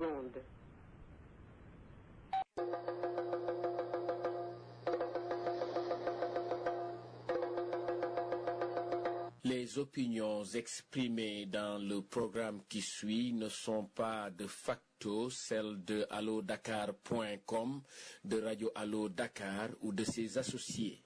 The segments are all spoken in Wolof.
secondes. Les opinions exprimées dans le programme qui suit ne sont pas de facto celles de allodakar.com, de Radio Allo Dakar ou de ses associés.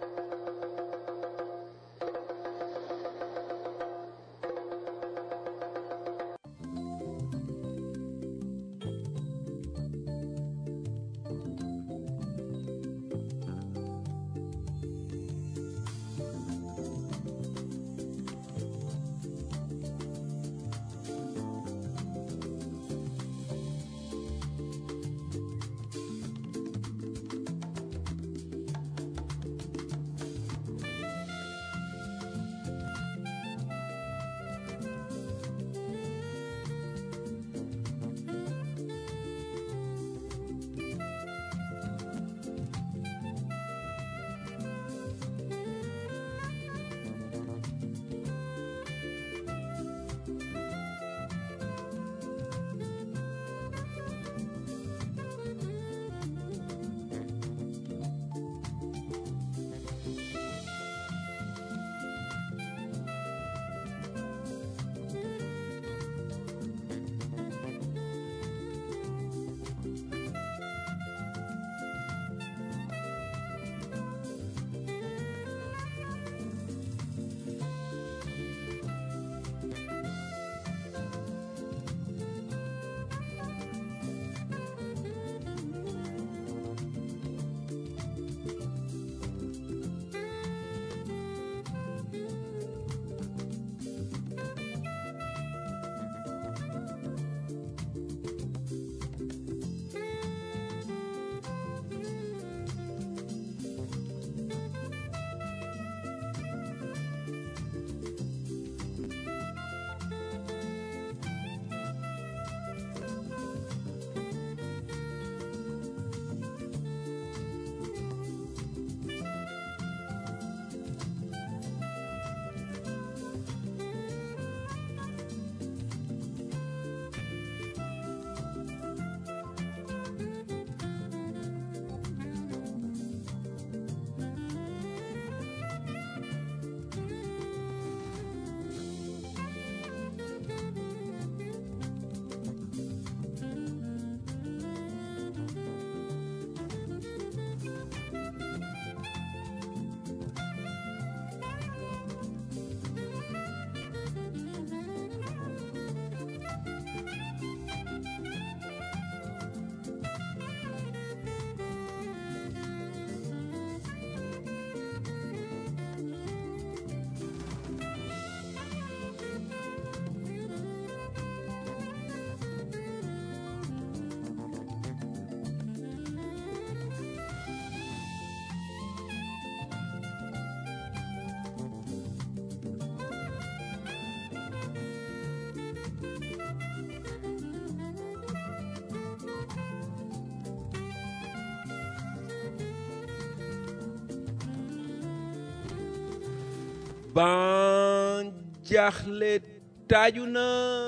ban jaaxle taaju na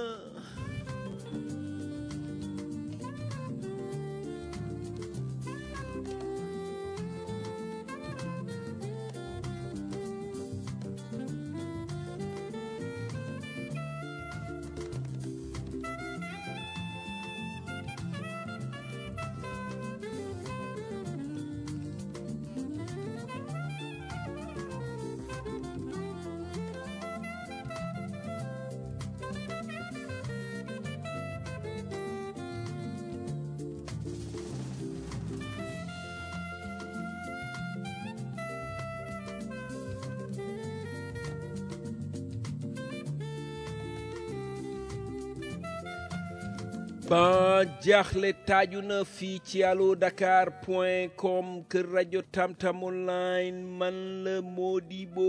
ban jaaxle taaju na fii ci allo dakar point com kër rajo tamtam online man la Modibo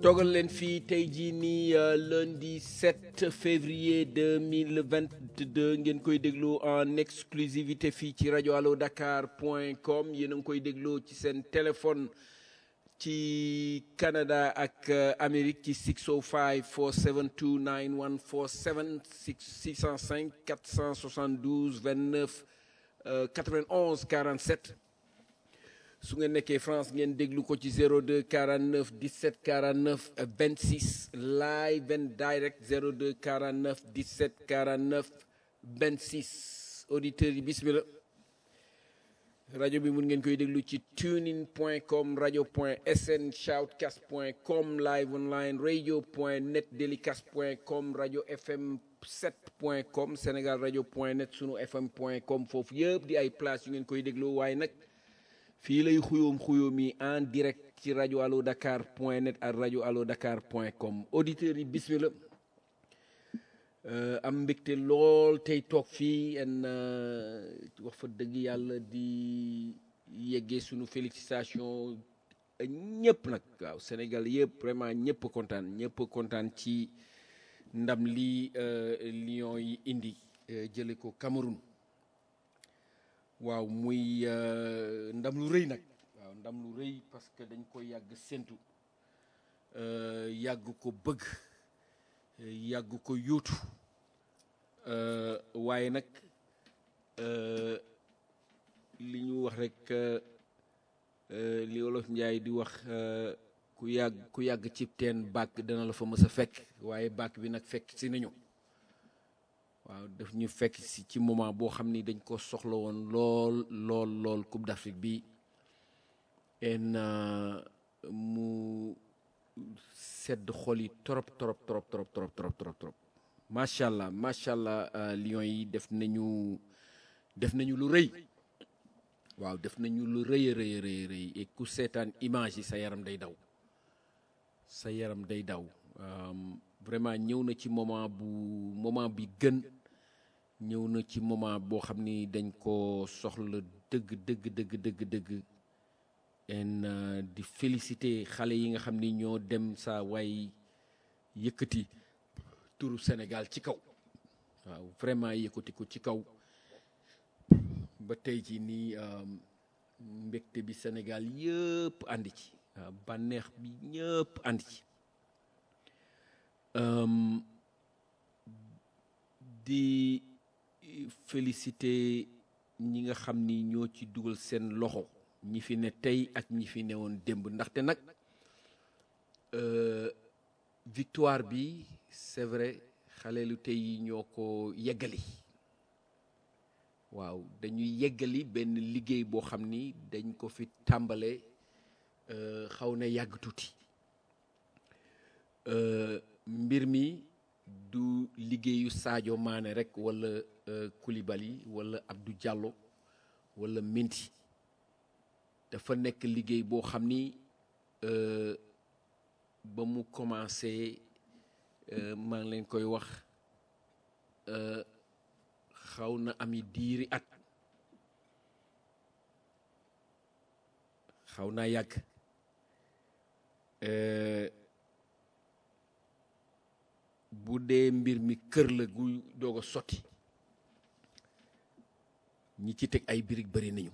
toogal leen fii tey jii nii euh, lundi 7 février 2022 ngeen koy déglu en exclusivité fii ci rajo allo dakar point com yéen a ngi koy dégloo ci seen téléphone ci Canada ak euh, Amérique ci 605 472 9147 605 472 29 euh, 91 47 su ngeen nekkee France ngeen déglu ko ci 02 49 17 49 26 live and direct 02 49 17 49 26 auditeurs yi bismillah rajo bi mun ngeen koy déglu ci tunein point com rajo point sn shoutcast point com live online radio point net delicast point com rajo fm 7 point com sénégal rajo point net sunu fm point com foofu yëpp di ay place yu ngeen koy déglu waaye nag fii lay xuyoom xuyoom yi en direct ci rajo allo dakar point net ak rajo allo dakar point com auditeurs yi bismillah Euh, am mbégte lool tey toog fii en euh, wax fa dëgg yàlla di yeggee sunu félicitation ñëpp nag waaw Sénégal yëpp vraiment ñëpp kontaan ñëpp kontaan ci ndam li euh, Lions yi indi jële ko Cameroun waaw muy ndam lu rëy nag waaw ndam lu rëy parce que dañ ko yàgg séntu yàgg ko bëgg yàgg ko yóotu waaye nag li ñu wax rek li olof njaay di wax ku yàgg ku yàgg ci teen bàkk dana la fa mës a fekk waaye bàkk bi nag fekk si nañu waaw daf ñu fekk si ci moment boo xam ni dañ ko soxla woon lool lool lool Coupe d'Afrique bi en mu sedd xol yi trop trop trop trop trop trop trop trop macha allah macha allah Lions yi def nañu def nañu lu rëy waaw def nañu lu rëy a rëy rëy rëy et ku seetaan image yi sa yaram day daw sa yaram day daw vraiment ñëw na ci moment bu moment bi gën ñëw na ci moment boo xam ni dañ ko soxla dëgg dëgg dëgg dëgg dëgg en di féliciter xale yi nga xam ni ñoo dem saa waay yëkkati turu Sénégal ci kaw waaw vraiment yëkkati ko ci kaw ba tey ci nii mbégte bi Sénégal yëpp àndi ci waaw bànneex bi ñëpp àndi ci di féliciter ñi nga xam ni ñoo ci dugal seen loxo ñi fi ne tey ak ñi fi newoon démb ndaxte nag victoire bi c'est vrai xaleelu tey yi ñoo ko yeggali waaw dañuy yeggali benn liggéey boo xam ni dañ ko fi tàmbale xaw na yàgg tuuti mbir mi du liggéeyu Sadio Mané rek wala Koulibaly wala Abdou Diallo wala Mendy dafa nekk liggéey boo xam ni ba mu commencé maa ngi leen koy wax xaw na ami diiri at xaw naa yàgg bu dee mbir mi kër la gu doog a sotti ñi ci teg ay birig bari nañu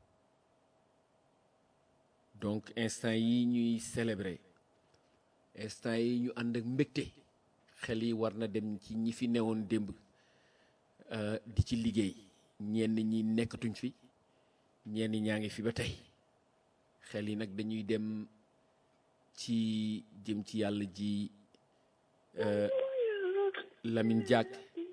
donc instant yi ñuy célébrer instant yi ñu ànd ak mbégte xel yi war na dem ci ñi fi newoon démb di ci liggéey ñenn ñi nekkatuñ fi ñenn ñaa ngi fi ba tey xel yi nag dañuy dem ci jëm ci yàlla ji Lamine Diack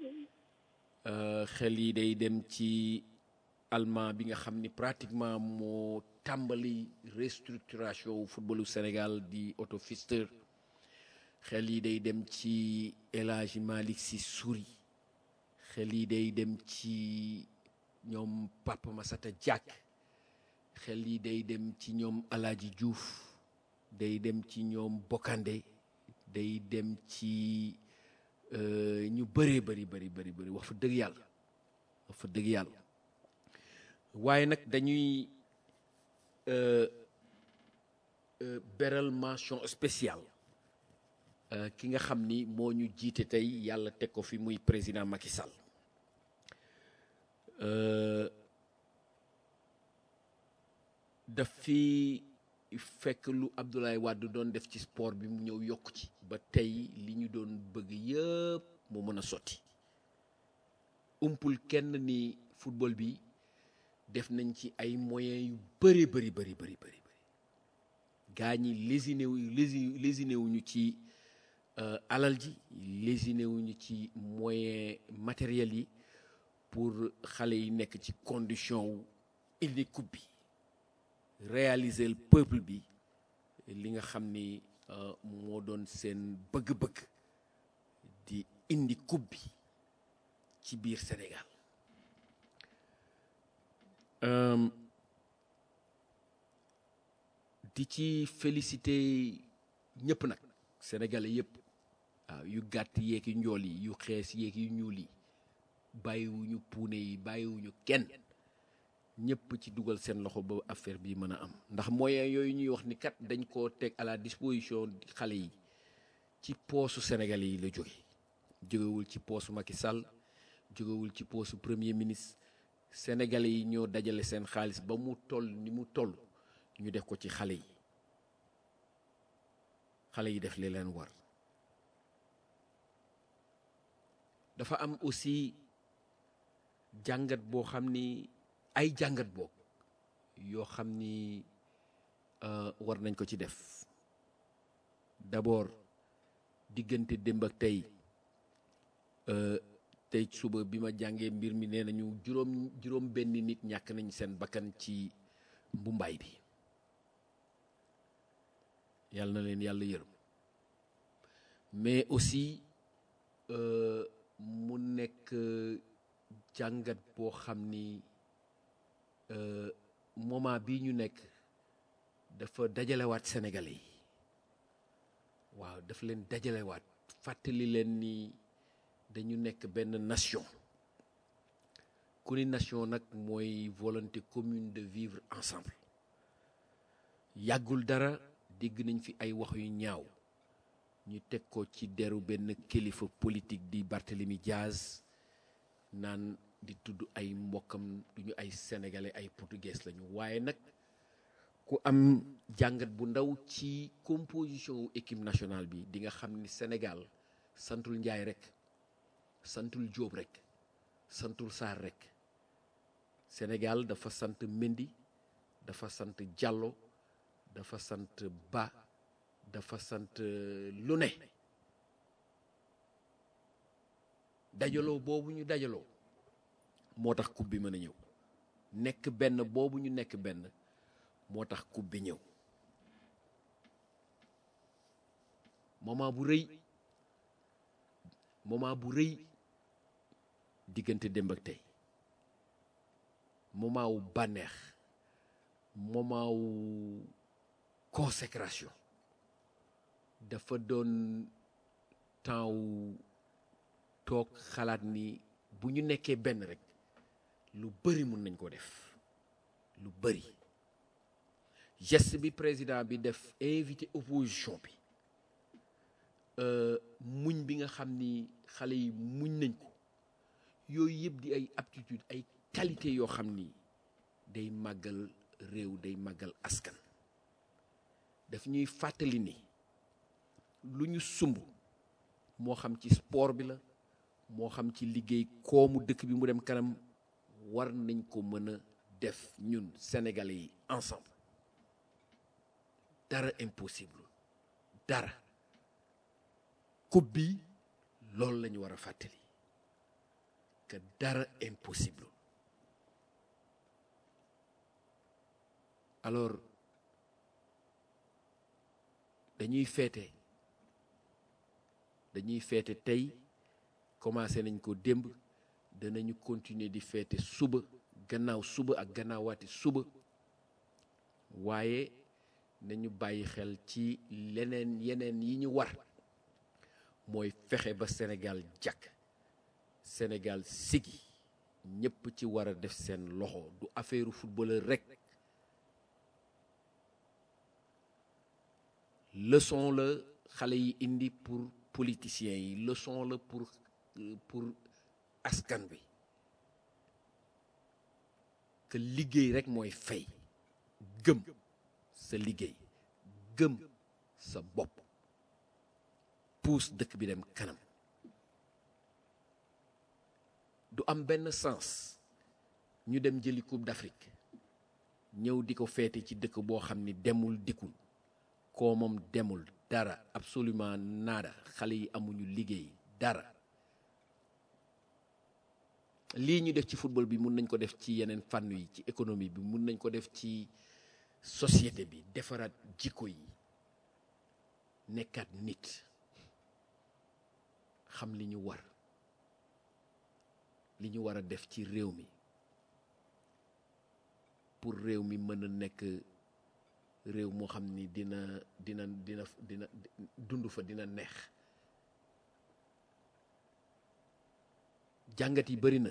xel yi day dem ci allemand bi nga xam ni pratiquement moo tàmbali restructuration wu footballu Sénégal di Otto Pfister xel yi day dem ci El Hadji Malick Sy Souris xel yi day dem ci ñoom Papa Massata Diack xel yi day dem ci ñoom Alaaji Diouf day dem ci ñoom Bokandé day dem ci ñu bëree bëri bëri bëri bëri wax fa dëgg yàlla wax fa dëgg yàlla waaye nag dañuy beral mention spéciale ki nga xam ni moo ñu jiite tey yàlla teg ko fi muy président Macky Sall daf fi fekk lu Abdoulaye Wade doon def ci sport bi mu ñëw yokk ci ba tey li ñu doon bëgg yëpp mu mën a sotti umpul kenn ni football bi def nañ ci ay moyens yu bëri bëri bëri bëri bëri gaa ñi lésiné wu lésiné wuñu ci alal ji lésiné wuñu ci moyen matériel yi pour xale yi nekk ci condition wu indi coupe bi réaliser le peuple bi li nga xam ni moo doon seen bëgg-bëgg di indi coupe bi ci biir Sénégal di ci félicité ñëpp nag sénégalais yëpp waaw yu gàtt yeeg yu njool yi yu xees yeeg yu ñuul yi bàyyiwuñu puune yi bàyyiwuñu kenn ñëpp ci dugal seen loxo ba affaire bi mën a am ndax moyen yooyu ñuy wax ni kat dañ koo teg à la disposition xale yi ci poosu sénégalais yi la jóge jógewul ci poosu Macky Sall jógewul ci poosu premier ministre sénégalais yi ñoo dajale seen xaalis ba mu toll ni mu toll ñu def ko ci xale yi xale yi def li leen war dafa am aussi jàngat boo xam ni ay jàngat boog yoo xam ni war nañ ko ci def d'abord diggante démb ak tey tey suba bi ma jàngee mbir mi nee nañu juróom juróom benn nit ñàkk nañ seen bakkan ci mbumbaay bi yàlla na leen yàlla yërëm mais aussi mu nekk jàngat boo xam ni moment bii ñu nekk dafa dajalewaat Sénégalais yi waaw dafa leen dajalewaat fàttali leen ni dañu nekk benn nation ku ni nation nag mooy volonté commune de vivre ensemble yàggul dara dégg nañ fi ay wax yu ñaaw ñu teg ko ci deru benn kilifa politique di Barthélemy Diaz naan di tudd ay mbokkam duñu ay sénégalais ay portugais lañu waaye nag ku am jàngat bu ndaw ci composition wu équipe nationale bi di nga xam ni Sénégal santul Njaay rek santul Jóob rek santul Saar rek Sénégal dafa sant Mendy dafa sant Diallo dafa sant Ba dafa sant lu ne dajaloo boobu ñu dajaloo moo tax coupe bi mën a ñëw nekk benn boobu ñu nekk benn moo tax coupe bi ñëw moment bu rëy moment bu rëy diggante démb ak tey moment wu bànneex moment wu consécration dafa doon temps wu toog xalaat ni bu ñu nekkee benn rek lu bëri mun nañ ko def lu bëri geste bi président bi def invité opposition bi muñ bi nga xam ni xale yi muñ nañ ko yooyu yëpp di ay aptitude ay qualité yoo xam ni day màggal réew day màggal askan daf ñuy fàttali ni lu ñu sumb moo xam ci sport bi la moo xam ci liggéey koomu dëkk bi mu dem kanam war nañ ko mën a def ñun sénégalais yi ensemble dara impossible dara coupe bi loolu la ñu war a fàttali que dara impossible alors dañuy feete dañuy feete tey commencé nañ ko démb danañu continuer di feete suba gannaaw suba ak gannaawaati suba waaye nañu bàyyi xel ci leneen yeneen yi ñu war mooy fexe ba Sénégal jàkk Sénégal sigi ñépp ci war a def seen loxo du affaire footballeur rekk leçon la xale yi indi pour politiciens yi leçon la pour pour askan bi que liggéey rek mooy fay gëm sa liggéey gëm sa bopp puus dëkk bi dem kanam du am benn sens ñu dem jëli coupe d'Afrique ñëw di ko feete ci dëkk boo xam ni demul dikkul koo moom demul dara absolument nada xale yi amuñu liggéey dara lii ñu def ci football bi mun nañ ko def ci yeneen fànn yi ci économie bi mun nañ ko def ci société bi defaraat jikko yi nekkaat nit xam li ñu war li ñu war a def ci réew mi pour réew mi mën a nekk réew moo xam ni dina dina dina dina dund fa dina neex jàngat yi bari na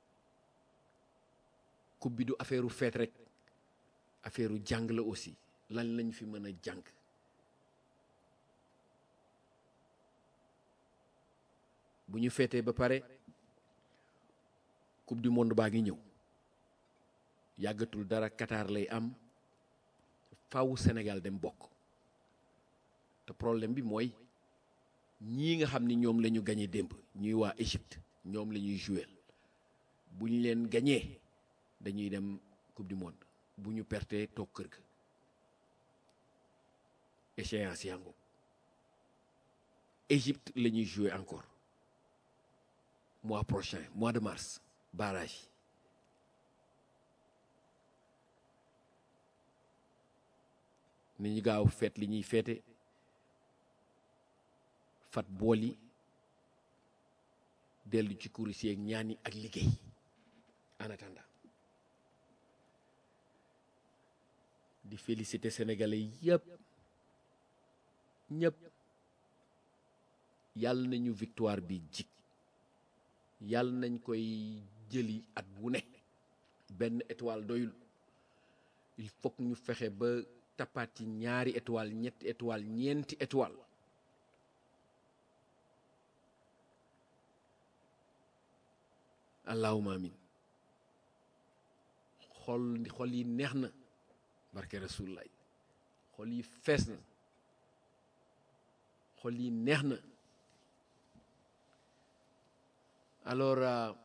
coupe bi du affaire u feet rek affaire u jàng la aussi lan lañ fi mën a jàng bu ñu feetee ba pare coupe du monde baa ngi ñëw yàggatul dara Qatar lay am faawu Sénégal dem bokk te problème bi mooy ñii nga xam ni ñoom la ñu gañe démb ñuy waa Égypte ñoom la ñuy jouer bu ñu leen gañee dañuy dem coupe du monde bu ñu pertee toog kër ga échéance yango Égypte la ñuy jouer encore mois prochain mois de mars barrage ni ñu gaaw feet li ñuy feete fat bool yi dellu ci kuris yeeg ñaan yi ak liggéey en attendant di féliciter sénégalais yëpp ñëpp yàlla nañu victoire bi jik yàlla nañ koy jëli at bu ne benn étoile doyul il faut ñu fexe ba tappaat ci ñaari étoile ñetti étoile ñeenti étoile allahuma amin xol xol yi neex na barke rasulullah xol yi fees na xol yi neex na alors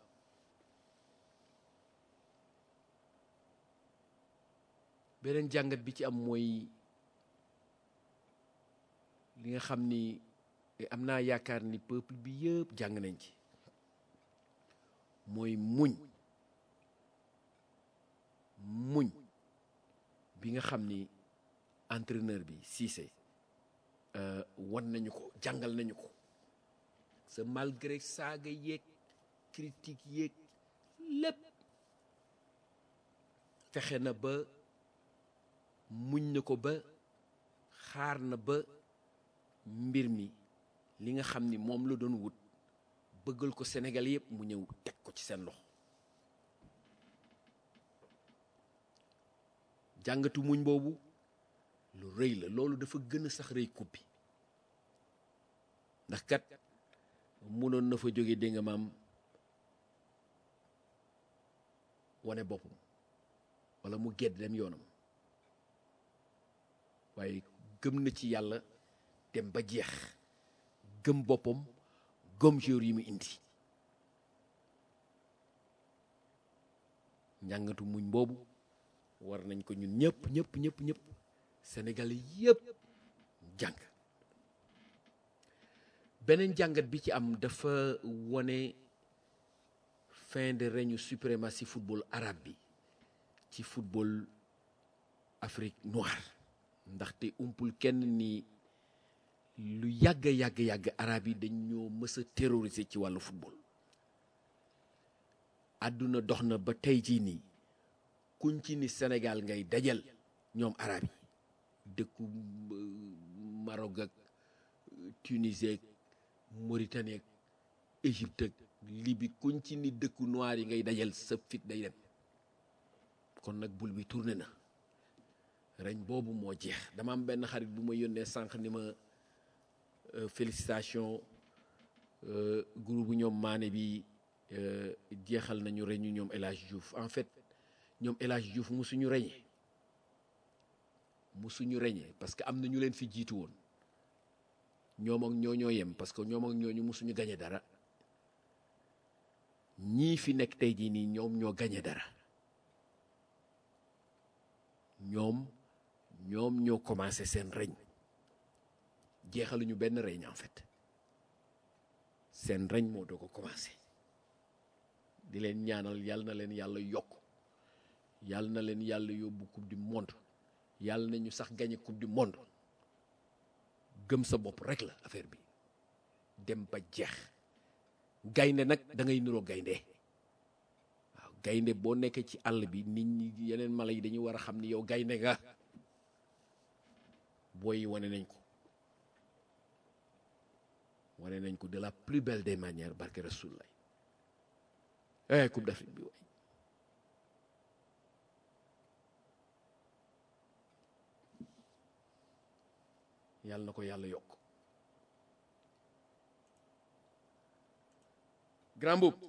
beneen jàngat bi ci am mooy li nga xam ni am naa yaakaar ni peuple bi yëpp jàng nañ ci mooy muñ muñ bi nga xam ni entraîneur bi Cissé wan nañu ko jàngal nañu ko sa malgré saaga yeeg critique yeeg lépp fexe na ba muñ na ko ba xaar na ba mbir mi li nga xam ni moom la doon wut bëggal ko Sénégal yëpp mu ñëw teg ko ci seen loxo jàngatu muñ boobu lu rëy la loolu dafa gën a sax rëy coupe bi ndax kat mënoon na fa jóge dégg nga maam wane boppam wala mu gedd dem yoonam waaye gëm na ci yàlla dem ba jeex gëm boppam gëm joueur yi mu indi njàngatu muñ boobu war nañ ko ñun ñëpp ñëpp ñëpp ñëpp Sénégal yëpp jàng beneen jàngat bi ci am dafa wone fin de règne suprématie football arabe bi ci football Afrique noire ndaxte umpul kenn ni lu yàgg yàgg yàgg arab yi dañ ñoo mës a terroriser ci wàllu football àdduna dox na ba tey jii nii kuñ ci ni Sénégal ngay dajal ñoom arab yi dëkku Maroc ak Tunisie ak Mauritanie ak Égypte ak Libye kuñ ci ni dëkku noir yi ngay dajal sa fit day dem kon nag bul bi tourné na reñ boobu moo jeex dama am benn xarit bu ma yónnee sànq ni ma euh, félicitations euh, groupe bu ñoom maane bi euh, jeexal nañu reñu ñoom El Hadj Diouf en fait ñoom El Hadj Diouf musuñu reñe musuñu reñe parce que am na ñu leen fi jiitu woon ñoom ak ñoo ñoo yem parce que ñoom ak ñooñu musuñu gañe dara ñii fi nekk tey jii nii ñoom ñoo gañe dara ñoom ñoom ñoo commencé seen reñ jeexaluñu benn reñ en fait seen reñ moo doo ko commencé di leen ñaanal yàlla na leen yàlla yokk yàlla na leen yàlla yóbbu coupe du monde yàlla nañu sax gagné coupe du monde gëm sa bopp rek la affaire bi dem ba jeex gaynde nag da ngay niroo gaynde waaw gaynde boo nekkee ci àll bi nit ñi yeneen mala yi dañuy war a xam ni yow gaynde nga booy yi wane nañ ko wane nañ ko de la plus belle des manières barke Rasulullah eh coupe d'Afrique bi waay yàlla na ko yàlla yokk grand boub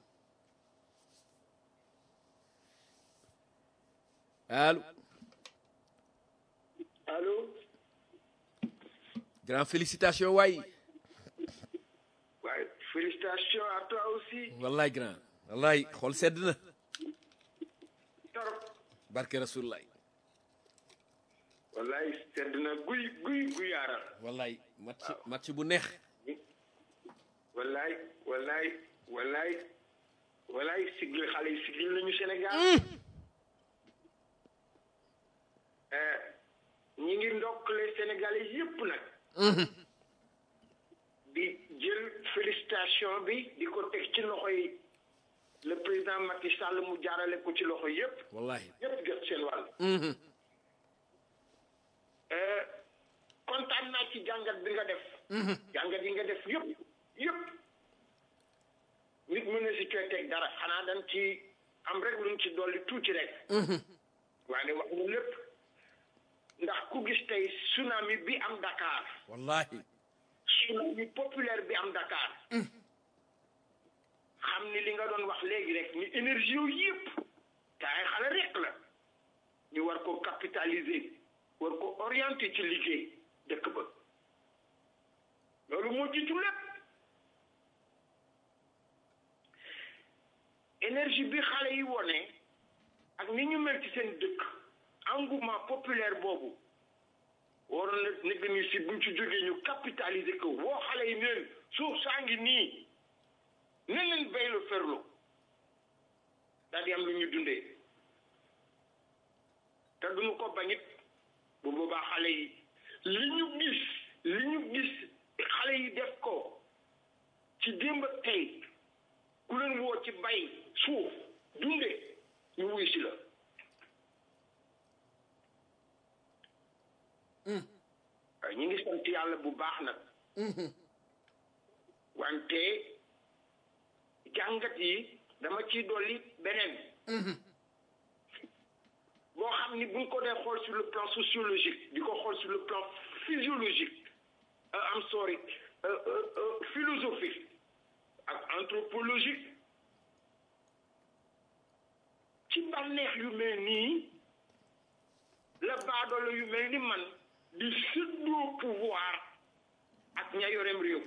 allo Allô grand félicitation waay Ouais, félicitations à toi aussi. wallaay grand wallaay xool sedd na Torop. barke Rasulullah Wallaay sedd na guy guy guyaaral. wallaay match match bu neex Wallaay wallaay wallaay wallaay sigil xale yi sigil nañu Sénégal. Eh, ñi ngi ndokkale Sénégalais yépp nag. di jël félicitation bi di ko teg ci loxo yi le président Macky Sall mu jaarale ko ci loxo yépp wallahi yépp jot seen wàll. kontaan naa ci jàngat bi nga def. jàngat yi nga def yëpp yëpp nit mën na si cooy teg dara xanaa dañ ci am rek luñ ci dolli tuuti rek. waaye wax nga lépp ndax ku gis tey tsunami bi am Dakar wallahi tsunami populaire bi am Dakar. xam ni li nga doon wax léegi rek ni énergie yooyu yëpp te ay xale rek la ñu war ko capitaliser war ko orienter ci liggéey dëkk ba loolu moo jiitu lépp énergie bi xale yi wone ak ni ñu mel ci seen dëkk engouement populaire boobu waroon na nekk ni si buñ ci jógee ñu capitaliser ko woo xale yi neen suuf saa ngi nii ne leen bay lu ferlu daal di am lu ñu dundee te duñu ko bañit bu boobaa xale yi li ñu gis li ñu gis xale yi def ko ci démb ak tey ku leen woo ci bay suuf dunde ñu wuy si la waaye ñu ngi sant yàlla bu baax nag wante jàngat yi dama ciy dolli beneen boo xam ni buñ ko dee xool sur le plan sociologique di ko xool sur le plan physiologique am sorry philosophique ak anthropologique ci bànneex yu mel nii la baadoolo yu mel ni man di séddoo pouvoir ak ña yorem réew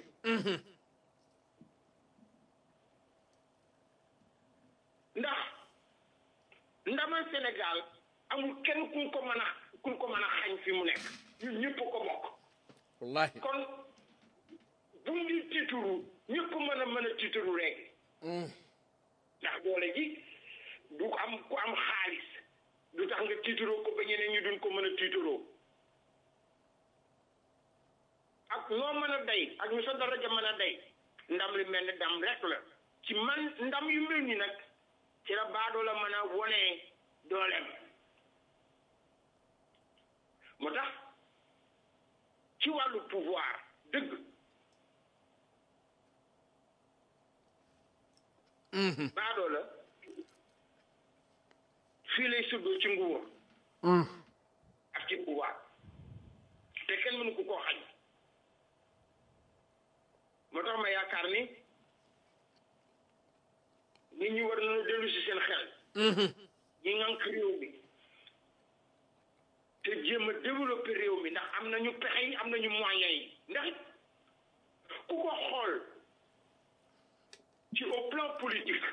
ndax ndamal Sénégal amul kenn kuñ ko mën a kuñ ko mën a xañ fi mu nekk ñun ñëpp ko bokk wallahi kon bu di tiituru ñëpp mën a mën a tiituru rek ndax doole ji du am ku am xaalis du tax nga tiituroo ko ba ñeneen ñi duñ ko mën a tiituroo ak noo mën a day ak ñu sa daraja mën a day ndam li mel ni ndam rek la ci man ndam yu mel ni nag ci la baadoo la mën a wone dooleem moo tax ci wàllu pouvoir dëgg baadoo la fii lay suddoo ci nguur ak ci pouvoir te kenn mënu ko koo xañ yaakaar ni nit ñi war nañu dellu si seen xel ñi ngànk réew mi te jéem a développer réew mi ndax am nañu pexe yi am nañu moyens yi ndax it ku ko xool ci au plan politique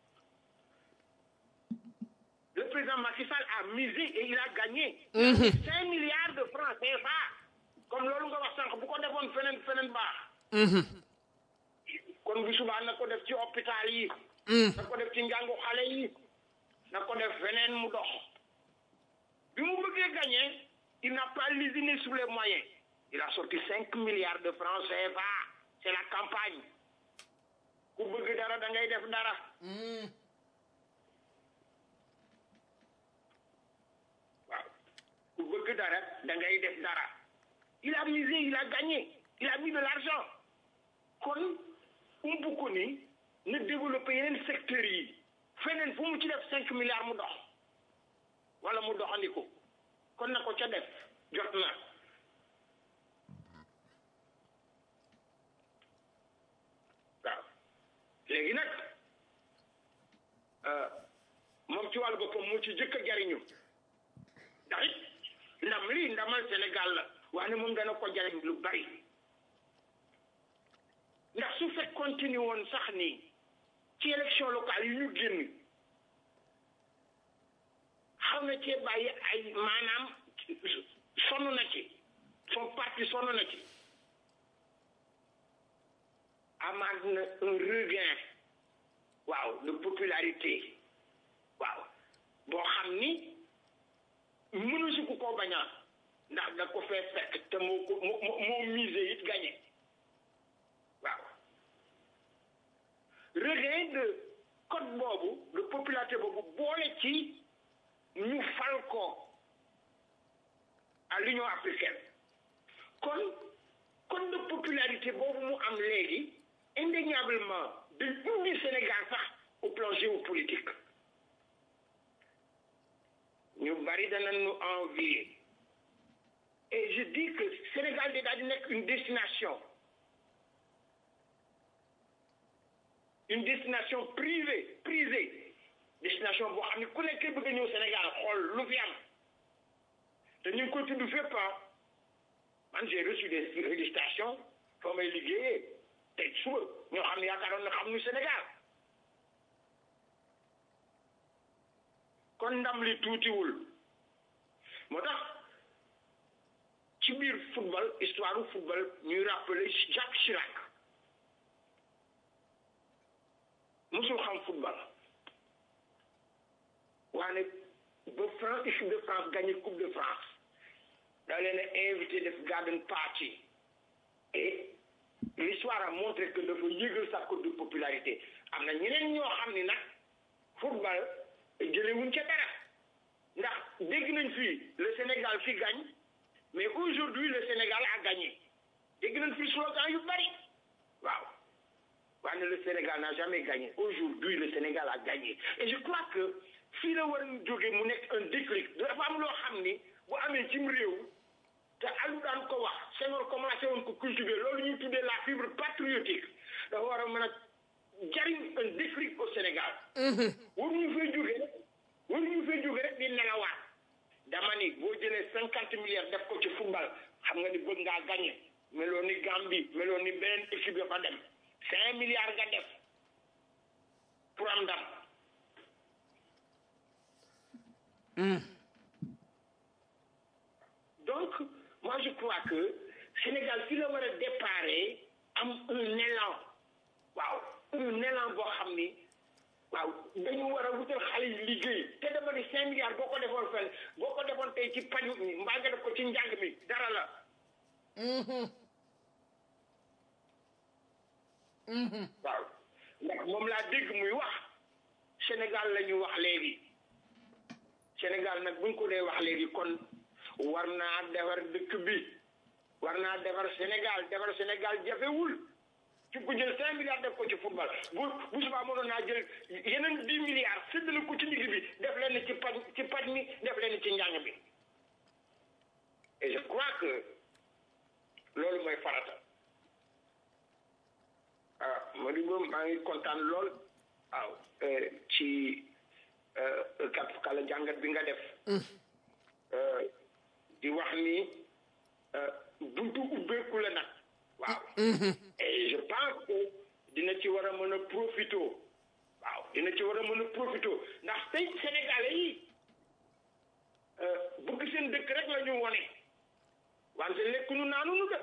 le président Macky Sall a misé et il a gagné cinq milliards de francs CFA comme loolu nga wax sànq bu ko defoon feneen feneen baax kon bu subaa na ko def ci hôpital yi na ko def ci njàngu xale yi na ko def feneen mu dox bi mu bëggee gagné il n'a pas lésiné sur les moyens il a sorti cinq milliards de francs CFA c'est la campagne ku bëgg dara da ngay def dara waaw ku bëgg dara da ngay def dara il a misé il a gagné il a mis de l'argent kon umpu ko ni na développé yeneen secteurs yi feneen fu mu ci def cinq milliards mu dox wala mu doxandiko kon na ko ca def jot na waaw léegi nag moom ci wàllu boppam moo ci jëkk a jariñu ndax it ndam lii ndamal Sénégal la wax ne moom dana ko jariñ lu bari ndax su fekk continue woon sax nii ci élection locale yi ñu génn xaw na cee bàyyi ay maanaam sonn na ci son parti sonn na ci amaat na un regain waaw de popularité waaw boo xam ni mënu si ku ko baña ndax da ko fee fekk te moo ko moo moo misé it gagné waaw regain de code boobu de popularité boobu boole ci ñu fal ko à l'Union africaine kon code de popularité boobu mu am léegi indéniablement de indi Sénégal sax au plan géopolitique ñu bari dana ñu envier et je dis que Sénégal di daal di nekk une destination une destination privée prisée destination boo xam ne ku nekk bëgg a ñëw Sénégal xool lu fi am te ñu ngi koy tudd fépp man j'ai reçu des félicitations fa may liggéeyee tey suba ñoo xam ne yaakaaroon na xam nu Sénégal kon ndam li tuutiwul moo tax ci biir football histoire football ñuy rappeler Jacques Chirac musul xam football waane ba France équipe de France gagné coupe de France da leen a invité def garden party et l'histoire a montré que dafa yëgal sa cote de popularité am na ñeneen ñoo xam ni nag football jëlewuñ ca dara ndax dégg nañ fii le Sénégal fi gagne mais aujourd'hui le Sénégal a gagné dégg nañ fii slogan yu bari waaw waaye le Sénégal n'a jamais gagné aujourd'hui le Sénégal a gagné et je crois que fii la war a jóge mu nekk un déclic dafa am loo xam ni bu amee cim réew te alu daan ko wax Senghor commencé woon ko cultiver loolu ñuy tuddee la fibre patriotique dafa war a mën a jariñ un déclic au Sénégal waruñu fay jóge rek waruñu fay jóge rek di nelawaat dama ni boo jëlee cinquante milliards def ko ci football xam nga ni bëgg ngaa gagné meloo ni Gambie meloo ni beneen équipe ya fa dem cinq milliards nga def pour am ndam donc moi je crois que Sénégal fi la war a déparé am un élan waaw un élan boo xam ni waaw dañu war a wutal xale yi liggéey te dama ni cinq milliards boo ko defoon fenn boo ko defoon tey ci paju mi mbaa nga def ko ci njàng mi dara la waaw ndax moom laa dégg muy wax Sénégal la ñu wax léegi Sénégal nag buñ ko dee wax léegi kon war naa defar dëkk bi war naa defar Sénégal defar Sénégal jafewul ci ko jël cinq milliards def ko ci football bu bu subaa mënoon naa jël yeneen dix milliards séddale ko ci digg bi def leen ci paj ci paj mi def leen ci njàng bi et je crois que loolu mooy farata Modibo maa ngi kontaan lool waaw ci kat kala jàngat bi nga def di wax ni buntu ubbeeku la nag waaw et je pense que dina ci war a mën a profito waaw dina ci war a mën a profito ndax tey sénégalais yi bëgg seen dëkk rek la ñu wone wante lekkuñu naanunu de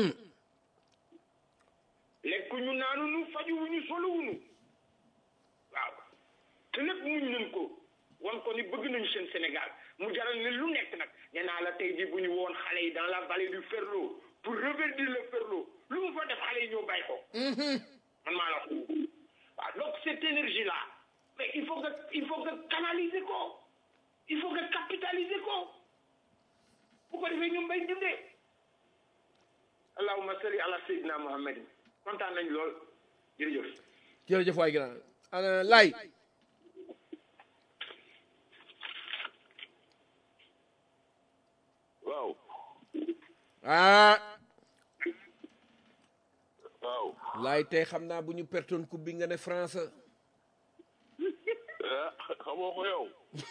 lekkuñu naanunu fajuwuñu soluwuñu waaw te lépp muñ nañ ko wan ko ni bëgg nañu seen Sénégal mu jaral ne lu nekk nag nee naa la tey jii bu ñu woon xale yi dans la vallée du Ferlo pour reverdir le Ferlo lu mu fa def xale yi ñoo bàyyi ko man maa la ko waaw donc cette énergie là mais il faut que il faut que canaliser ko il faut que capitaliser ko bu ko defee ñoom bay dundee allahumma salli ala sayyidina muhammad kontaan nañ lool jërëjëf jërëjëf waay grand ana lay waaw ah waaw lay tey xam naa bu ñu pertoon coupe bi nga ne France ah xamoo ko yow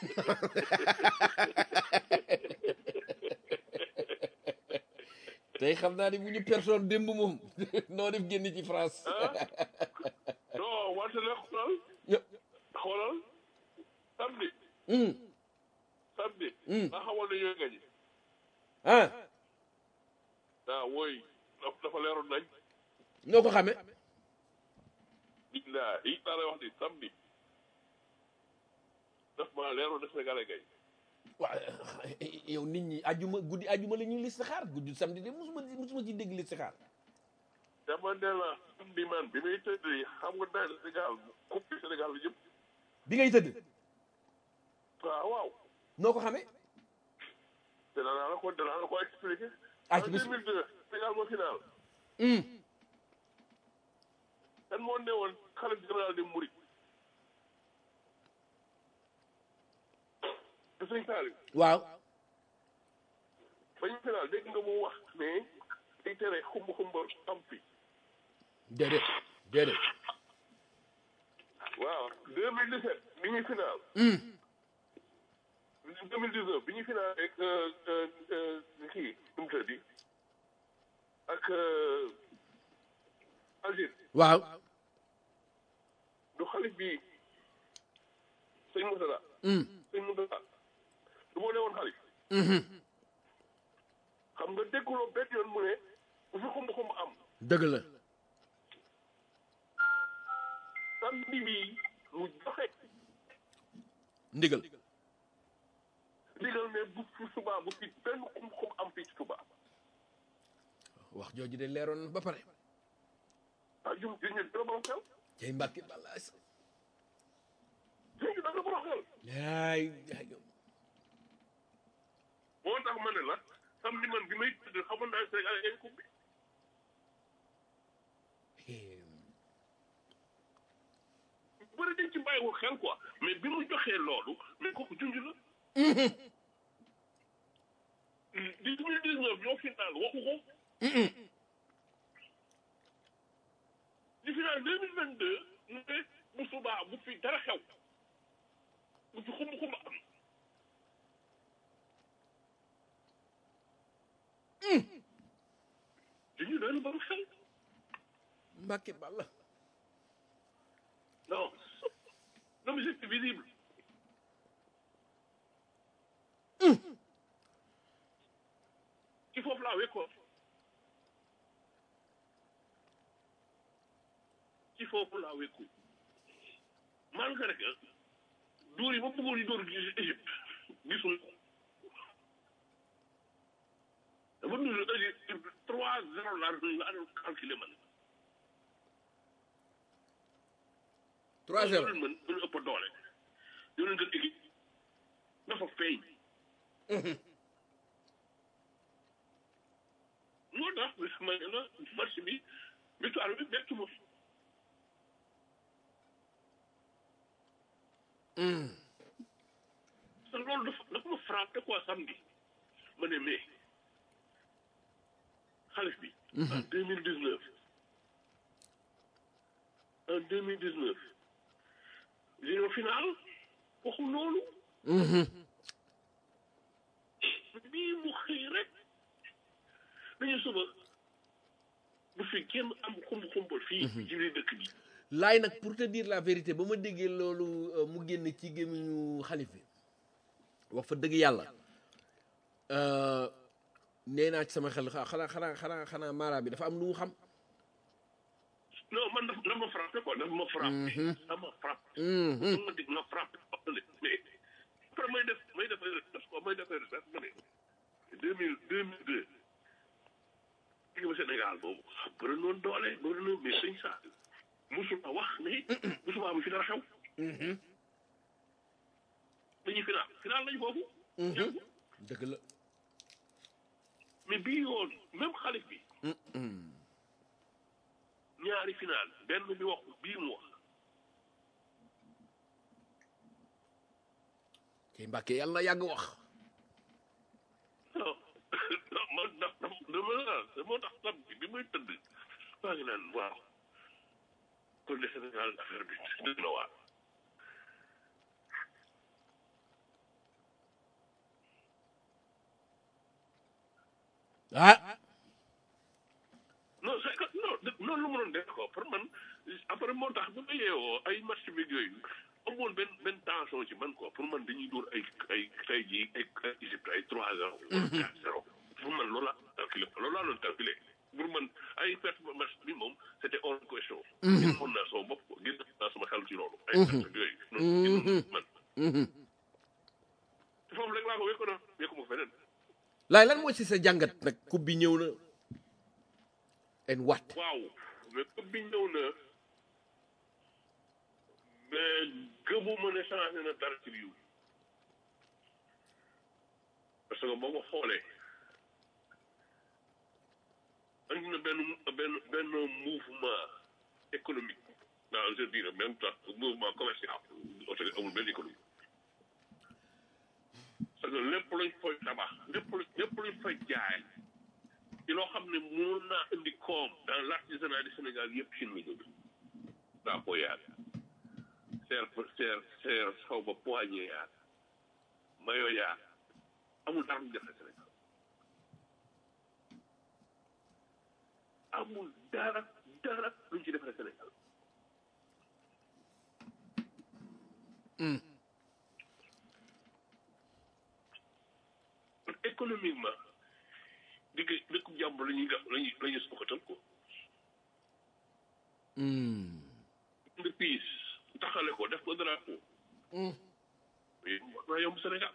tey xam naa ni bu ñu pertoon démb moom noo def génn ci France non wante nag xoolal xoolal samedi Hmm, samedi Hmm. nga xamoon ne ñooy gañe ah ah wooy daf- dafa leeroon nañ noo ko xamee illaa yi daa lay wax ni samedi daf ma leeroon ne Sénégalais gañ waaw yow nit ñi ajuma guddi ajuma la ñuy listixaar guddi samedi de musuma musuma ci dégg listixaar dama ne la samedi man bi muy tëdd yi xam nga daal Sénégal coupe du Sénégal la jëm bi ngay tëdd waaw waaw noo ko xamee te danaa la ko danaa la ko expliqué Ah, en ci bis- 2002 Sénégal moo final Hmm, kan moo ne woon xalif général de Mouride te sëñ Saliou waaw ba ñu final dégg nga mu wax ne day tere xumb xumba am fi déedéet déedéet waaw 2017 bi ñuy final Hmm, 2019 bi ñuy final ak kii nu mu tëddi ak Algérie waaw du xalif bi sëñ Moussa Hmm, sëñ Moussa du moo ne woon xalif mhm. xam nga dégguloo benn yoon mu ne bu fi xumb xumb am dëgg la samedi bi mu joxe ndigal digal ne bu fi subaa bu fi benn xumb xumb am fii ci subaa wax jooju de leeroon na ba pare ah jum jum ñu dina borom xel cay mbàkki bàllaa sa jum ñu dina borom xel yaay yaay moo tax ma ne la samedi man bi may tëdd xamoon naa Sénégal ay coupe bi bëri dañ ci bàyyiwul xel quoi mais bi mu joxee loolu mais kooku junj la di deux mille dix neuf ñoo final waxu ko di final deux mille vingt deux mu ne bu subaa bu fi dara xew bu fi xumb xumb am junj doon ba mu xel mbàkki bàlla non non mais c'est visible ci foofu laa wékkoon ci foofu laa wékku malgré que dóor yi ma bëggoon yi dóor Égypte gisul ko dama dund Égypte trois zéro laa doon laa doon calculé man trois zéro loolu mën gën a ëpp doole yow leen gën équipe dafa feeñ moo tax ma ne la match bi victoire bi bettu ma te loolu dafa dafa ma frappé quoi samedi ma ne mais xalif bi en deux mille dix neuf en deux mille dix neuf li final waxul loolu bii mu xëy rek dañu suba bu fi kenn am xumb xumbal fii ci biir dëkk bi laay nag pour te dire la vérité ba ma déggee loolu euh, mu génn ci gémmiñu xalif bi wax fa dëgg yàlla euh, nee naa ci sama xel xa- xanaa xanaa xanaa xanaa mara bi dafa am lu mu xam non man daf daf ma frappé quoi daf ma frappé daf ma frappé Mhm. ma dig ma frappé mais après may def may def ay recherche quoi may def ay recherche ma ne deux mille deux mille deux digg ba Sénégal boobu bëri noonu doole bëri noonu mais sëñ sa musuma wax ne musuma am fi dara xew dañuy final final lañu foofu dëgg la mais bii yoon même xalif bi ñaari final benn bi wax bii mu wax kay mbàkke yàlla na yàgg wax non non man daf daf dama la moo tax tab bi bi muy tëdd maa ngi naan waaw kon de Sénégal affaire bi dëgg na waar ah non c'est que non de- noonu lu ma doon def ko pour man après moo tax bu ma yeewoo ay match bi yooyu amoon benn benn tension ci man quoi pour man dañuy dóor ay ay tey jii ay ay Égypte ay trois zéro wala quatre zéro pour man loolu laa calculé loolu laa doon calculé pour man ay perte match bi moom c' était hors de question. génn mën naa sama bopp quoi génn naa sama xel ci loolu. ay perte yooyu. noonu génn man. te foofu rek laa ko wékkoon wékku ma feneen. laay lan mooy si sa jàngat nag coupe bi ñëw na en wat waaw mais coupe bi ñëw na mais gëmuma ne changé na dara ci biir parce que boo ko xoolee andi na benn benn benn mouvement économique dans je dirais même temps mouvement commercial oto amul benn économie parce que lépp luñ fay tabax lépp luñ lépp luñ fay jaay ci loo xam ne mënoon naa indi koom dans l' artisanat du Sénégal yëpp Chine la jóge daa ko yaag seer seer seer xaw ba poignée yaag mayo yaag amul dara lu jafe Sénégal amul dara dara luñ ci defare Sénégal économiquement digg dëkku jàmbur la ñuy def la ñuy la ñuy sukkatal ko nga piis taxale ko def ko drapeau mais war naa yomb Sénégal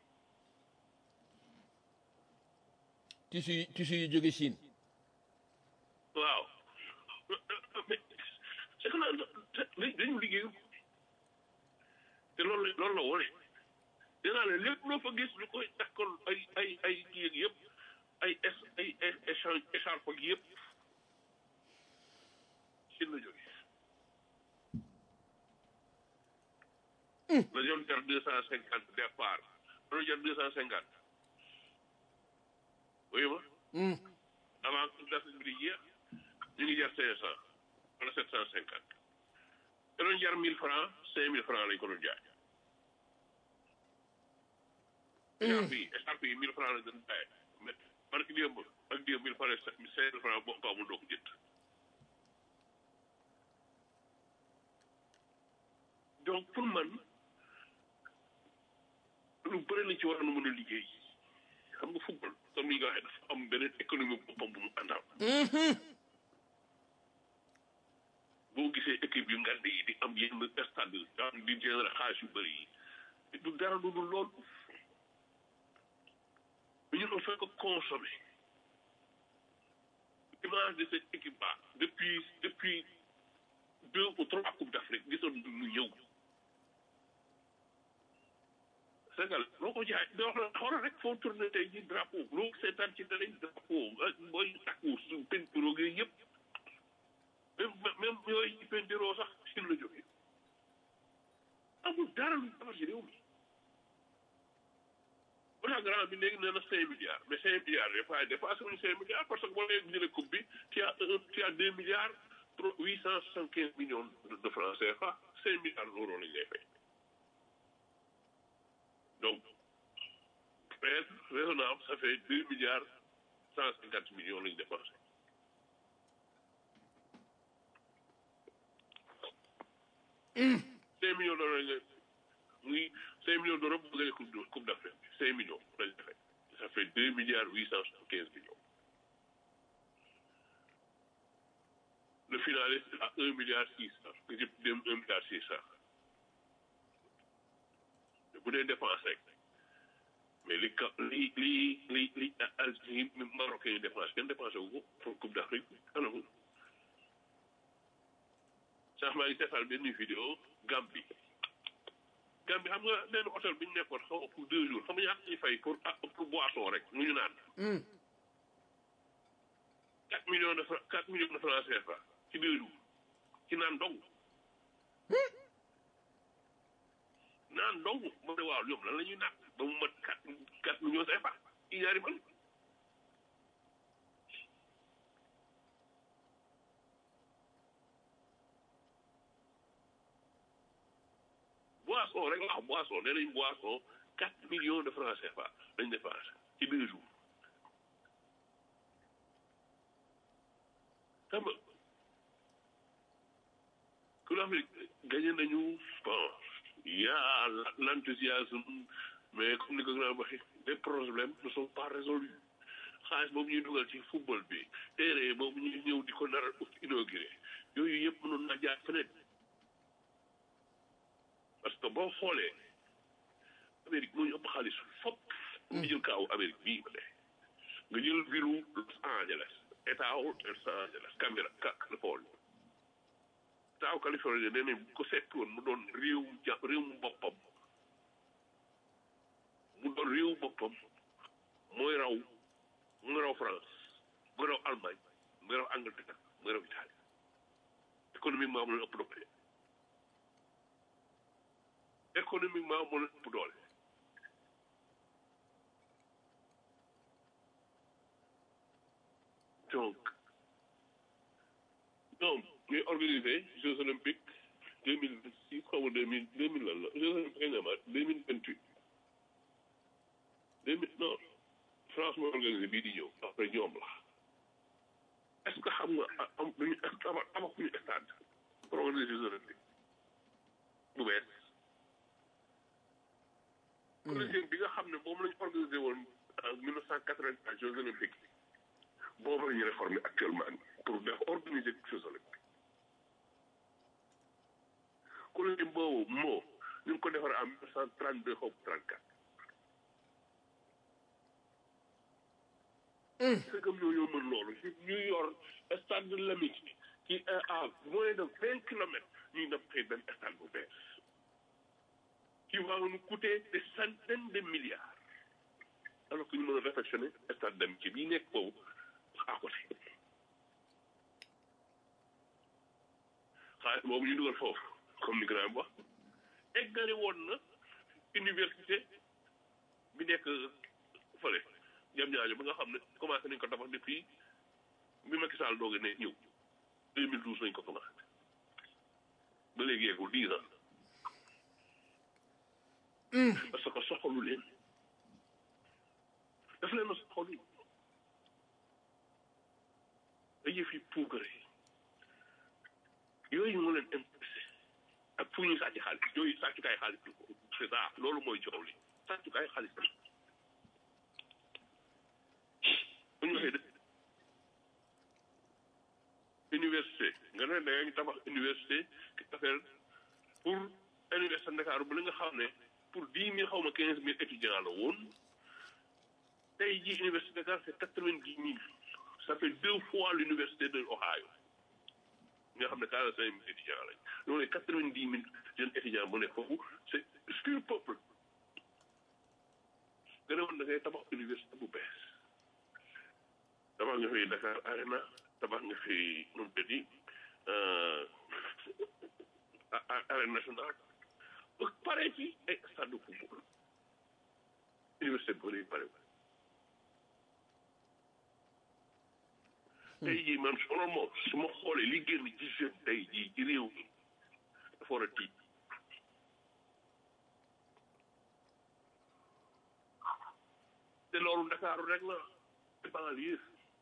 tissu yi tissu yi jóge Chine waaw mais c'est que nag dañu liggéeyu te loolu la loolu la wone dinaa ne lépp loo fa gis ñu koy takkal ay ay ay kii ak yëpp ay es ay échange écharpe ak yëpp Chine la jóge la doon jar deux cent cinquante départ la doon jar deux cent cinquante oui ma avant que date bi di jeex ñu ngi jar cinq cent wala sept cent cinquante da doon jar mille francs cinq mille francs lañ ko doon jaay écharpe yi écharpe yi mille francs lañ doon jaay mais parce que démb ak démb mille francs cinq mille francs boo ko amul doo ko jënd donc pour man lu bëri lañ ci war a mën a liggéey xam nga football comme ni nga waxee dafa am beneen économie boppam bu mu àndal boo gisee équipe yu ngand yi di am yenn stade yi am di générer xaalis yu bëri yi du dara lu dul lool mais ñun on fait que consommer l'image de cette équipe là depuis depuis deux ou trois coupes d'Afrique gisoon ñu ñëw Sénégal loo ko jaay da wax la xoolal rek foo tourné tey ji drapeau loo seetaan ci télé drapeau ak booy takku su peinture gi yëpp même même yooyu ci peinture sax Chine la jógee amul dara lu defar ci réew mi bu tax grand bi léegi nee na cinq milliards mais cinq milliards des fois dépassé wuñu cinq milliards parce que boo leen jëlee coupe bi tu as un tu as deux milliards huit cent soixante quinze millions de francs CFA cinq milliards d'euros lañ lay fay donc peut-être raisonnable ça fait deux milliards cent cinquante millions lañ dépensé cinq millions d'euros lañ muy cinq millions d'euros bu gagné coupe de- coupe d'Afrique bi cinq millions lañ defee ça fait deux milliards huit cent soixante quinze millions le finaliste à un milliard six cent nga jëpp dem un milliard six cent bu dee dépense rek mais li ka li li li li al li marocain yi dépense kenn dépensé wu ko pour coupe d'Afrique anamu sax maa ngi seetaan benn vidéo Gambie Gambie xam nga benn hôtel bi ñu nekkoon xaw ma pour deux jours xam nga ñaata ñuy fay pour ah pour boisson rek mu ñu naan. quatre millions de francs quatre millions de francs CFA ci deux jours ci naan dong. naan dong ma ne waaw ñoom lan la ñuy naan ba mu mat quatre quatre millions CFA ci ñaari man. boisson rek la wax boisson nee nañ boisson quatre millions de francs CFA lañ dépensé ci deux jours xam nga que l'Afrique gagné nañu bon y a l'enthousiasme mais comme ni ko grand waxee les problèmes ne sont pas résolus xaalis boobu ñuy dugal ci football bi terrain boobu ñuy ñëw di ko nar a inauguré yooyu yëpp mënoon na jaar feneen parce que boo xoolee Amérique moo ñu ëpp xaalis fop nga jël kaawu Amérique bii ba tey nga jël viru Los Angeles état wu Los Angeles Canberra Californie état wu Californie nee nañ bu ko seet woon mu doon réew ja réew mu boppam mu doon réew boppam mooy raw mooy raw France mooy raw Allemagne mooy raw Angleterre mooy raw Italie économiquement mu leen ëpp doole économiquement moo leen ëpp doole donc ñoom ñuy organiser Jeux olympiques deux mille vingt six xaw ma deux mille deux mille lan la Jeux olympiques kañ la amaat deux mille vingt huit deux mille non France mooy organiser bii di ñëw après ñoom la est ce que xam nga am dañu tabax tabaxuñu stade pour organiser Jeux olympiques bu bees collégienne bi nga xam ne moom lañu organisé woon en mille neuf cent quatre-vingt-quatre Jeux olympiques boobu la ñu réformé actuellement pour def organiser Jeux olympiques collégienne boobu moo ñu ngi ko defaree en mille neuf cent trente-deux xaw ma trente-quatre c'est comme ñoo ñoo mën loolu ñu yor stade de l'amitié qui est à moins de vingt kilomètres ñuy def xëy benn stade bu bees qui va nous coûter des centaines de milliards alors que ñu mën a réfectionner stade d'amitié bii nekk boobu à côté xaalis boobu ñu dugal foofu comme ni grand wax eggale woon na université bi nekk fële jam ñaajo ba nga xam ne commencé nañ ko tabax depuis bi Macky Sall doog a ne ñëw 2012 lañ ko commencé ba léegi yeegul 10 ans parce que soxalu leen daf leen a soxalu ay yëf yi puugare yooyu moo leen intéressé ak fu ñu sàcc xaalis yooyu sàccukaay xaalis c'est ça loolu mooy coow li sàccukaay xaalis la bu ñu waxee dëkk université nga ne da nga tabax université affaire pour université Ndakaaru bu la nga xam ne pour dix mille xaw ma quinze mille étudiants la woon tey jii université Dakar c'est quatre-vingt-dix mille ça fait deux fois l'université de Ohio nga xam ne quarante cinq mille étudiants lañ loolu quatre-vingt-dix mille jeunes étudiants bu nekk foofu c'est pur peuple nga ne woon da ngay tabax université bu bees tabax nga fi Dakar Arena tabax nga fi nu mu tëddi arène nationale ba pare ci ay stade de football université bi pare tey jii man solo moom su ma xoolee li génn ci jeune tey jii ci réew mi dafa war a tiit te loolu Ndakaaru rek la te banlieue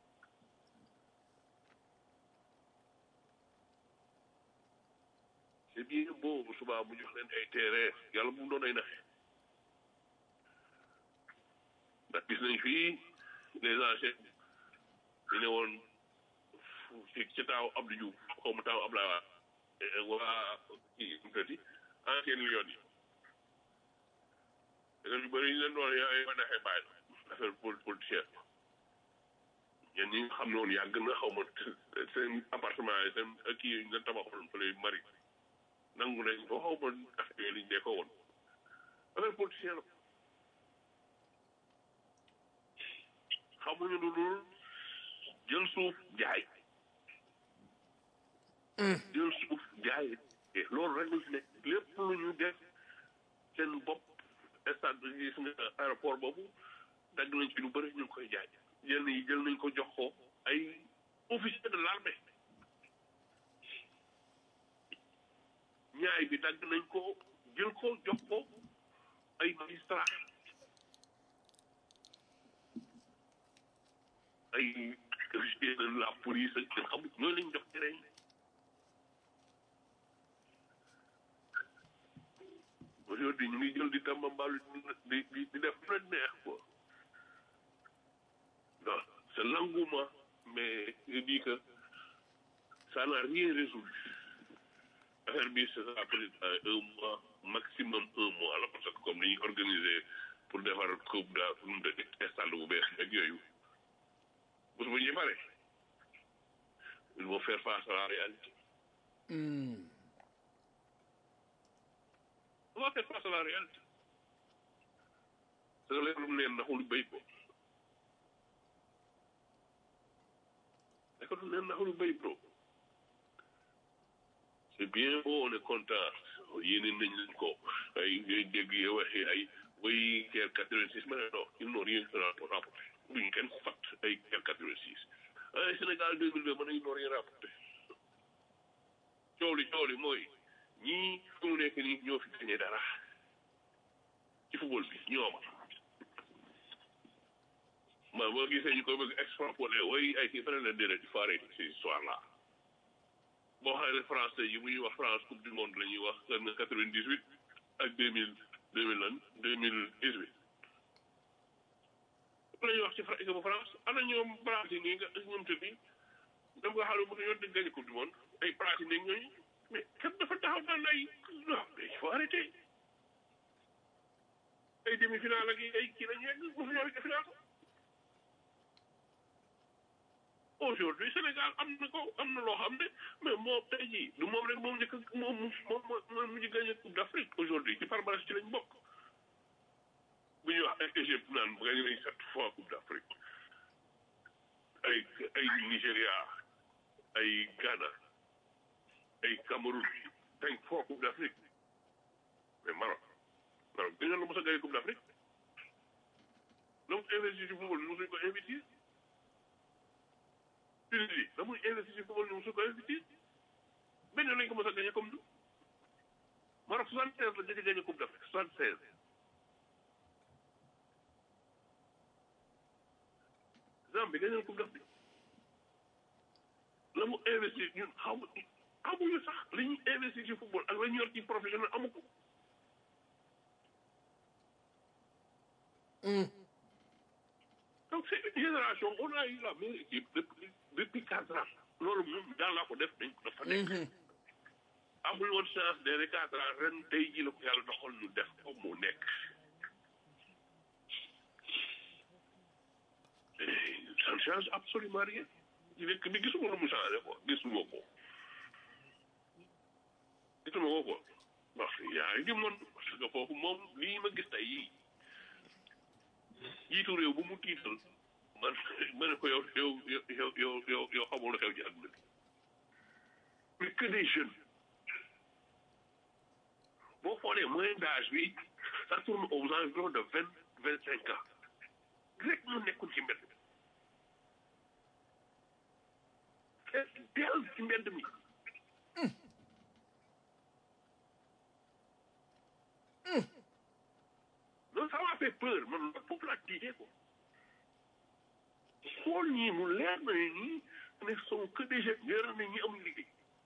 c'est bien beau bu subaa mu jox leen ay terrain yàlla bu mu doon ay naxe ndax gis nañ fii les anciens ñu ne woon ci ci taaw Abdou Diouf xaw ma taaw Abdoulaye Wade waa kii mu tëddi ancien Lions yi te yu bëri ñu leen doon ay ma naxee bàyyi affaire politicien ñen ñi nga xam ne woon yàgg na xaw ma seen appartement yi seen kii yi ñu leen tabaxoon fële mari nangu nañ ko xaw ma affaire yooyu liñ dee ko woon affaire politicien la xamuñu lu dul jël suuf jaay jël suuf jaay loolu rek lu ci nekk lépp lu ñu def seen bopp stade gis nga aéroport boobu dagg nañ ci lu bëri ñu ngi koy jaay yenn yi jël nañ ko jox ko ay officier de l'armée ñaay bi dagg nañ ko jël ko jox ko ay magistrat ay officier de la police ak nga xam ñooy lañ jox terrain yi aujourd'hui ñu ngi jël di tambambalu di di di def lu leen neex quoi non c'est l'engouement mais je dis que ça n'a rien résolu affaire bi ça sera peut-être un mois maximum un mois la parce que comme ni ñuy organiser pour defar coupe da de stade bu bees ak yooyu bés bu ñuy pare il faut faire face à la réalité on va faire face à la réalité parce que léegi lu mu neen naxul béy ko léegi lu neen naxul béy bro c'est bien beau on est content yéene nañ leen ko ay ngay dégg yow waxee ay way guerre quatre-vingt-six ma ne non ils n'ont rien rapporté duñ kenn fat ay guerre quatre-vingt-six ay Sénégal deux mille deux ma ne ils n'ont rien rapporté coow li coow li mooy ñii fu mu nekk nii ñoo fi gañe dara ci football bi ñooma ma boo gisee ñu koy bëgg extrapoler way ay kii feneen la déedéet il faut arrêter ces histoires là boo xam ne France tey yi bu ñuy wax France coupe du monde la ñuy wax seen quatre-vingt-dix-huit ak deux mille deux mille lan deux mille dix-huit la ñuy wax ci équipe bu France ana ñoom Brésil nii nga ñoom te bi dem nga xam ne mënu ñoo di gagné coupe du monde ay Brésil nii ñooñu mais kat dafa taxaw naan ay non mais il faut arrêter ay demi-finale ak ay kii la ñu yegg bu fi ñoo yegg finale aujourd'hui Sénégal am na ko am na loo xam ne mais moom tey jii du moom rek moom njëkk moom moom moom mu ngi gagné coupe d'Afrique aujourd'hui ci palmarès ci lañ bokk bu ñuy wax ay Égypte naan gagné nañ sept fois coupe d'Afrique ay ay Nigéria ay Ghana ay Cameroun cinq fois coupe d'Afrique mais Maroc Maroc dañu la mos a gagné coupe d'Afrique donc investir ci football mosuñ ko investir Tunisie da muy investir ci football mosuñ ko investir benn lañ ko mos a gagné comme nous Maroc soixante seize la jëkk gagné coupe d'Afrique soixante seize Zambie gagné na coupe d'Afrique la mu investir ñun xamu amuñu sax li ñuy investir ci football ak la ñu yor ci professionnel amu ko donc c'est une génération on a eu la meilleure équipe depuis depuis quatre ans loolu moom daal laa ko def dañ ko dafa nekk amul woon chance de quatre ans ren tey jii la ko yàlla doxal ñu def ko mu nekk ça ne change absolument rien ci nekk bi gisuma lu mu changé quoi gisuma ko gisuma ko quoi wax yaa ngi moon parce que foofu moom lii ma gis tey yii jiitu réew bu mu tiital man ma ne ko yow yow yow yow yow yow xamul xew ci àdduna bi mais que des jeunes boo xoolee moyen d'âge bi ça tourne aux environs de vingt vingt cinq ans rek ñu nekkul ci mbedd fees dell ci mbedd mi loolu ça m'a fait peur man loolu foofu laa tiitee ko xool ñii mu leer na ne ñii ne sont que des jeunes leer na ñi amuñ liggéey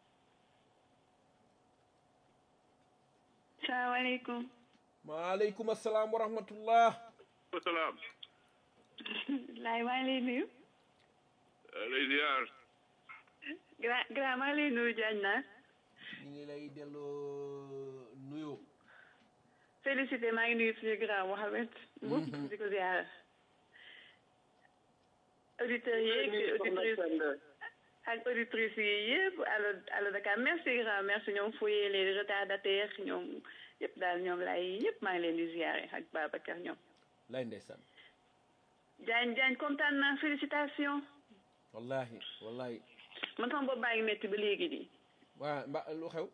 salaamaaleykum maaleykum asalaam wa rahmatullah wasalaam laay maa ngi lay nuyu lay ziar grand grand maa ngi lay nuyu Diagne naa ñu ngi lay delloo nuyu félicité maa ngi nuyu suñu grand Mohamed Mboup di ko ziar auditeurs yeeg auditrices ak auditrices yi yëpp allo allo Dakar merci grand merci ñoom Foye les retardataires ñoom yëpp daal ñoom laay yëpp maa ngi leen di ziare ak Babacar ñoom lay ndeysaan Diagne Diagne kontaan naa félicitation wallahi wallahi man sama bopp baa ngi métti ba léegi nii waa mba lu xew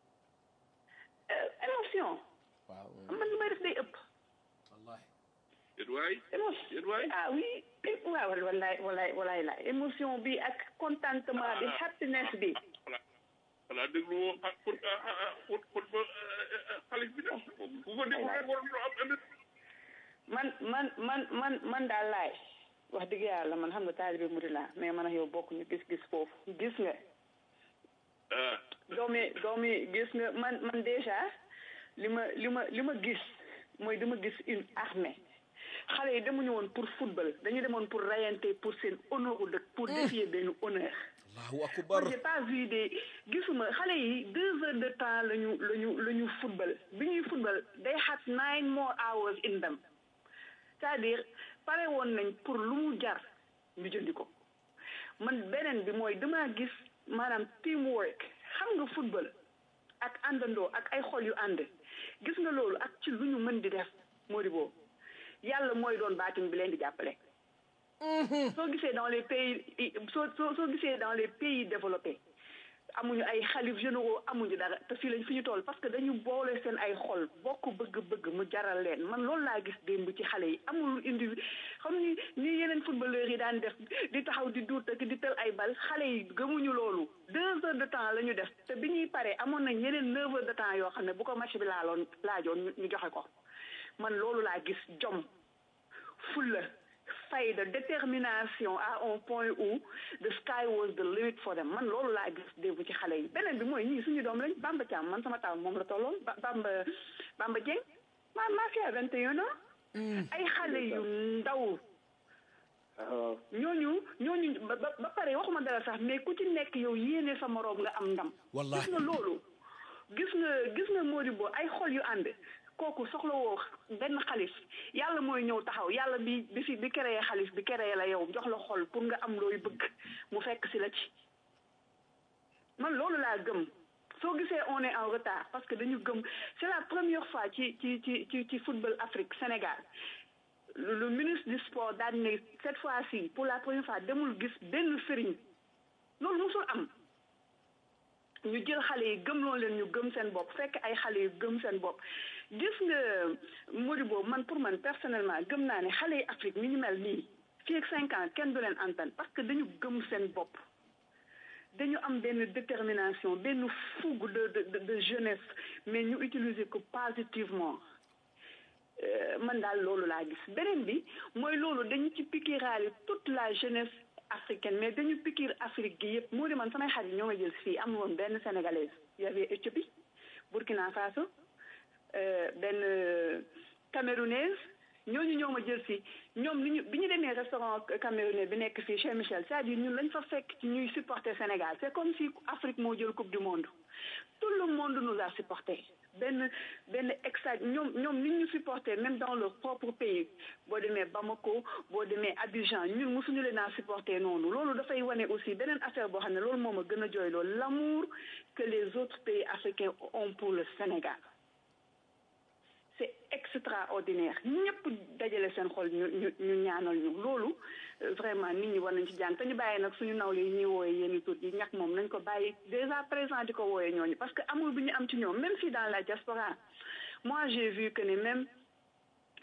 émotion waaw man li may def day ëpp wallahi yéen waay émotion yéen waay ah oui waaw wallaay wallaay wallaay la émotion bi ak contentement bi happiness bi voilà voilà déglu woo ah pour pour pour pour xaalis bi dem bu ko déglu rek waroon loo am ëllëg man man man man man daal laay wax dëgg yàlla man xam nga taalibe mu di laa mais man ak yow bokk ñu gis-gis foofu gis nga ah doomi doomi gis nga man man déjà li ma li ma li ma gis mooy dama gis une armée xale yi demuñu woon pour football dañu demoon pour rayante pour seen honneur u dëkk pour défier benn honneur allahu akbar moi j'ai pas vu des gisuma xale yi deux heures de temps la ñu la ñu la ñu football bi ñuy football they had nine more hours in them c'est-à-dire pare woon nañ pour lu mu jar ñu jëndi ko man beneen bi mooy damaa gis maanaam teamwork xam nga football ak àndandoo ak ay xol yu ànd gis nga loolu ak ci lu ñu mën di def moo di boobu yàlla mooy doon baatin bi leen di jàppale soo gisee dans les pays soo soo soo gisee dans les pays développés amuñu ay xalif généraux amuñu dara te fii lañ fi ñu toll parce que dañu boole seen ay xol bokk bëgg-bëgg mu jaral leen man loolu laa gis démb ci xale yi amul indi xam ni ni yeneen footballeurs yi daan def di taxaw di duut ak di tël ay bal xale yi gëmuñu loolu deux heures de temps la ñu def te bi ñuy paree amoon nañ yeneen neuf heures de temps yoo xam ne bu ko match bi laaloon laajoon ñu joxe ko man loolu laa gis jom fulla fayda détermination à un point où the sky was the limit for them man loolu laa gis démb ci xale yi beneen bi mooy ñii suñu doom lañ Bamba Thiam man sama taw moom la tolloon Bamba Bamba Dieng ma ma fi à vingt et un ans ay xale yu ndaw ñooñu ñooñu ba ba pare waxuma dara sax mais ku ci nekk yow yéene sa moroom nga am ndam wallahi gis nga loolu gis nga gis nga Modibo ay xol yu ànd kooku soxlawoo benn xalif yàlla mooy ñëw taxaw yàlla bi bi fi bi créé xalif bi créé la yow jox la xol pour nga am looy bëgg mu fekk si la ci man loolu laa gëm soo gisee on est en retard parce que dañu gëm c'est la première fois ci ci ci ci ci football Afrique Sénégal le ministre du sport daal ne cette fois-ci pour la première fois demul gis benn sëriñ loolu musul am ñu jël xale yi gëmloo leen ñu gëm seen bopp fekk ay xale yu gëm seen bopp gis nga Modibo man pour man personnellement gëm naa ne xale yi Afrique ni ñu mel nii fii ak cinq ans kenn du leen antan parce que dañu gëm seen bopp dañu am benn détermination benn fougue de de de jeunesse mais ñu utiliser ko positivement man daal loolu laa gis beneen bi mooy loolu dañu ci piqueraale toute la jeunesse africaine mais dañu piquer Afrique gi yëpp moo di man samay xarit ñoo ma jël fii am woon benn sénégalaise y avait Éthiopie Burkina Faso benn camerounaise ñooñu ñoo ma jël si ñoom li ñu bi ñu demee restaurant camerounais bi nekk fii chez Michel c'est-à-dire ñun lañ fa fekk ci ñuy supporter Sénégal c'est comme si Afrique moo jël coupe du monde tout le monde nous a supporté benn benn exa ñoom ñoom nit ñu supporté même dans leur propre pays boo demee Bamako boo demee Abidjan ñun mosuñu leen a supporté noonu loolu dafay wane aussi beneen affaire boo xam ne loolu moo ma gën a jooy loolu l'amour que les autres pays africains ont pour le Sénégal c'est extraordinaire ñëpp dajale seen xol ñu ñu ñu ñaanal ñu loolu vraiment nit ñi war nañ ci jàng te ñu bàyyi nag suñu nawle yi ñuy wooye yenn tur yi ñàkk moom nañ ko bàyyi déjà présent di ko wooye ñooñu parce que amul bi ñu am ci ñoom même si dans la diaspora moi j'ai vu que ne même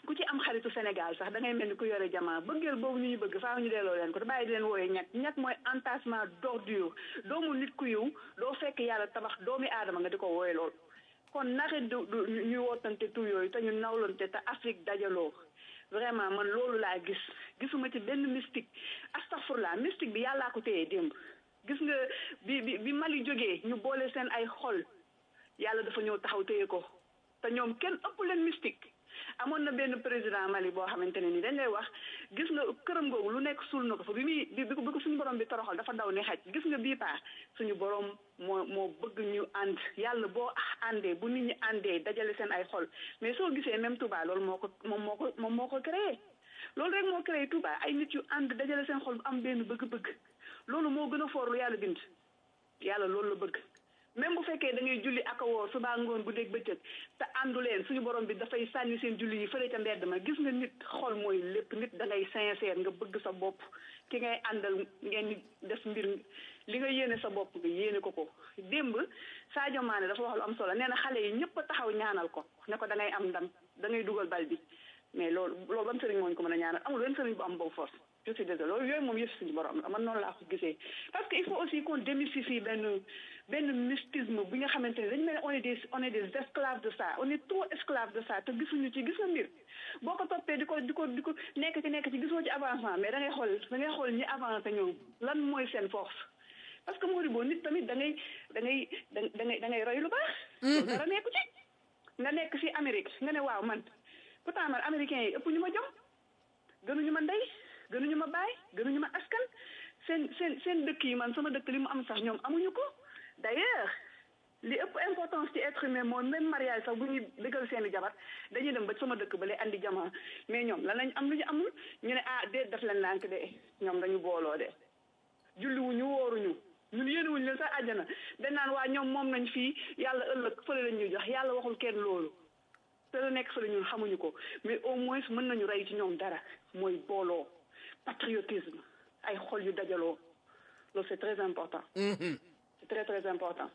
ku ci am xaritu Sénégal sax da ngay mel ni ku yore jamaa bëggeel boobu ñu ñu bëgg faaw ñu delloo leen ko te bàyyi di leen wooyee ñàkk ñàkk mooy entassement d'ordure doomu nit ku yiw doo fekk yàlla tabax doomi aadama nga di ko wooye lool kon naxit du du ñuy wootante tur yooyu te ñu nawlante te Afrique dajaloo vraiment man loolu laa gis gisuma ci benn mystique astafurlah mystique bi yàllaa ko téye démb gis nga bi bi bi Mali jógee ñu boole seen ay xol yàlla dafa ñëw taxaw téye ko te ñoom kenn ëpp leen mystique amoon na benn président Mali boo xamante ne ni dañ lay wax gis nga këram googu lu nekk suul na ko fa bi muy bi bi ko suñu borom bi toroxal dafa daw ni xaj gis nga bii paa suñu borom moo moo bëgg ñu ànd yàlla boo àndee bu nit ñi àndee dajale seen ay xol mais soo gisee même Touba loolu moo ko moom moo ko moom moo ko créé loolu rek moo créé Touba ay nit yu ànd dajale seen xol bu am benn bëgg-bëgg loolu moo gën a foor lu yàlla bind yàlla loolu la bëgg même bu fekkee da ngay julli ak a woor suba ngoon bu dégg bëccëg te àndu leen suñu borom bi dafay sànni seen julli yi fële ca mbedd ma gis nga nit xol mooy lépp nit da ngay sincère nga bëgg sa bopp ki ngay àndal ngeen def mbir li nga yéene sa bopp nga yéene ko ko démb Sadio Mané dafa wax lu am solo nee na xale yi ñëpp a taxaw ñaanal ko ne ko da ngay am ndam da ngay dugal bal bi mais loolu loolu ban sëriñ moo ñu ko mën a ñaanal amul benn sëriñ bu am boobu force je suis désolé loolu yooyu moom yëf suñu borom la man noonu laa ko gisee parce que il faut aussi qu'on démystifie benn benn mystisme bi nga xamante ne dañu mel ne on est des on est des esclaves de ça on est trop esclaves de ça te gisuñu ci gis nga mbir boo ko toppee di ko di ko di ko nekk ci nekk ci gisoo ci avancement mais da ngay xool da ngay xool ñi avancé ñoom lan mooy seen force parce que moo di boo nit tamit da ngay da ngay da ngay da ngay roy lu baax loolu dara nekku ci nga nekk ci Amérique nga ne waaw man pourtant man américains yi ëpp ñu ma jom gënuñu ma ndey gënuñu ma baay gënuñu ma askan seen seen seen dëkk yi man sama dëkk li mu am sax ñoom amuñu ko d'ailleurs li ëpp importance ci être humain mooy même mariage sax bu ñuy dëggal seen i jabar dañuy dem ba sama dëkk ba lay andi jamono mais ñoom lan lañ am lu ñu amul ñu ne ah déet daf leen lànk de ñoom dañu booloo de julliwuñu wóoruñu ñun yéenewuñu leen sax àjjana dañ naan waa ñoom moom nañ fii yàlla ëllëg fële lañ ñuy jox yàlla waxul kenn loolu te la nekk fële ñun xamuñu ko mais au moins mën nañu rey ci ñoom dara mooy booloo patriotisme ay xol yu dajaloo loolu c'est très important c'est très très important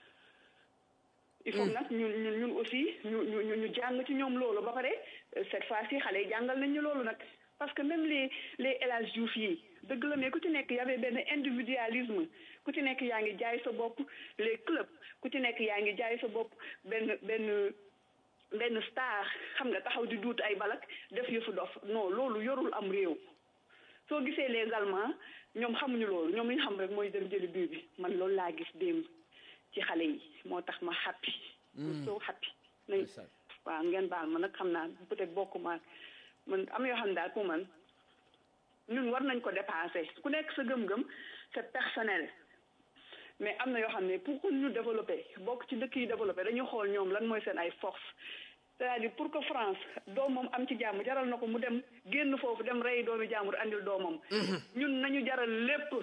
il faut nag ñun ñun ñun aussi ñu ñu ñu ñu jàng ci ñoom loolu ba pare cette fois-ci xale yi jàngal nañ ñu loolu nag parce que même les les El Hadj Diouf yi dëgg la mais ku ci nekk y avait benn individualisme ku ci nekk yaa ngi jaay sa bopp les clubs ku ci nekk yaa ngi jaay sa bopp benn benn benn star xam nga taxaw di duut ay balak def yëfu dof non loolu yorul am réew soo gisee les Allemands ñoom xamuñu loolu ñoom li ñu xam rek mooy dem jëli bii bi man loolu laa gis démb ci xale yi moo tax ma happy soo happy nañ waaw ngeen baal ma nag xam naa peut-être bokkuma man am yoo xam ne daal pour man ñun war nañ ko dépasser ku nekk sa gëm-gëm c'est personnel mais am na yoo xam ne pour que ñu développer bokk ci dëkk yi développer dañuy xool ñoom lan mooy seen ay force c'est-à-dire pour que France doomam am ci jàmm jaral na ko mu dem génn foofu dem rey doomi jàmbur andil doomam ñun nañu jaral lépp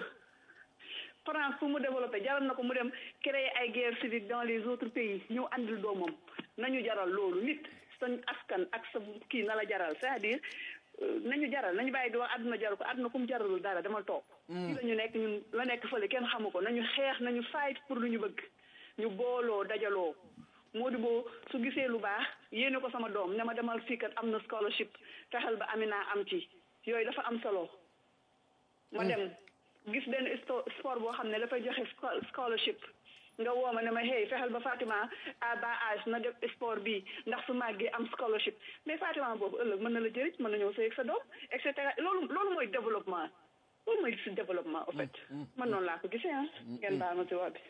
France pour mu développer jaral na ko mu dem créer ay guerre civique dans les autres pays ñëw andil doomam nañu jaral loolu nit sa askan ak sa kii na la jaral c'est-à-dire nañu jaral nañu bàyyi di wax àdduna jaral ko àdduna ku mu jaralul dara dama toog ci la ñu nekk ñun la nekk fële kenn xamu ko nañu xeex nañu fight pour lu ñu bëgg ñu booloo dajaloo moo di boo su gisee lu baax yéene ko sama doom ne ma demal fii kat am na scholarship fexeel ba Amina am ci yooyu dafa am solo ma dem gis benn sport boo xam ne dafay joxe scholarship nga woo ma ne ma hey fexeel ba Fatima à bas âge na def sport bi ndax su màggee am scholarship mais Fatima boobu ëllëg mën na la jëriñ mën na ñëw sëy ak sa doom et cetera loolu loolu mooy développement loolu mooy si développement au fait man noonu laa ko gisee ah ngeen baal ma si wax bi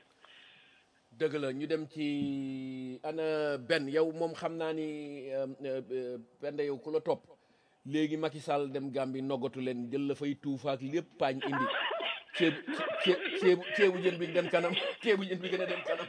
dëgg la ñu dem ci ana benn yow moom xam naa ni benn yow ku la topp léegi Macky Sall dem Gambie noggatu leen jël la fay tuufaak lépp paañ indi ceebu ceebu ceebu jën bi dem kanam ceebu jën bi gën a dem kanam.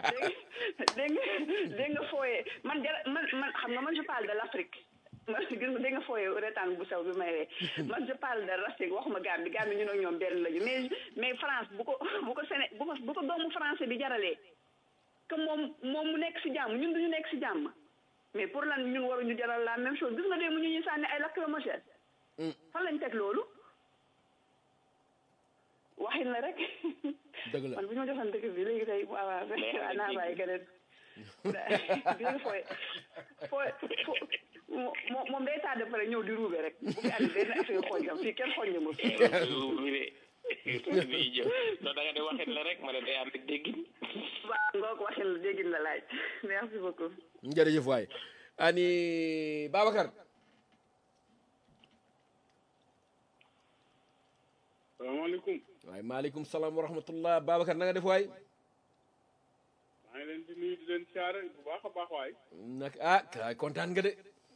dégg nga dégg nga fooyee man jara man man xam nga man je parle de l'Afrique man gis nga dégg nga fooyee retaan bu sew bi may ree man je parle de l'Afrique waxuma Gambie Gambie ñun ak ñoom benn lañu mais mais France bu ko bu ko Séné bu ko bu ko doomu français bi jaralee que moom moom mu nekk ci jàmm ñun duñu nekk ci jàmm mais pour lan ñun waruñu jaral la même chose gis nga dee mu ñu ñuy sànni ay lacrymogène fan lañ teg loolu waxin la rek dëgg la man bu ñu ma joxoon dëkk bi léegi tey waaw waaw naa bàyyi keneen gis nga fooy fooy moom moom day tàdd pare ñëw di ruube rek bu fi andi benn affaire xonjam fii kenn xonjam ma fi bi de bi jëf non da nga de waxin la rek ma ne day ànd ak déggin waaw ngoo ko waxin la déggin la laaj merci beaucoup jërëjëf waay ani Babacar salaamaaleykum waaye maaleykum salaam wa rahmatullah Babacar na nga def waay maa ngi leen di nuyu di leen siyaare bu baax a baax waay nag ah kaay kontaan nga de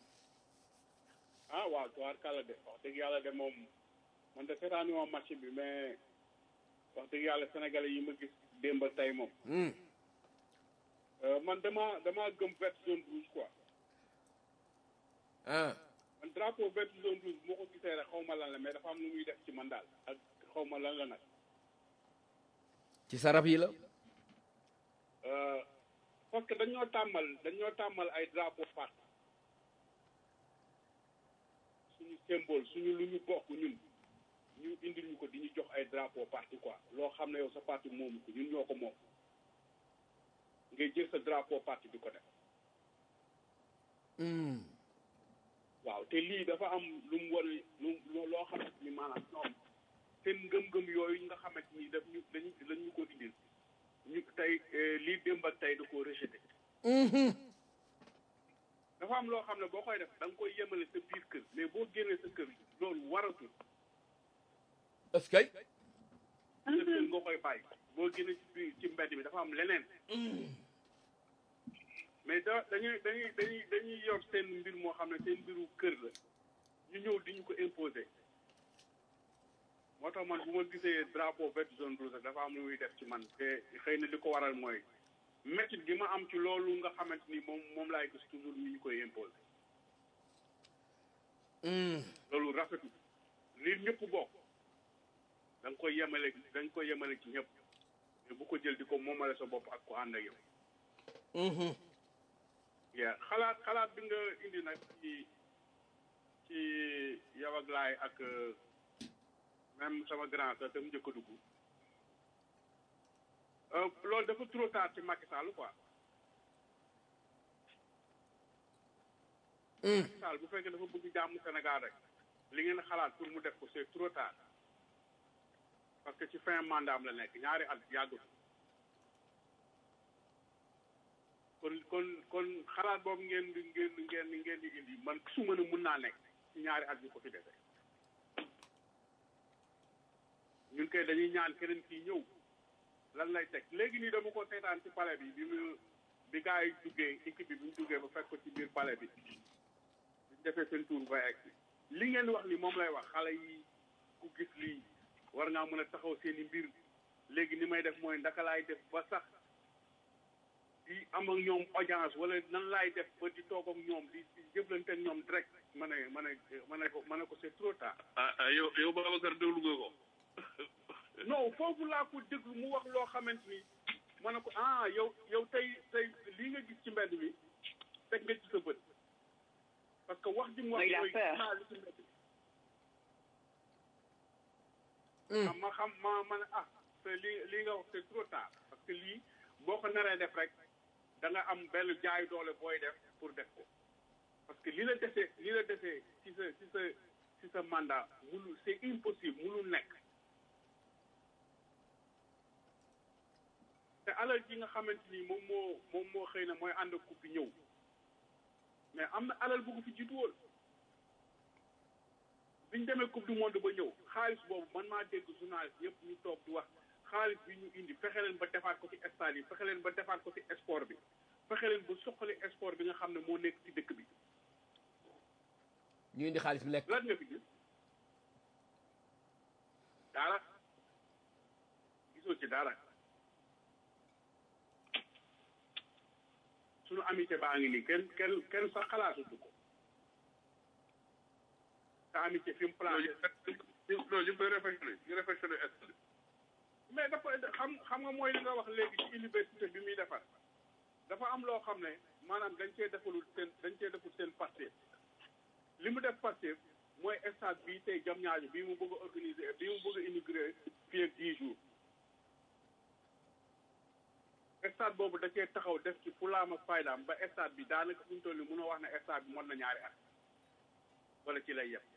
ah waaw tuwaar kàlla de wax dëgg yàlla de moom man de seetaani moom match bi mais wax dëgg yàlla sénégalais yi ma gis démb ak tey moom Hmm. Euh, man dama dama gëm vert zone rouge quoi ah man drapeau vert zone rouge moo ko gisee rek xaw ma lan la mais dafa am lu muy def ci man daal ak xaw ma lan la nag ci sarab yi la Euh, parce que dañoo tàmmal dañoo tàmmal ay drapeau parti suñu symbole suñu lu ñu bokk ñun ñu indil ñu ko di ñu jox ay drapeau parti quoi loo xam ne yow sa parti moomu ko ñun ñoo ko moom ngay jël sa drapeau parti di ko def Hmm. waaw te lii dafa am lu mu war a lu lu- loo xamante ni maanaam ñoom seen ngëm-ngëm yooyu nga xamante ni daf ñu dañu dañ ñu ko indil ñu tey eh, lii démb ak tey da koo rejeté Mhm. dafa am loo xam ne boo koy def da nga koy yemale sa biir kër mais boo génnee sa kër loolu waratul est-ce que sa kër nga koy bàyyi boo génnee ci biir ci mbedd mi dafa am leneen mais da dañuy dañuy dañuy dañuy yor seen mbir moo xam ne seen mbiru kër la ñu ñëw di ñu ko imposer moo tax man bu ma gisee drapeau vert zone rouge rek dafa am lu muy def ci man te xëy na li ko waral mooy métit gi ma am ci loolu nga xamante ni moom moom laay gis toujours ñu ñu koy imposer Hmm. loolu rafetul li ñëpp bokk da nga koy yemale da nga koy yemale ci ñëpp mais bu ko jël di ko moomale sa bopp ak ko ànd ak yow Mhm. yaa xalaat xalaat bi nga indi nag ci ci yow ak laay ak euh, même sama grand sa te mu njëkk a dugg Euh, loolu dafa trop tard ci Macky Sall quoi Hmm. Macky Sall bu fekkee dafa bëgg jàmm Sénégal rek li ngeen xalaat pour mu def ko c'est trop tard parce que ci fin mandat am la nekk ñaari at yàggut kon kon kon xalaat boobu ngeen di ngeen di ngeen di ngeen di indi man su ma ne mun naa nekk ci ñaari at yu ko fi defee ñun kay dañuy ñaan keneen kii ñëw lan lay teg léegi nii dama ko seetaan ci palais bi bi mu bi gars yi duggee équipe bi bi ñu duggee ba fekk ko ci biir palais bi bi ñu defee seen tour ba egg li ngeen wax ni moom lay wax xale yi ku gis lii war ngaa mën a taxaw seen i mbir léegi ni may def mooy ndaka laay def ba sax di am ak ñoom audience wala nan laay def ba di toog ak ñoom di di jëflante ak ñoom direct ma ne ma ne ma ne ko ma ne ko c'est trop tard ah ah yow yow Babacar déglu nga ko non foofu laa ko déglu mu wax loo xamante ni ma ne ko ah yow yow tey tey lii nga gis ci mbedd mi teg nga ci sa bët parce que wax ji mu wax Il a mooy peur. naa li ci mbedd mi Hmm. ah, ma xam ma ma ne ah te lii lii nga wax c'est trop tard parce que lii boo ko naree def rek da nga am benn jaay doole booy def pour def ko parce que li la defee li la defee ci sa ci sa ci sa mandat munu c'est impossible munul nekk te alal ji nga xamante ni moom moo moom moo xëy na mooy ànd ak ku fi ñëw mais am na alal bu ko fi jiitu woon biñ demee coupe du monde ba ñëw xaalis boobu man maa dégg journaliste yëpp ñu toog di wax xaalis bi ñu indi fexe leen ba defaat ko ci stade yi fexe leen ba defaat ko ci sport bi fexe leen ba soxali sport bi nga xam ne moo nekk ci dëkk bi ñu indi xaalis bi lekk lan nga fi gis dara gisoo ci dara suñu amitié baa ngi nii kenn kenn kenn sax xalaatutu ko te amitié fi mu non placé ñu non ñu koy réflexionné ñu réflexionné est mais dafa xam xam nga mooy li nga wax léegi ci université bi muy defar dafa am loo xam ne maanaam dañ cee defalul seen dañ cee deful seen Pastef li mu def Pastef mooy stade bii tey jam ñaajo bii mu bëgg a organiser bii mu bëgg a inaugurer fii ak dix jours stade boobu da cee taxaw def ci fulaam ak faydaam ba stade bi daanaka fu ñu toll nii mënoo wax ne stade bi mën na ñaari at wala ci lay yem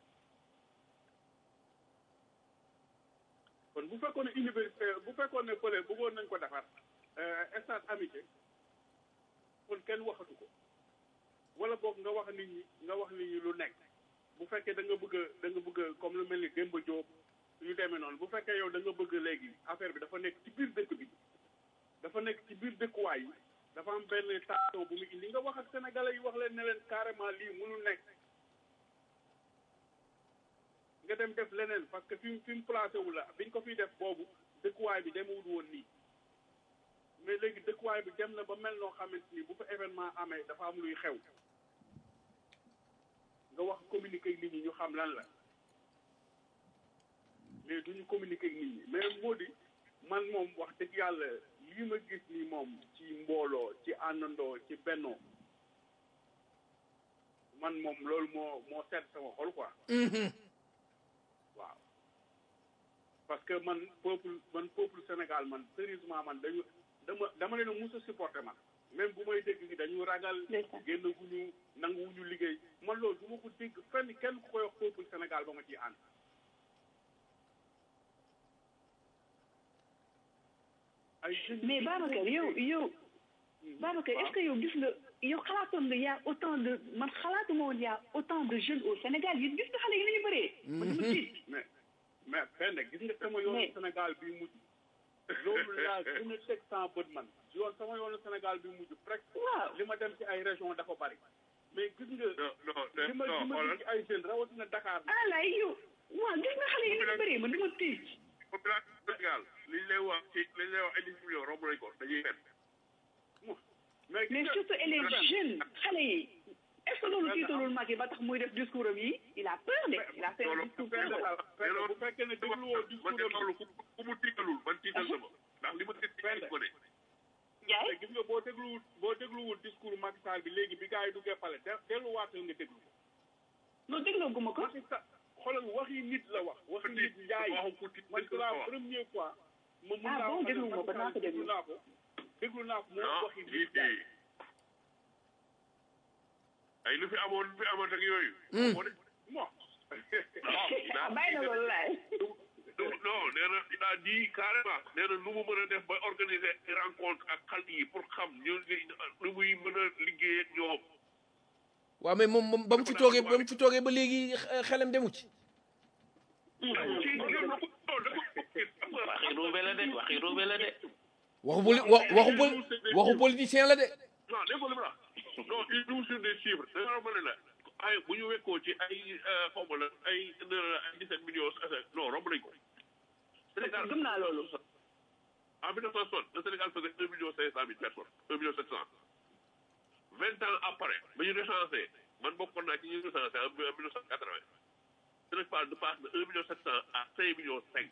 kon bu fekkoon ne université bu fekkoon ne fële bëggoon nañ ko defar stade amitié kon kenn waxatu ko wala boog nga wax nit ñi nga wax nit ñi lu nekk bu fekkee da nga bëgg a da nga bëgg a comme lu mel ni Demba Diop yu demee noonu bu fekkee yow da nga bëgg léegi affaire bi dafa nekk ci biir dëkk bi dafa nekk ci biir dëkkuwaay yi dafa am benn tension bu mu indi nga wax ak sénégalais yi wax leen ne leen carrément lii mënul nekk nga dem def leneen parce que fi mu fi mu placé wu la biñ ko fiy def boobu dëkkuwaay bi demewul woon nii mais léegi dëkkuwaay bi dem na ba mel noo xamante ni bu fa événement amee dafa am luy xew nga wax communiquer ak nit ñi ñu xam lan la mais duñu communiquer ak nit ñi mais moo di man moom wax dëgg yàlla lii ma gis nii moom ci mbooloo ci àndandoo ci bennoo man moom loolu moo moo sedd sama xol quoi waaw parce que man peuple man peuple Sénégal man sérieusement man dañu dama dama leen a mus a supporter man même bu may dégg gi dañu ragal génn gu ñu nangu wu ñu liggéey man loolu du ma ko dégg fenn kenn ku koy wax peuple Sénégal ba ma ciy ànd ay jeunes mais Babacar yow yow Babacar est-ce que yow gis nga yow xalaatoon nga y a autant de man xalaatuma woon y a autant de jeunes au Sénégal yéen gis nga xale yi nañu bëree man dama tiit mais mais fenn gis nga sama yoonu Sénégal bi mujj loolu laa gën a teg sans bët man yoon sama yoonu Sénégal bi mujj presque waaw li ma dem ci ay région dafa bari mais gis nga non non li ma li ma gis ci ay jeunes rawatina Dakar ah laay yow waaw gis nga xale yi nañu bëree man dama tiit population Sénégal liñ lay wax ci liñ lay wax ay dix millions romb nañ ko dañuy fen mais mais surtout et les jeunes xale yi est-ce que loolu tiitalul Macky ba tax muy def discours am yi il a peur de il a fait un discours peur bu fekkee ne dégluwoo man discours de loolu ku ku mu tiitalul man tiital sama ndax li ma gis ci ay gone Ndiaye gis nga boo dégluwul boo dégluwul discours Macky Sall bi léegi bi gars yi duggee pale de delluwaatal nga déglu ko non dégloo guma ko Macky Sall xoolal waxi nit la wax waxi nit njaay waxu ku tiit man c'est la première fois ma mun Ah naa bon, wax ne déglu nga ko, Macky naa ko Sall déglu. déglu naa ko déglu naa ko mu non waxi lii nit njaay ay lu fi amoon lu fi amoon ak yooyu moo de bon bàyyi na loolu laay non nee na il a dit carrément nee na nu mu mën a def ba organiser rencontre ak xale yi pour xam ñu nu muy mën a liggéey ak ñoom waaw mais moom moom ba mu fi toogee ba mu fi toogee ba léegi xe- xelam demu ci ci non da ko da ko gis xam nga waxi ruube la de waxi ruube la de waxu poli wa- waxu poli waxu politicien la de non dégg nga li ma la wax non il joue sur des chiffres da nga ma ne la ay bu ñu wekkoo ci ay xaw ma la ay ay 17 millions non romb nañ ko Sénégal gëm naa loolu en 1960 le Sénégal faisait 1 million 500 mille personnes 1 million 700 vingt ans après ba ñu recensé man bokkoon naa ci ñu recensé en 1980 Sénégal de passe de 1 million 700 à 5 millions 5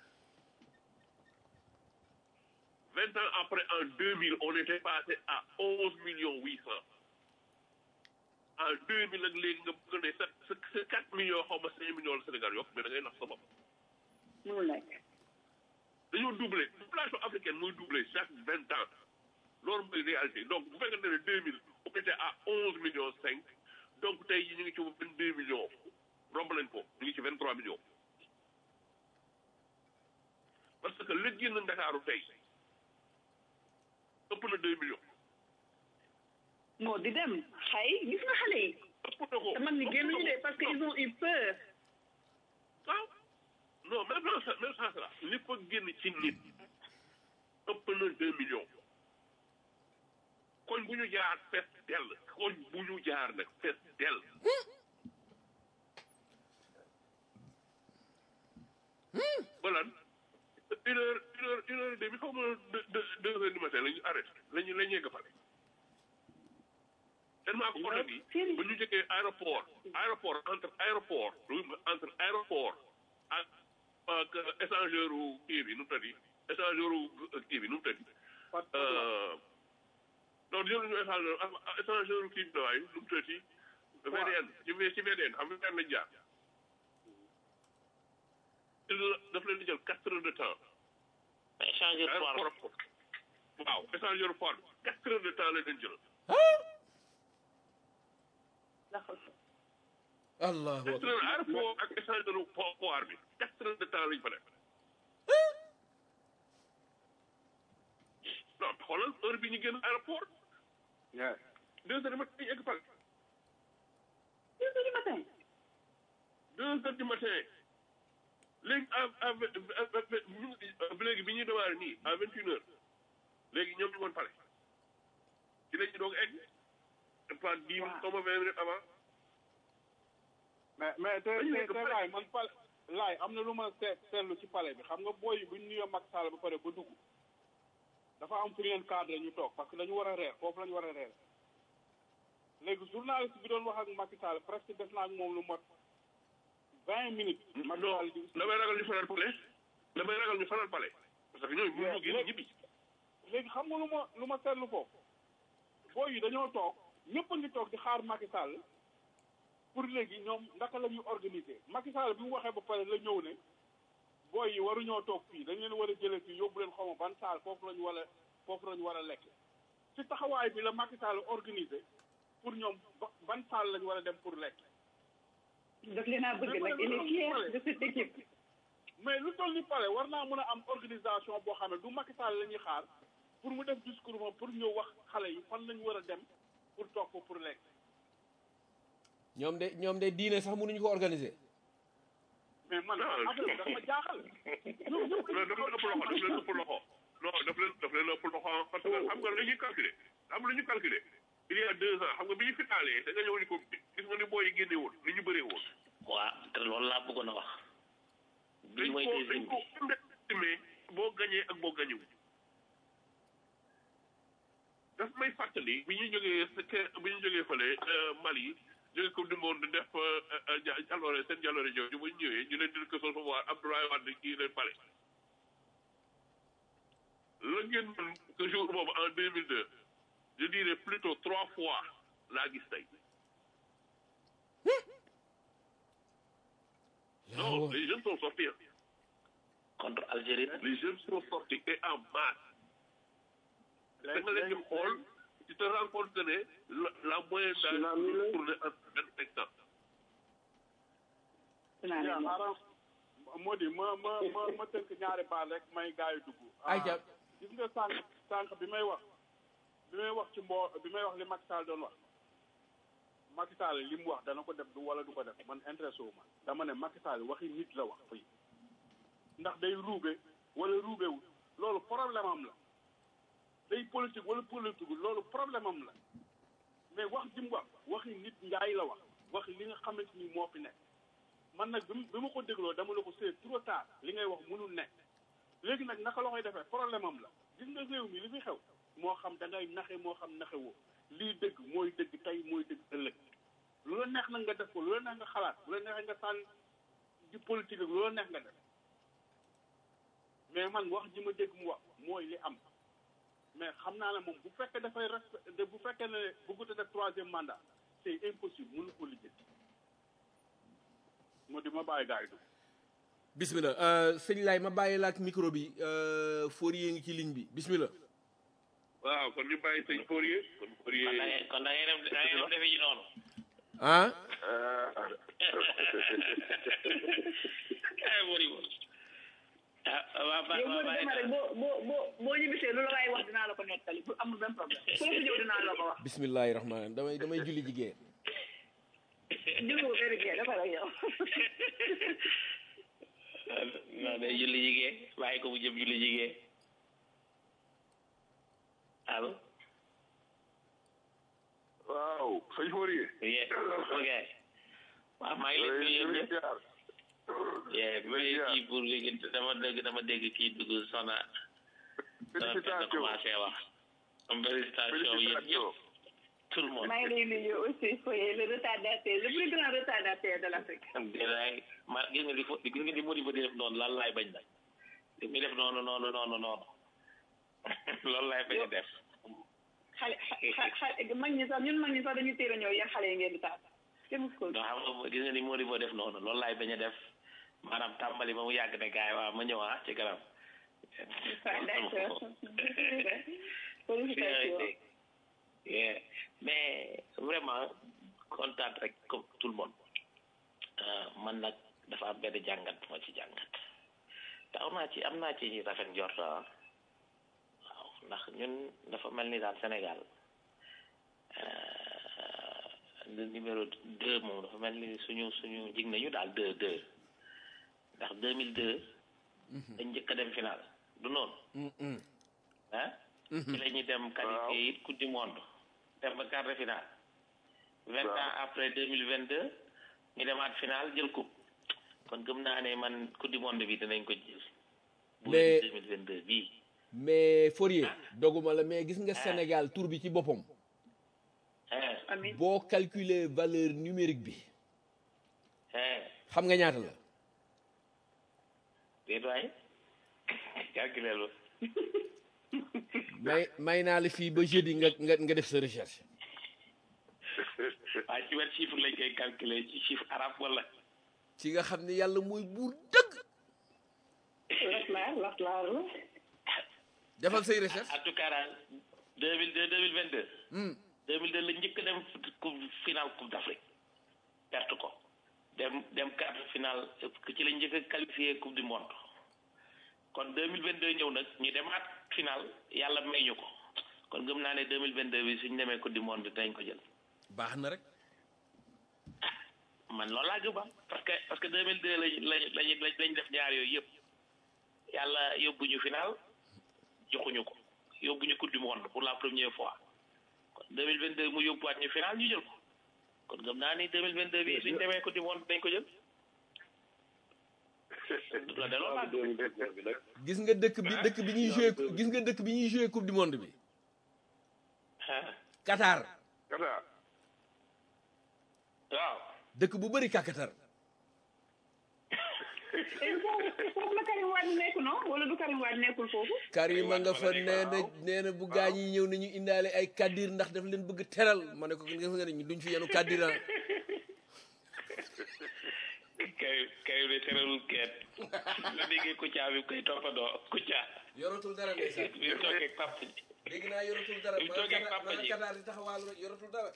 vingt ans après en 2000 on était passé à 11 millions 800 en 2000 nag léegi nga bëgg ne sa sa sa 4 millions xaw ma 5 millions la Sénégal yokk mais da ngay nax sa bopp mënul nekk dañoo doublé population africaine mooy doublé chaque vingt ans loolu mooy réalité donc bu fekkente ne deux mille on était à onze millions cinq donc tey jii ñu ngi ci vingt deux millions romb nañ ko ñu ngi ci vingt trois millions parce que la génn Ndakaaru tey ëpp na deux millions moo di dem xay gis nga xale yi ëpp na ko te man ni génnuñu de parce que ils ont eu peur waaw non même dans ce même sens là li fa génn ci nit ëpp na deux millions koñ bu ñu jaar fees dell koñ bu ñu jaar nag fees dell ba lan une heure une heure une heure et demie xaw ma deux deux deux heures du matin la ñu arrêté la ñu la ñu yegg pare tellement que oto bi bu ñu jëkkee aéroport aéroport entre aéroport entre aéroport ak ak échangeur u kii bi nu mu tëddi échangeur u kii bi nu mu tëddi non jël ñu échangeur échangeur u kii bi waaye nu mu tëddi VDN ci ci VDN xam nga VDN lañ jaar daf leen di jël quatre heures de temps mais changer trois aéroport waaw échangeur port bi quatre heures de temps la leen jël allahu quatre akbar heures aéroport ak échangeur port port bi quatre heures de temps lañ fa def non xoolal heure bi ñu génn aéroport Yeah. deux heures du matin ñu egg Paris deux heures du matin deux heures du matin léegi à à à léegi bi ñuy démarrer nii à vingt une heures léegi ñoom ñu woon pare ci la ñu doog egg pas dix minutes comme vingt minutes avant mais mais te Dañu te nekk te pale. laay man pale laay am na lu ma seet seetlu ci palais bi xam nga booy yi bu ñu nuyoo Macky Sall ba pare ba dugg dafa am fu ñu leen cadre ñu toog parce que dañu war a reer foofu la ñu war a reer léegi journaliste bi doon wax ak Macky Sall presque def naa ak moom lu mot vingt minutes. Macky non Sall di damay ragal ñu fanal pale damay ragal ñu fanal pale parce que ñooñu mënuñu génn ñibbi léegi xam nga lu ma lu ma seetlu foofu booy yi dañoo toog ñëpp a ngi toog di xaar Macky Sall pour léegi ñoom naka la ñuy organiser Macky Sall bi mu waxee ba pare la ñëw ne booy yi waruñoo toog fii dañ leen war a jëlee fii yóbbu leen xaw ma ban saal foofu la ñu war a foofu la ñu war a lekk ci taxawaay bi la Macky Sall organiser pour ñoom ba- ban saal la ñu war a dem pour lekk daf leen a bëgg nag il est fier de cette équipe mais lu toll ni pare war naa mën a am organisation boo xam ne du Macky Sall la ñuy xaar pour mu def discours moom pour ñëw wax xale yi fan la ñu war a dem pour toog ko pour lekk ñoom de ñoom de diine sax mënuñu ko organiser mais man Non. affaire bi dafa ma jaaxal ñoom ñëpp non daf leen ëpp loxo daf leen ëpp loxo non daf leen daf leen ëpp loxo parce que xam nga dañuy calculer xam lu ñu calculer il y a deux ans xam nga bi ñu finaalee da nga ñëw ni ko gis nga ni booy yi génne woon ni ñu bëree woon waa te loolu laa bëggoon a wax bii dañ mooy ko dañ deuxième ko bi underestimé boo gañee ak boo gañewu daf may fàttali bi ñu jógee sa- bi ñu jógee fële Mali jógee ko dungoon di def ja- jaloore seen jaloore jooju bu ñu ñëwee ñu leen di ko recevoir Abdoulaye Wade kii leen pare la ngeen mën que jour boobu en deux mille deux je dirais plutôt trois fois laa gis tey non les jeunes sont sortis hein. contre Algérie nag les jeunes sont sortis et en masse da nga leen di xool tu te rends compte que ne la la moyenne d'âge Tsunami la. tourne entre vingt cinq ans dinaa yaa leen wax. xaaral moo di ma ma ma ma tënk ñaari baal rek may gars yi dugg Ay, ja- gis nga sànq sànq bi may wax bi may wax ci mboo bi may wax li Macky Sall doon wax Macky Sall li mu wax dana ko def du wala du ko def man intéressé wu ma dama ne Macky Sall waxi nit la wax fii ndax day ruube wala ruubewul loolu problème am la day politique wala politique loolu problème am la mais wax ji mu wax waxi nit njaay la wax wax li nga xamante ni moo fi nekk man nag bi mu- bi ma ko dégloo dama la ko c'est trop tard li ngay wax mënul nekk léegi nag naka la koy defee problème am la gis nga réew mi li fi xew moo xam da ngay naxe moo xam naxe woo lii dëgg mooy dëgg tey mooy dëgg ëllëg lu la neex nag nga def ko lu la neex nga xalaat lu la neex nga sànni di politique ak lu la neex nga def mais man wax ji ma dégg mu wax mooy li am mais xam naa ne moom bu fekkee dafay respect bu fekkee ne bëggut a def troisième mandat c'est impossible mënu ko lijjanti moo di ma bàyyi gars yi dugg. bismillah euh, sëñ Laay ma bàyyi la ak micro bi euh, Fourier ngi ci ligne bi bismillah waaw kon ñu bàyyi sëñ Fourier kon kon da Fourier ngay kon da ngay dem da ngay dem defi ji noonu ah ay wari woon ah waa ba yow waa Modou bàyyi dama rek boo boo boo boo ñibbisee lu la waay wax dinaa la ko nettali bu amul benn problème ku la fi ñëw dinaa la ko wax bismillahi rahmaan damay damay julli jigéen jël ko benn kii dafa rek yow non day julli jigéen bàyyi ko mu jëm julli jigéen allo waaw sëñ Fourier. yee ok waaw maa ngi leen di nuyu ñëpp yee bi may kii pour léegi dama dégg dama dégg kii dugg sona dama fekk Félicitations. commencé wax am félicitation yéen ñëpp tout le monde maa ngi lay nuyu aussi Foye le retardataire le plus grand retardataire de l'Afrique déedéet ma gis nga li fo gis nga li Modibo di def noonu lan laay bañ nag li muy def noonu noonu noonu noonu loolu laay bañ a def xale xa- xa- mag ñi sax ñun mag ñi sax dañuy teel a ñëw yéen xale yi ngeen di taal kenn mus ko non xam nga gis nga ni Modibo def noonu loolu laay bañ a def maanaam tàmbali ba mu yàgg ne gaay waaw ma ñëw ah ci kanam d'accord dégg Yeah. mais vraiment kontaan rek comme tout le monde Euh, man nag dafa am benn jàngat bu ma ci jàngat te am naa ci am naa ci rafet njort ah waaw ndax ñun dafa mel ni daal Sénégal euh, le numéro deux moom dafa mel ni suñu suñu jig nañu daal deux deux ndax deux mille deux dañ njëkk a dem final du noonu ah ci la ñuy dem qualifié it coupe du monde dem ba quart de finale vingt ans après deux mille vingt deux ñu demaat final jël coupe kon gëm naa ne man coupe du monde bi dinañ ko jël bu Mais- deux mille vingt deux bii mais Fourier doguma la mais gis nga Sénégal tour bi ci boppam hein amin boo calculer valeur numérique bi hein xam nga ñaata la déet waay calculer lu may may naa la fii ba jeudi nga nga nga def sa recherche waaye ci wet chiffre lañ koy calculer ci chiffre arabe wala ci nga xam ne yàlla mooy buur dëgg laslaar laslaar la defal say recherche en tout cas daal deux mille deux deux mille vingt deux deux mille deux la njëkk a dem coupe finale coupe d'Afrique perte ko dem dem quart de finale ci la njëkk a qualifié coupe du monde kon deux mille vingt deux ñëw nag ñu demaat finale yàlla may ñu ko kon gëm naa ne deux mille vingt deux bi suñ demee coupe du monde dinañ ko jël baax na rek man loolu laa gëm ah parce que parce que deux mille deux lañ lañ lañ lañ def ñaar yooyu yëpp yàlla yóbbuñu final joxuñu ko yóbbuñu coupe du monde pour la première fois kon deux mille vingt deux mu yóbbuwaat ñu final ñu jël ko kon gëm naa ni deux mille vingt deux bi suñ demee coupe du monde dañ ko jël la de loolu laa gëm. gis nga dëkk bi dëkk bi ñuy joué gis nga dëkk bi ñuy joué coupe du monde bi ah Qatar Kata waaw dëkk bu bëri kàkkatar et foofu foofu la Karim Wade nekk non wala du Karim Wade nekkul foofu Karima nga fa nee na nee na bu gaañ yi ñëw nañu indaale ay kaddir ndax daf leen bëgg teral ma ne ko gis nga ne ñu duñ fi yenu kaddir ah kay kay de teralul kenn nga déggee Kouthia bi koy toppandoo Kouthia yoratul dara ndeysaan bi mu toogee ak papa ji dégg naa yoratul dara Bi mu toogee ak papa ji. Qatar di taxawaalu rek yoratul dara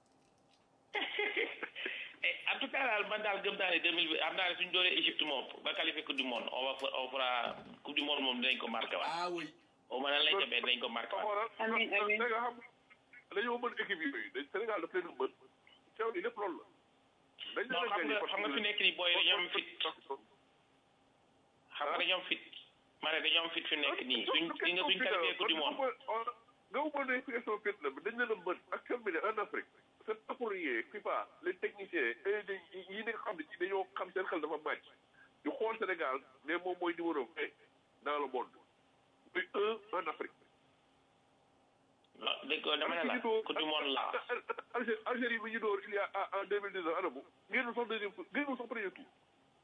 Eh, en tout cas daal man daal gëm naa ne deux mille am naa ne suñu dooree Égypte moom ba qualifié coupe du monde on va fa- on fera coupe du monde moom dinañ ko marqué waat ah oui au moins nan lañ demee dinañ ko marqué waat xoolal Amiin, amiin. da nga xam dañoo mën équipe yooyu dañ Sénégal daf leen a mën teew ni lépp loolu la dañ non xam nga xam nga fi nekk nii booy dañoo am fit xam nga dañoo am fit ma ne dañoo am fit fi nekk nii suñ li nga suñ qualifié coupe du monde nga umoon ne question fit la dañ leen a mën actuellement en Afrique c'est pas pour rien FIFA les techniciens et yi nga xam ne ci dañoo xam seen xel dafa màcc ñu xool Sénégal ne moom mooy numéro un dans le monde muy un en Afrique non dégg nga dama ne la coupe du monde la Algérie Algérie bi ñu door il y a en deux mille dix-neuf anamu génnul sax deuxième tour génnul sax premier tour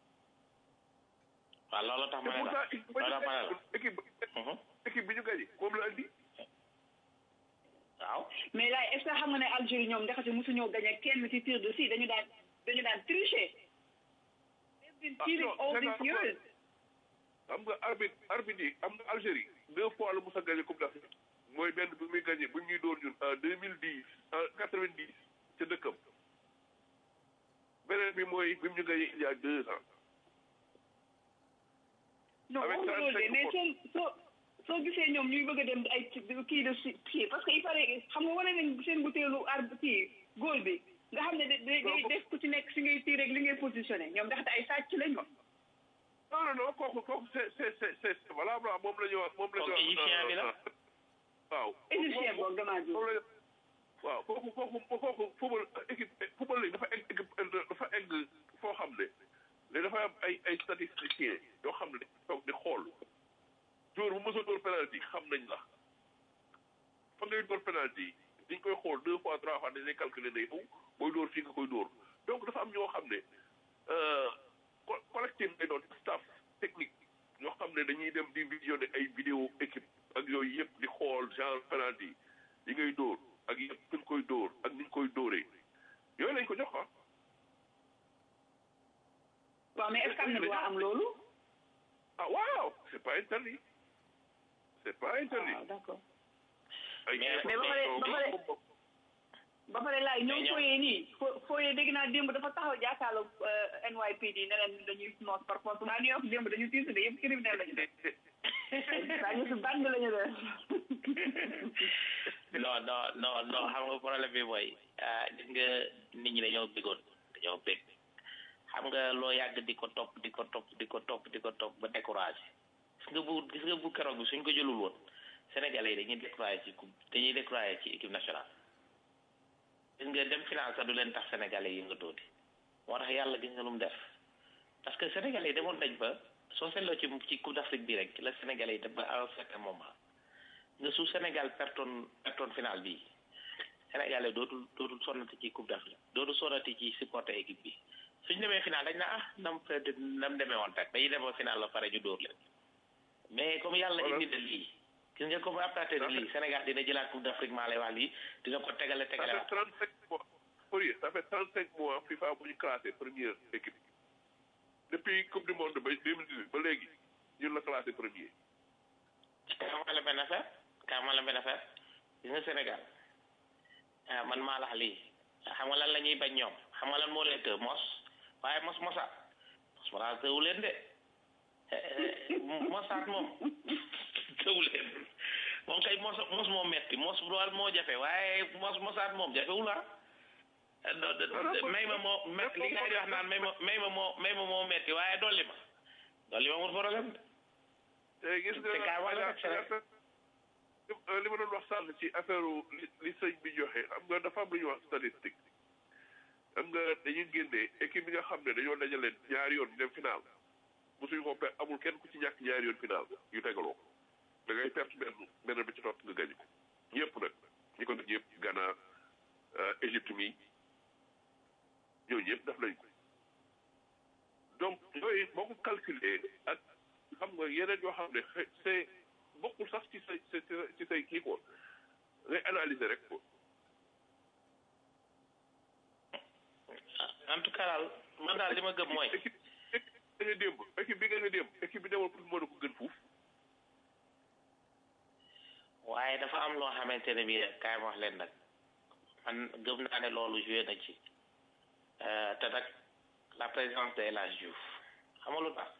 waaw loolu tax te ma ne la pourtant loolu tax ma ne la équipe Mhm. équipe bi ñu gagné moom la andi waaw mais là est ce que xam nga ne Algérie ñoom ndaxte mosu ñoo gagné kenn ci tir de si dañu daan dañu daan tricher. They've been Ah, cheating non, all c'est these pas- years. xam nga arbitre arbitre yi am na Algérie deux fois la mos a gagné coupe d'Afrique mooy benn bi muy gagné bu ñuy door ñun en deux mille dix en quatre vingt dix ca dëkkam beneen bi mooy bi mu ñu gagné il y a deux ans non Avec waxuma loolu de 35 mais soo soo soo gisee ñoom ñuy bëgg a dem ay kii de si kii parce que il paraît xam nga wane nañ seen butéelu arbre kii góol bi nga xam ne da day day def ku ci nekk si ngay tii rek li ngay positionné ñoom ndaxte ay sàcc lañ ko. non non non kooku kooku c'est c'est c'est c'est valable moom la ñu wax moom la ñu Kooku wax égyptien bi la. waaw égyptien boobu damaa moom jóg. la waaw kooku kooku kooku football équipe football léegi dafa egg équipe dafa egg foo xam ne léegi dafa am ay ay statisticiens yoo xam ne toog di xool jour bu mos a dóor penalty xam nañ la fa ngay dóor penalty dañ koy xool deux fois trois fois dañ lay calculer ne yow booy dóor fii nga koy dóor donc dafa am ñoo xam ne co- collectif lay doon staff technique ñoo xam ne dañuy dem di visionner ay vidéo équipe ak yooyu yëpp di xool genre penalty yi ngay dóor ak yëpp fi nga koy dóor ak ni nga koy dóoree yooyu lañ ko jox ah. waaw mais est ce que am na droit am loolu. ah waaw c'est pas interdit c'est pas interdit. waaw d' accord. ay Mais- mais ba pare ba pare ba pare laay ñoom ñoom- fooyee nii fo fooyee dégg naa démb dafa taxaw jàkkaarloo NYPD ne leen dañuy noos par force waa New York démb dañu tiisu de yëpp criminel lañu def saa ñu si band lañu def non non non non xam nga problème bi mooy ah gis nga nit ñi dañoo bëggoon dañoo bëgg xam nga loo yàgg di ko topp di ko topp di ko topp di ko topp ba découragé gis nga bu gis nga bu keroog bi suñ ko jëlul woon Sénégalais yi dañuy découragé ci coupe dañuy découragé ci équipe nationale gis nga dem finance sax du leen tax Sénégalais yi nga dooti moo tax yàlla gis nga lu mu def parce que Sénégalais yi demoon nañ ba soo seetloo ci ci coupe d'Afrique bi rek la Sénégalais yi dem ba à un certain moment nga su Sénégal pertoon pertoon final bi Sénégalais dootul dootul sonnati ci coupe d'Afrique dootul sonnati ci supporter équipe bi suñ demee final dañ na ah nam peut nam demee woon rek dañuy demoo final ba pare ñu dóor leen mais comme yàlla indi na lii gis nga comme après de lii Sénégal dina jëlaat coupe d'Afrique maa lay wax lii dina ko tegale ça tegale fait trente cinq mois Fourier ça fait trente cinq mois FIFA bu ñu classé première équipe depuis coupe du monde ba deux mille dix huit ba léegi ñun la classé premier xamal la benn affaire xamal la benn affaire gis nga Sénégal ah man maa la wax lii xam nga lan la ñuy bañ ñoom xam nga lan moo leen të mos waaye mos mosaat mos mosaat tëwu leen de mosaat moom tëwu leen moom kay mos mos moo metti mos lool moo jafe waaye mos mosaat moom jafewul ah do- do- may ma moo me- li ngay di wax naan may ma may ma moo may ma moo metti waaye dolli ma dolli ma amul problème de te gis nga te kaay wala rek Sénégal. li ma doon wax sànn ci affaire li li sëñ bi joxe xam nga dafa am lu ñuy wax statistique xam nga dañuy génnee équipe bi nga xam ne dañoo dajaleen ñaari yoon dem final mosuñu ko per amul kenn ku ci ñàkk ñaari yoon final yu tegaloo da ngay perte benn benn bi ci topp nga gañ ko ñëpp nag ñi ko def ñëpp Ghana Égypte mi ñooñu ñëpp def nañ ko donc yooyu boo ko calculer ak xam nga yeneen yoo xam ne xëy c'est bokkul sax ci say ci say ci say kii quoi ngay analyser rek quoi. en tout cas daal man daal li ma gëm mooy équipe équipe bi nga démb équipe bi nga démb équipe bi demoon pour mën a ko gën fuuf. waaye dafa am loo xamante ne bii kaay ma wax leen nag man gëm naa ne loolu joué na ci Euh, te nag la présence de El Hadj Diouf xam nga lu tax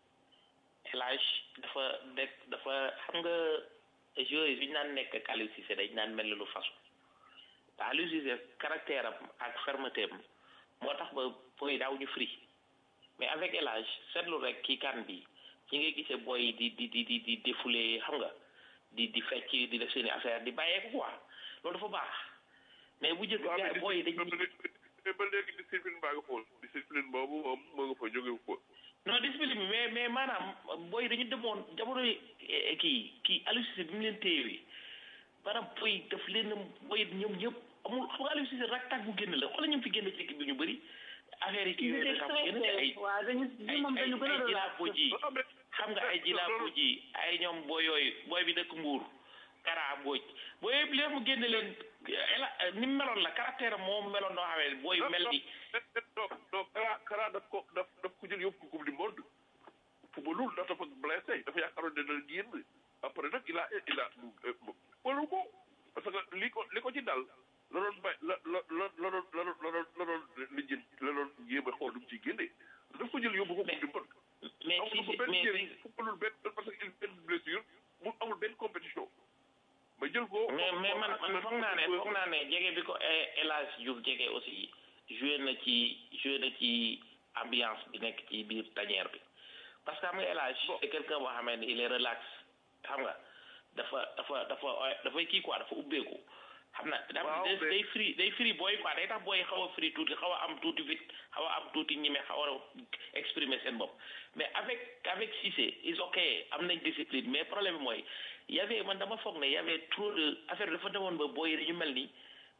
El Hadj dafa nekk dafa xam nga joueurs yi ñu naan nekk ak Aliou Cissé dañ naan mel ni lu fasu te Aliou Cissé caractère am ak fermeté am moo tax ba booy daaw ñu free mais avec El Hadj seetlu rek kii kan bi ci ngay gisee booy di di di di di défouler xam nga di di fecc di def seeni affaire di bàyyeeku quoi loolu dafa baax mais bu njëkk waaw gars yi booy yi dañuy mais ba léegi discipline baa nga foon discipline boobu moom moo nga fa jóge ko non discipline bi mais mais maanaam booy dañu demoon jamono yi eh, kii kii Aliou Cissé bi mu leen téyewee maanaam booy daf leen booy ñoom ñëpp amul xam nga Aliou Cissé rak tak bu génn la xoolal ñoom fi génn ci équipe bi ñu bëri affaire yi kii Ils yooyu étaient dafa am génn te ay stressés waaw dañu ay moom dañu gën a ay relax jilaapo ji xam nga ay jilaapo ji ay ñoom booy yooyu booy bi dëkk Mbuur Kara Mbodj booy yëpp li mu génne leen ela ni mu meloon la caractère am moo meloon noo xamee booy mel ni non non Kara Kara daf ko daf daf ko jël yóbbu ko coupe du monde footballul ndax dafa blessé dafa yaakaaroon ne dana génn après nag il a il a wala ko parce que li ko li ko ci dal la doon bay la la la la doon la doon la doon la doon li jën la doon jéem a xool lu mu ciy génnee daf ko jël yóbbu ko coupe du monde mais amul si ko benn mais njëriñ footballul benn parce que il benn blessure mu amul benn compétition ma jël ko mais mais man man foog naa ne foog naa ne jege bi ko El Hadj Diouf jege aussi joué na ci joué na ci ambiance bi nekk ci biir tanière bi parce que xam nga El Hadj c'est quelqu'un boo xamee ne il est relax xam nga dafa dafa dafa dafay kii quoi dafa ubbeeku xam na dafa Waaw, day mais- day free day free booy quoi day tax booy xaw a free tuuti xaw a am tuuti vite xaw a am tuuti ñime xaw a exprimer seen bopp mais avec avec Cissé is ok am nañ discipline mais problème bi mooy y avait man dama foog ne y avait trop de affaire dafa demoon ba booy dañu mel ni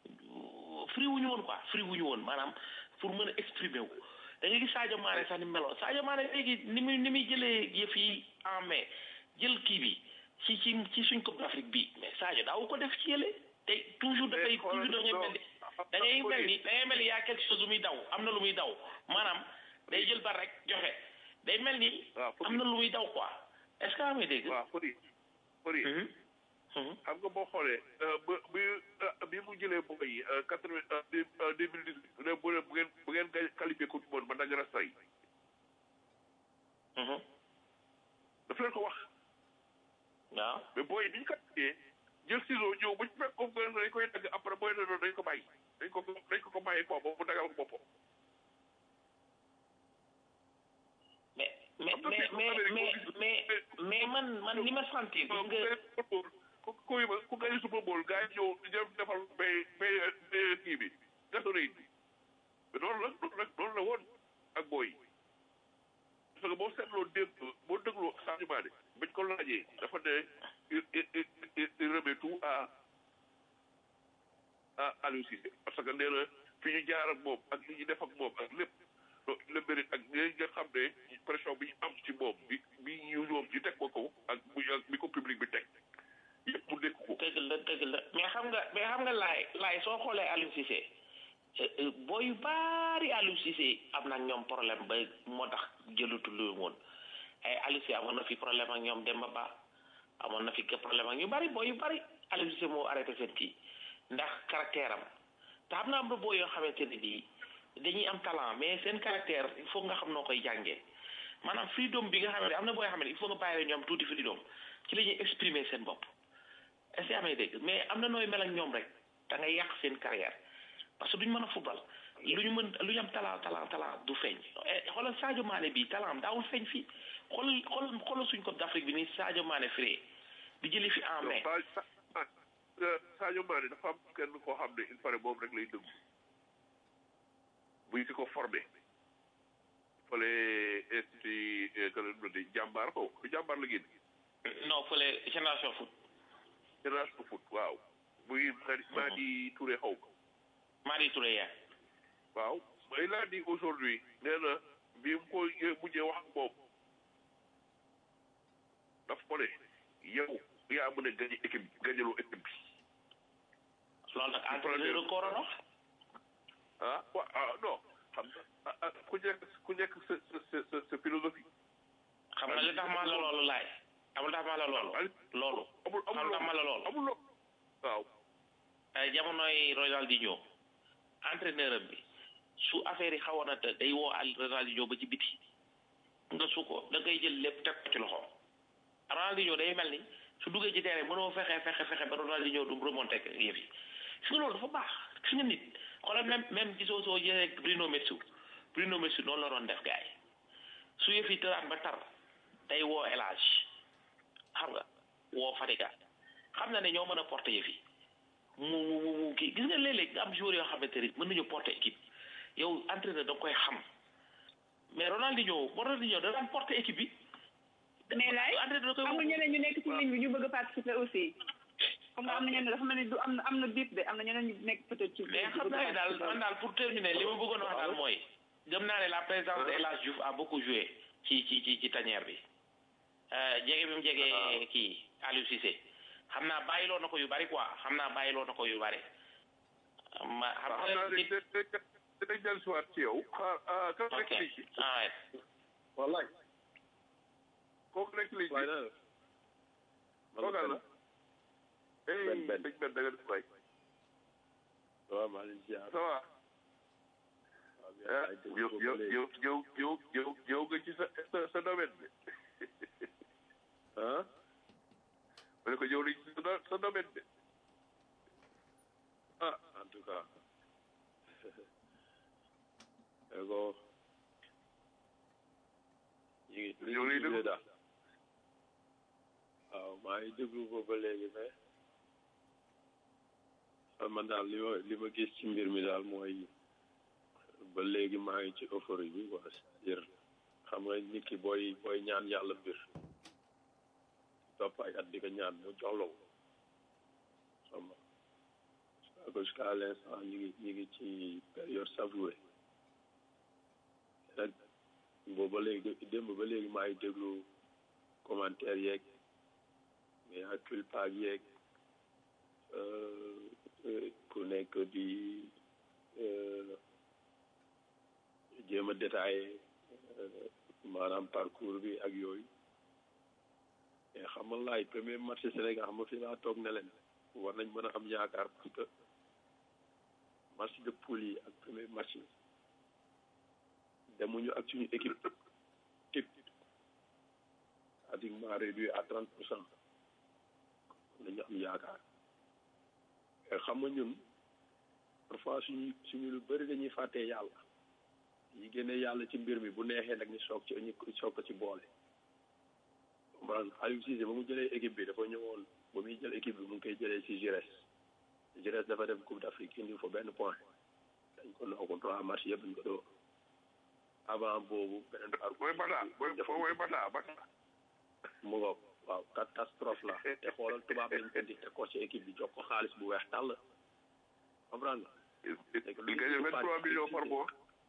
free wuñu woon quoi free wuñu woon maanaam pour mën a exprimer wu da nga gis Sadio Mané sax ni mu meloon Sadio Mané léegi ni muy ni muy jëlee yëf yi en mai jël kii bi ci ci ci suñ Coupe d'Afrique bi mais Sadio daawu ko def ci yële te toujours dafay toujours da ngay mel ni da ngay mel ni da ngay mel ni yaa quelque chose lu muy daw am na lu muy daw maanaam day jël bar rek joxe day mel ni waaw am na lu muy daw quoi est-ce que amee dégg waaw Fodé Fodé Mhm. xam nga boo xoolee ba bi bi mu jëlee boy yi quatre vingt deux mille dix huit ne bu bu ngeen bu ngeen gañ qualifié coupe du monde man da ngeen a say daf leen ko wax waaw mais booy bi ñu qualifié jël ciseau ñëw bu ñu fekk ko dañ koy dagg après booy na noonu dañ ko bàyyi dañ ko dañ ko ko bàyyi quoi boobu mu dagal ko boppam mais mais mais mais mais mais mais man man li ma sentir gis nga ku ku ku gañ Super Bowl gars yi ñëw jëm defal bay bay bay kii bi Gatorade bi mais noonu la noonu la noonu la woon ak booy yi parce que boo seetloo démb boo dégloo Sadio Mané bañ ko laajee dafa ne il il il il remet tout à à Aliou Cissé parce que nee na fi ñu jaar ak moom ak li ñu def ak moom ak lépp le mérite ak li nga xam ne pression bi ñu am ci moom bi bi ñu ñoom ñu teg ko ko ak bu ak bi ko public bi teg yëpp mu nekk ko. dëgg la dëgg la mais xam nga mais xam nga laay laay soo xoolee Aliou Cissé booy yu baari Aliou Cissé am na ñoom problème ba moo tax jëlutu lu woon ay Aliou Cissé amoon na fi problème ak ñoom Demba Ba amoon na fi problème ak ñu bari booy yu bari Aliou Cissé moo arrêté seen kii ndax caractère am te xam naa am na booy yoo xamante ne bii dañuy am talent mais seen caractère il faut nga xam noo koy jàngee maanaam freedom bi nga xam ne am na booy xam ne il faut nga bàyyi ñoom tuuti freedom ci la ñuy exprimer seen bopp est-ce que amee dégg mais am na nooy mel ak ñoom rek da ngay yàq seen carrière parce que duñ mën a football lu ñu mën lu ñu am talent talent talent du feeñ xoolal Sadio Mané bi talent am daawul feeñ fii xoolal xoolal xoolal suñ Coupe d'Afrique bi ni Sadio Mané firee di jëli fi en mai. Sadio Mané dafa am kenn koo xam ne il paraît moom rek lay dëgg buy fi ko formé fële institut que di jàmbaar ko du jàmbaar la génn. non fële génération foot. génération foot waaw muy Madi Touré xaw ma. Madi Touré yaa. waaw may laa di aujourd'hui nee na bi mu ko mujjee wax ak moom daf ko ne yow yaa mën a gañe équipe gañaloo équipe bi. loolu nag entraîneur record a ah wa ah non xam nga ku nekk ku nekk sa sa sa sa philosophie. xam nga li tax ma la loolu laay. amul tax ma la loolu. loolu amul amul tax ma la loolu. amul loolu waaw. jamonoy Ronaldinho entraîneur am bi su affaire yi xawoon na te day woo al Ronaldinho ba ci biti nga su ko da ngay jël lépp teg ko ci loxo Ronaldinho day mel ni su duggee ci terrain mënoo fexe fexe fexe ba Ronaldinho du remonté ak yëf yi gis nga loolu dafa baax gis nga nit xoolal même même gisoo soo jëlee Bruno Metsu Bruno Metsu noonu la doon def gars yi su yëf yi tëraan ba tar day woo El Hadj xam nga woo Fadiga xam na ne ñoo mën a porter yëf yi mu mu mu kii gis nga léeg-léeg nga am joueur yoo xamante ni mën nañu porter équipe yow entraîneur da nga koy xam mais Ronaldinho Ronaldinho da daan porter équipe bi. mais laay entraîneur da koy am na ñeneen ñu nekk ci ligne bi ñu bëgg a participer aussi. comme nga am na ñeneen dafa mel ni du am na am na bip de am na ñeneen ñu nekk peut-être ci. mais xam naa ne daal man daal pour terminer li ma bëggoon a wax daal mooy. gëm naa ne la présence de El Hadj Diouf a beaucoup joué ci ci ci ci tanière bi. jege bi mu jege kii Aliou Cissé. xam naa bàyyiloo na ko yu bari quoi xam naa bàyyiloo na ko yu bari. ma xam naa ne dinañ dellu si waat ci yow. ah kan nekk ligne bi. ah wallaay. kooku nekk ligne bi. waay na kooku la. benn benn benn benn da nga def waay. waaw maa ngi ziar. ça va. yow yow yow yow yow yow yow nga ci sa sa sa domaine bi. ah. ma ne ko yow li sa sa domaine bi. ah en tout cas. ego ñu ngi yow lay déglu daal waaw maa ngi déglu ko ba léegi mais man daal li ma li ma gis ci mbir mi daal mooy ba léegi maa ngi ci euphorie bi quoi c'est-à-dire xam nga nit ki booy booy ñaan yàlla mbir topp ay at di ko ñaan mu jox la ko xam nga jusqu'à l'instant ñu ngi ñu ngi ci période savourée nag boobu ba léegi démb ba léegi maa ngi déglu commentaire yeeg mais ak culpa yeeg ku nekk di jéem a détaillé maanaam parcours bi ak yooyu mais xam nga laay premier match Sénégal xam nga fi laa toog ne leen war nañ mën a am yaakaar parce que match de poule yi ak premier match yi demuñu ak suñu équipe type pratiquement réduit à trente pour cent nañu am yaakaar mais xam nga ñun parfois suñu suñu lu bëri dañuy fàttee yàlla yi génne yàlla ci mbir mi bu neexee nag ñu soog ci ñu soog ko ci boole comprendre Aliou Cissé ba mu jëlee équipe bi dafa ñëwoon ba muy jël équipe bi mu ngi koy jëlee ci Giresse Giresse dafa dem Coupe d'Afrique indi fa benn point dañ ko noo ko trois match yëpp dañ ko doo avant boobu beneen booy bata booy booy bata bata mu ngoog waaw catastrophe la te xoolal tubaab lañ indi te ko ci équipe bi jox ko xaalis bu weex tàll comprendre il gagne vingt trois millions par mois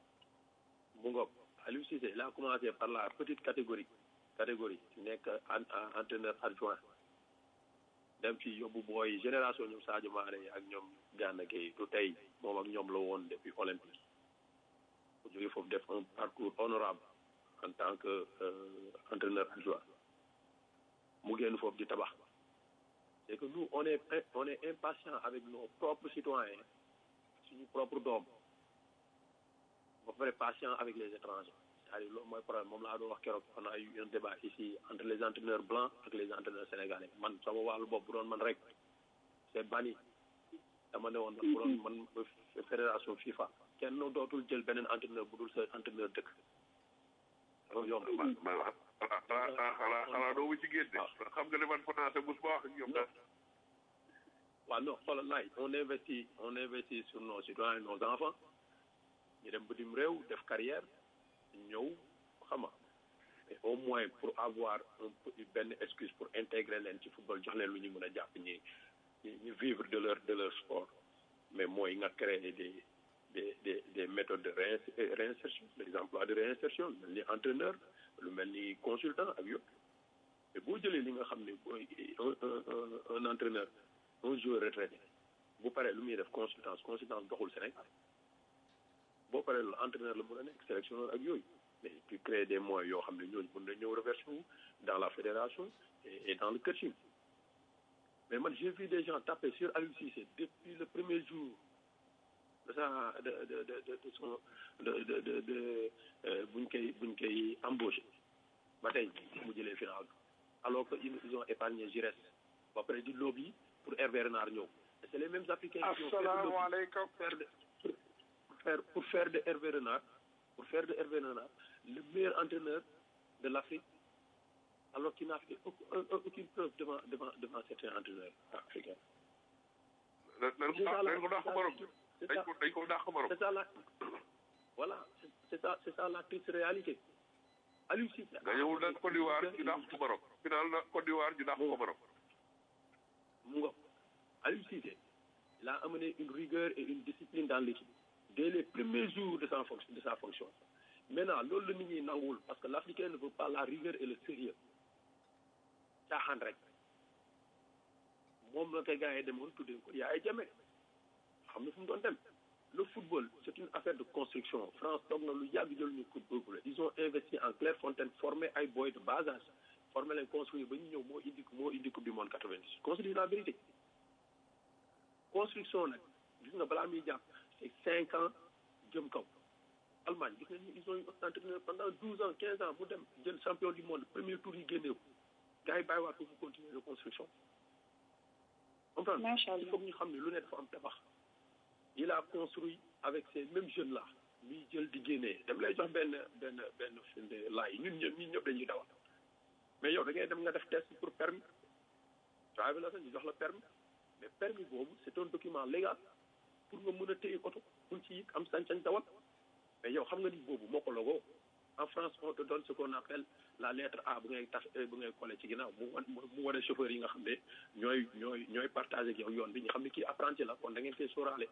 mu ngoog Aliou Cissé il a commencé par la petite catégorie catégorie nekk entraîneur adjoint dem ci yóbbu booy génération ñoom Sadio Mané ak ñoom Gana Gueye du tey moom ak ñoom la woon depuis olympique bu jógee foofu def un parcours honorable en tant que entraîneur adjoint mu génn foofu di tabax c'est que nous on est on est impatient avec nos propres citoyens suñu propre doom ba pare patient avec les étrangers c'est-à-dire loolu mooy problème moom laa doon wax keroog on a eu un débat ici entre les entraîneurs blancs ak les entraîneurs sénégalais man sama wàllu bopp bu doon man rek c'est banni dama ne woon man bu doon man fédération FIFA kenn dootul jël beneen entraîneur bu dul sa entraîneur dëkk dafa yomb xanaa xanaa xanaa doo ci génne xam nga ne man français bu ma wax ak ñoom daal waaw non xoolal laay on investit on investit sur nos citoyens nos enfants ñu dem bitim réew def carrière ñëw xama mais au moins pour avoir un benn excuse pour intégrer leen ci football jox leen lu ñu mën a jàpp ñi ñu vivre de leur de leur sport mais mooy nga créer des des des des méthodes de réinsertion des emplois de réinsertion lu mel ni entraîneur lu mel ni consultant ak yëpp mais boo jëlee li nga xam ne mooy un un un entraîneur un joueur retraité bu paree lu muy def consultance consultance doxul Sénégal boo paree loolu entraîneur la mën a nekk sélectionneur ak yooyu mais tu crées des moyens yoo xam ne ñooñu mën na ñëw reverser wu dans la fédération et, et dans le coaching mais man j'ai vu des gens taper sur Aliou Cissé depuis le premier jour de sa de de de de, de son de de de de buñ koy buñ koy embauché ba tey mu jëlee final alors que ils ont épargné Giresse ba pare di lobby pour Hervé Renard ñëw et c'est les mêmes africains qui ont fait le lobby asalaamaaleykum pour faire de pour faire pour faire de Hervé Renard pour faire de Hervé Renard le meilleur entraîneur de l'Afrique alors qu'il n'a fait aucun- aucune preuve devant devant devant certains entraîneurs africains. dañ ko dàq dañ ko dàq Maroc C'est dañ ça. ko dañ ko dàq Maroc C'est ça la voilà c'est- c'est ça c'est ça la triste réalité. Aliou Cissé. gañewul nag Côte d'Ivoire ñu dàq ko Maroc final na Côte d'Ivoire ñu dàq ko Maroc mu ngoog Aliou Cissé il a amené une rigueur et une discipline dans l'équipe dès les premiers jours de sa fonction de sa fonction maintenant loolu la nit ñi nanguwul parce que l'Africain ne veut pas la rigueur et le sérieux caaxaan rek moom la koy gars yi demoon tuddee ko Yaya Jammeh xam na fu mu doon dem le football c'est une affaire de construction France toog na lu yàgg jël ñu coupe boobu ils ont investi en Clairefontaine formé ay boy de bas âge formé leen construire ba ñu ñëw moo indi moo indi coupe du monde 90 construire la vérité construction nag gis nga balaa muy jàpp c'est cinq ans jëm kaw Allemagne gis nañu ils ont eu un entraîneur pendant douze ans quinze ans mu dem jël champion du monde premier tour yi génnee ko gars yi bàyyiwaat ko fu continuer de construction comprendre Macha il faut que ñu xam ne lu ne dafa am tabax il a construit avec ces mêmes jeunes là ñuy jël di génnee dem lay jox benn benn benn firnde laay ñun ñëpp ñun ñëpp dañuy dawal mais yow da ngay dem nga def test pour permis driver la sax ñu jox la permis mais permis boobu c'est un document légal pour nga mën a téye oto pour ci it am sañ-sañ dawal mais yow xam nga ni boobu moo ko logoo en France on te donne ce qu'on appelle la lettre A bu ngay taf bu ngay collé ci ginnaaw mu wan mu wane chauffeur yi nga xam ne ñooy ñooy ñooy partagé ak yow yoon bi ñu xam ne kii apprenti la kon da ngeen koy sóoraale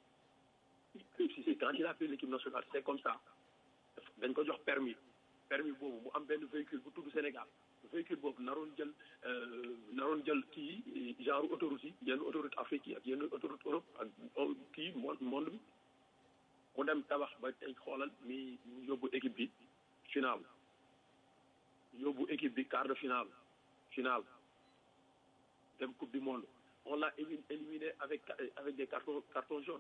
si c'est quand il a fait l'équipe nationale c'est comme ça dañ ko jox permis permis boobu mu am benn véhicule bu tudd Sénégal véhicule boobu naroon jël euh, naroon jël kii genre autoroute yi yenn autoroute Afrique yi ak yenn autoroute Europe ak euh, kii monde monde bi mu dem tabax ba tey xoolal mi mi yóbbu équipe bi finale yóbbu équipe bi quart de finale finale dem coupe du monde on l'a éli- éliminé avec avec des cartons cartons jaunes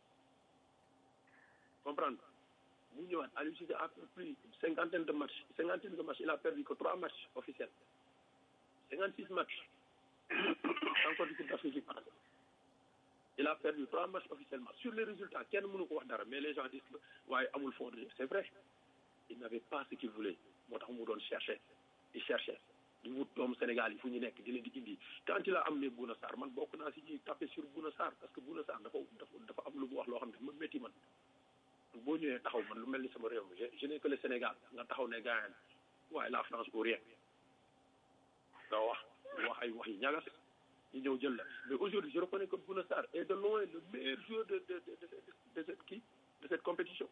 comprendre mu ñëwaat Aliou Cissé a pris cinquantaine de matchs cinquantaine de matchs il a perdu que trois matchs officiels cinquante six matchs encore du coupe d'Afrique bi passé il a perdu trois matchs officiellement sur les résultats kenn mënu ko wax dara mais les gens disent que waaye amul fond de jeu c'est vrai il n'avait pas ce qu'il voulait moo tax mu doon chercher di chercher di wut doomu Sénégal yi fu ñu nekk di leen di indi quand il a amené Bouna Sarr man bokk naa si ñuy tapé sur Bouna Sarr parce que Bouna Sarr dafa dafa dafa am lu mu wax loo xam ne ma métti man boo ñëwee taxaw man lu mel ni sama réew mi je je n'ai que le Sénégal nga taxaw ne gaañ waaye la France ou rien nga wax wax ay wax yi ñagas ñu ñëw jël la mais aujourd'hui je reconnais que Bouna Sarr est de loin le meilleur joueur de de de de de cette kii de cette compétition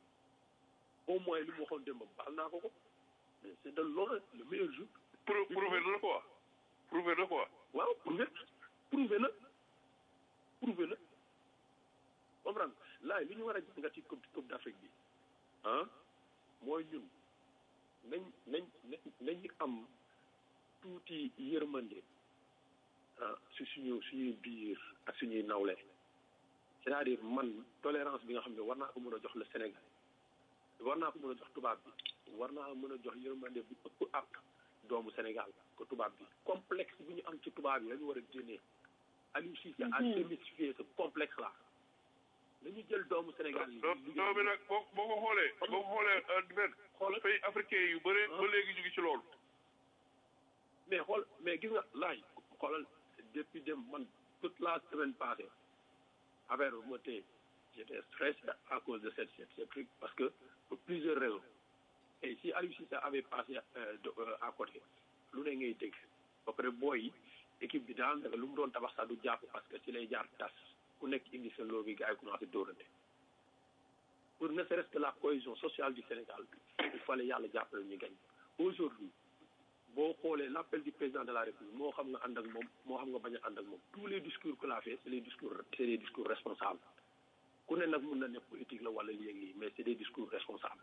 au moins li mu waxoon démb baal naa ko ko mais c'est de loin le meilleur joueur Prou- prouvé na quoi prouvé na quoi waaw prouvé prouvé na prouvé na comprendre laay li ñu war a jàngat ci coupe coupe d'Afrique bi ah mooy ñun nañ nañ nañ nañu am tuuti yërmande ah si suñu suñuy biir ak suñuy nawle c'est-à-dire man tolérance bi nga xam ne war naa ko mën a jox le Sénégal war naa ko mën a jox tubaab bi war naa mën a jox yërmande bu ëpp ak doomu Sénégal ko tubaab bi complexe bi ñu am ci tubaab yi la ñu war a génnee Aliou Cissé a démystifié ce complexe là dañu jël doomu Sénégal yi non non mais nag boo boo ko xoolee boo ko xoolee benn xoolal pays africain yu bëre ba léegi ñu ngi ci loolu mais xool mais gis nga laaj xoolal depuis dem man toute la semaine passée affaire bu ma téye j'étais stressé à cause de cette cette cette truc parce que pour plusieurs raisons et si Aliou Cissé avait passé euh, de, euh, à côté lu ne ngay dégg ba pare booy yi équipe bi daanaka lu mu doon tabax sax du jàpp parce que ci lay jaar tas ku nekk indi seen loo bi gars yi commencé dóorante pour ne serait-ce que la cohésion sociale du Sénégal il fallait yàlla jàppale ñu gañ aujourd'hui boo xoolee l'appel du président de la République moo xam nga ànd ak moom moo xam nga bañ a ànd ak moom tous les discours que la fait c'est les discours c'est des discours responsables ku ne nag mun na ne politique la wala léegi mais c'est des discours responsables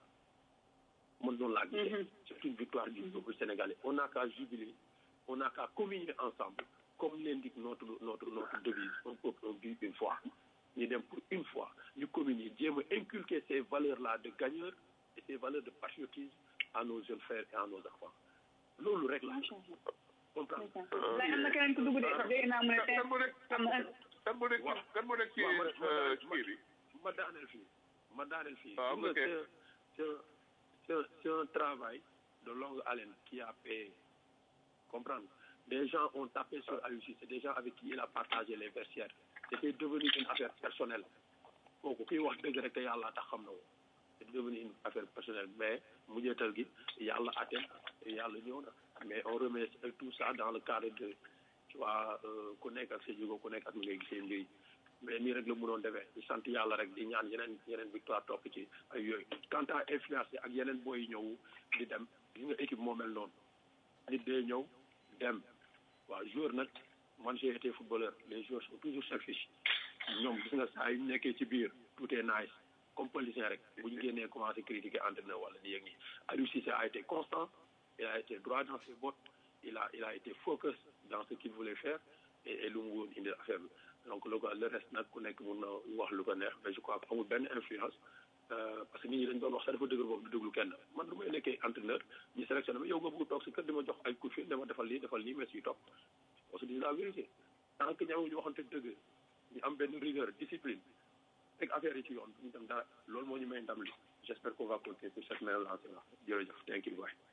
man noonu laa gisee c'est une victoire du peuple sénégalais on n'a qu'à jubiler on n'a qu'à communier ensemble comme l'indique notre notre notre devise un peuple un but une fois ñu dem pour une fois ñu communier jéem a inculquer ces valeurs là de gagneur et ces valeurs de patriotisme à nos jeunes frères et à nos enfants loolu rek la comprendre lay am na keneen ku dugg de dégg naa mu ne tey kan moo nekk am na kan moo nekk ci kan moo nekk ci waaw ma- ma- euh, ma- kii bi ma daaneel fii ma daaneel fii Ah, Xam nga ok. c'est un- c'est un- c'est un- c'est un travail de longue haleine qui a payé comprendre des gens ont tapé sur Aliou Cissé des gens avec qui il a partagé les vestiaires c'était devenu une affaire personnelle kooku kuy wax dëgg rek te yàlla tax xam na ko c'est devenu une affaire personnelle mais mujjeetal gi yàlla atte yàlla ñëw na mais on remet tout ça dans le cadre de tu vois euh, ku nekk ak sa jigo ku nekk ak mi ngay gisee mbir yi mais nii rek la mënoon defee di sant yàlla rek di ñaan yeneen yeneen victoire topp ci ay yooyu quant à influence ak yeneen booy yi ñëw di dem gis nga équipe moo mel noonu nit day ñëw dem waaw joueur nag man j'ai été footballeur les joueurs sont toujours selfish ñoom gis nga saa yu ñu nekkee ci biir tout est nice comme politicien rek bu ñu génnee commencé critiquer entraîneur wala nii ak nii Aliou Cissé a été constant il a été droit dans ses bottes il a il a été focus dans ce qu'il voulait faire et et lu mu woon indi affaire bi donc le le reste nag ku nekk mun na wax lu ko neex mais je crois que amul benn influence euh, parce que nit ñi dañ doon wax sax dafa dëgër boobu du déglu kenn man lu may nekkee entraîneur ñu sélectionné ma yow nga bëgg toog si kër di ma jox ay coup de fil dama defal lii defal lii mais siy topp parce que di la vérité tant que ñaw ñu waxante dëgg ñu am benn rigueur discipline teg affaire yi ci yoon duñu dem dara loolu moo ñu may ndam li j'espère qu'on va continuer sur cette même lancée là jërëjëf thank you bye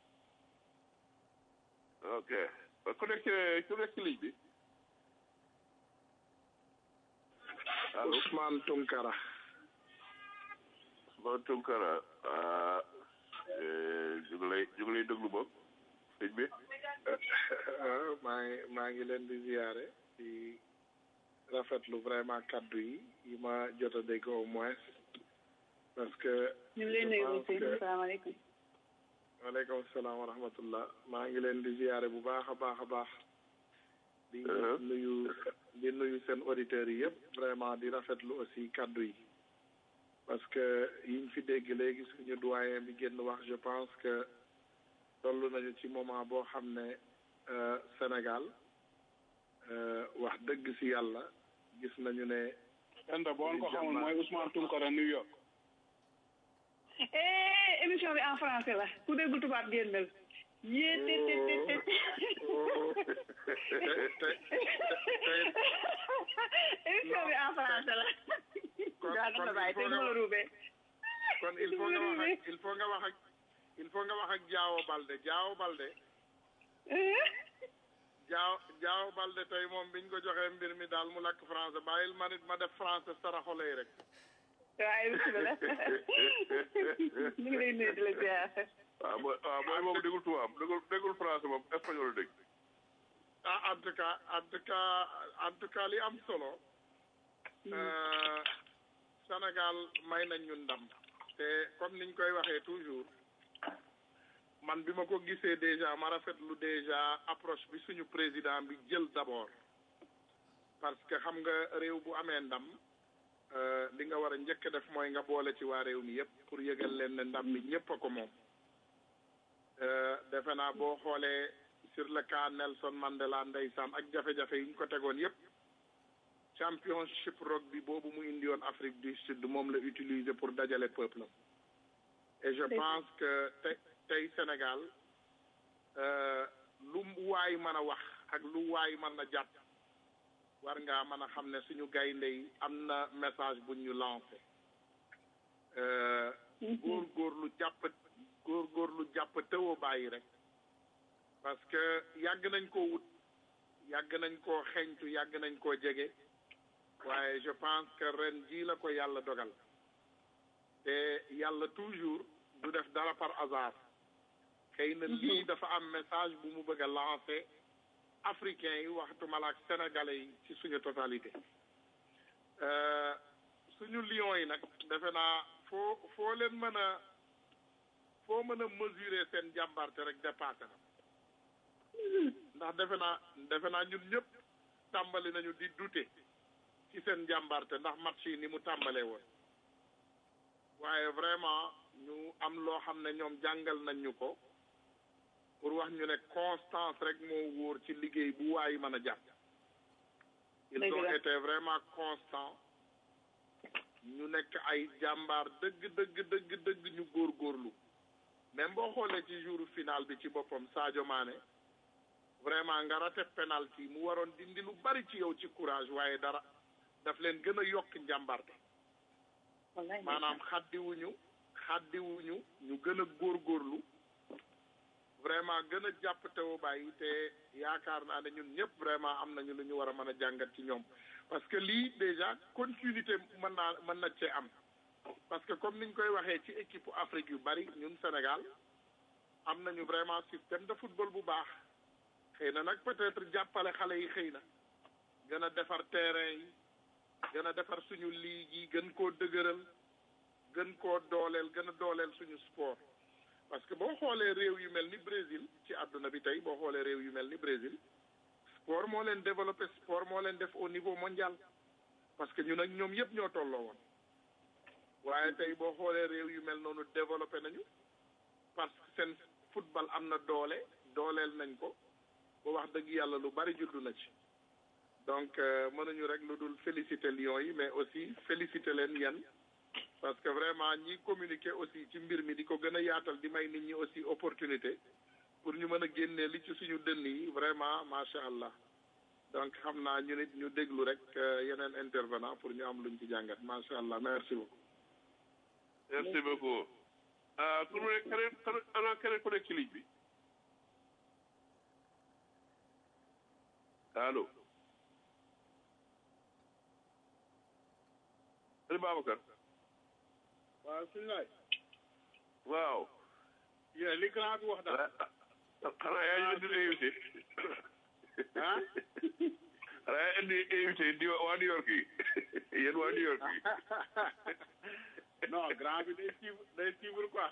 ok ku nekk ci ku nekk ci ligne bi allo Ousmane Tunkara Ousmane Tunkara ah eh, ñu ngi lay ñu ngi lay déglu boog sëñ bi waaw maa ngi maa ngi leen di ziare di rafetlu vraiment kaddu yi yi ma jot a dégg au moins parce que ñu ngi lay nuyu je pense aussi que- salaamaaleykum waaleykum salaam wa rahmatullah maa ngi leen di ziare bu baax a baax a baax di Uh-huh. nuyu di nuyu seen auditeurs yi yëpp vraiment di rafetlu aussi kaddu yi parce que yiñ fi dégg léegi suñu doyen bi génn wax je pense que toll nañu ci moment boo xam ne euh, Sénégal euh, wax dëgg si yàlla gis nañu ne Penda boo ko xamul mooy Ousmane Tounkara New York eh émission bi en français la ku déggul tubaab génnal yée te te te te émission bi en français la kon gaa kon dafa bàyyi te il faut du ma la nga ruubee kon il faut nga wax ak il faut nga wax ak il faut nga wax ak Diao Balde Diao Balde Diao Diao Balde tey moom biñ ko joxee mbir mi daal mu lakk français bàyyil ma nit ma def français saraxolay rek waaye bisimilah ñu ngi lay nuyu di la ziar waaw mooy waaw mooy moom déggul tubaab déggul déggul français moom espagnol la dégg ah en tout cas en tout cas en tout cas li am solo euh, Sénégal may nañ ñu ndam te comme niñ koy waxee toujours man bi ma ko gisee déjà ma rafetlu déjà approche bi suñu président bi jël d'abord parce que xam nga réew bu amee ndam euh, li nga war a njëkk a def mooy nga boole ci waa réew mi yépp pour yëgal leen ne ndam mi ñépp a ko moom Euh, defe naa boo xoolee sur le cas Nelson Mandela ndeysaan ak jafe-jafe yi ñu ko tegoon yépp championship rugby boobu mu indi woon Afrique du Sud moom la utiliser pour dajale peuple am et je pense que te tey Sénégal euh, lu waay mën a wax ak lu waay mën a jàpp war ngaa mën a xam ne suñu gaynde yi am na message bu ñu lancé euh, góor góor lu jàpp góor góor lu jàpp tëwa bàyyi rek parce que yàgg nañ koo wut yàgg nañ koo xeeñtu yàgg nañ koo jege waaye je pense que ren jii la ko yàlla dogal te yàlla toujours du def dara par hasard xëy na lii dafa am message bu mu bëgg a lancer africains yi waxtuma la ak sénégalais yi ci suñu totalité Euh, suñu lions yi nag defe naa foo foo leen mën a foo mën a mesurer seen jàmbarte rek dépassé na ndax defe naa defe naa ñun ñëpp tàmbali nañu di douter ci seen jàmbarte ndax match yi ni mu tàmbalee woon waaye vraiment ñu am loo xam ne ñoom jàngal nañ ñu ko pour wax ñu ne constance rek moo wóor ci liggéey bu waay mën a jàpp ils Dëgg ont la. été vraiment constants ñu nekk ay jàmbaar dëgg dëgg dëgg dëgg ñu góorgóorlu même boo xoolee ci jour final bi ci boppam Sadio Mané vraiment nga raté penalty mu waroon dindi lu bari ci yow ci courage waaye dara daf leen gën a yokk njàmbarte wallaay maanaam xaddiwuñu xaddiwuñu ñu gën a góorgóorlu vraiment gën a jàpp tewu bàyyi te yaakaar naa ne ñun ñëpp vraiment am nañu lu ñu war a mën a jàngat ci ñoom parce que lii déjà continuité mën naa mën na cee am parce que comme niñ koy waxee ci équipe Afrique yu bari ñun Sénégal am nañu vraiment système de football bu baax xëy na nag peut-être jàppale xale yi xëy na gën a defar terrain yi gën a defar suñu ligue yi gën koo dëgëral gën koo dooleel gën a dooleel suñu sport parce que boo xoolee réew yu mel ni Brésil ci àdduna bi tey boo xoolee réew yu mel ni Brésil sport moo leen développé sport moo leen def au niveau mondial parce que ñun ak ñoom yëpp ñoo tolloo woon waaye tey boo xoolee réew yu mel noonu développé nañu parce que seen football am na doole dooleel nañ ko ba wax dëgg yàlla lu bari juddu na ci donc euh, mënuñu rek lu dul féliciter Lions yi mais aussi féliciter leen yéen parce que vraiment ñi communiquer aussi ci mbir mi di ko gën a yaatal di may nit ñi aussi opportunité pour ñu mën a génnee li ci suñu dënn yi vraiment macha allah donc xam naa ñu nit ñu déglu rek euh, yeneen intervenant pour ñu am luñ ci jàngat macha allah merci beaucoup. merci beaucoup ah ku ne keneen keneen ana keneen ku nekk ci ligne bi allo Sëñ Babacar waaw suñu laay waaw yéen li grand bi wax daal xanaa yaa ñu indi invité ah xanaa yaa indi invité di waa New York yi yéen waa New York yi non grand bi day suivre day suivre quoi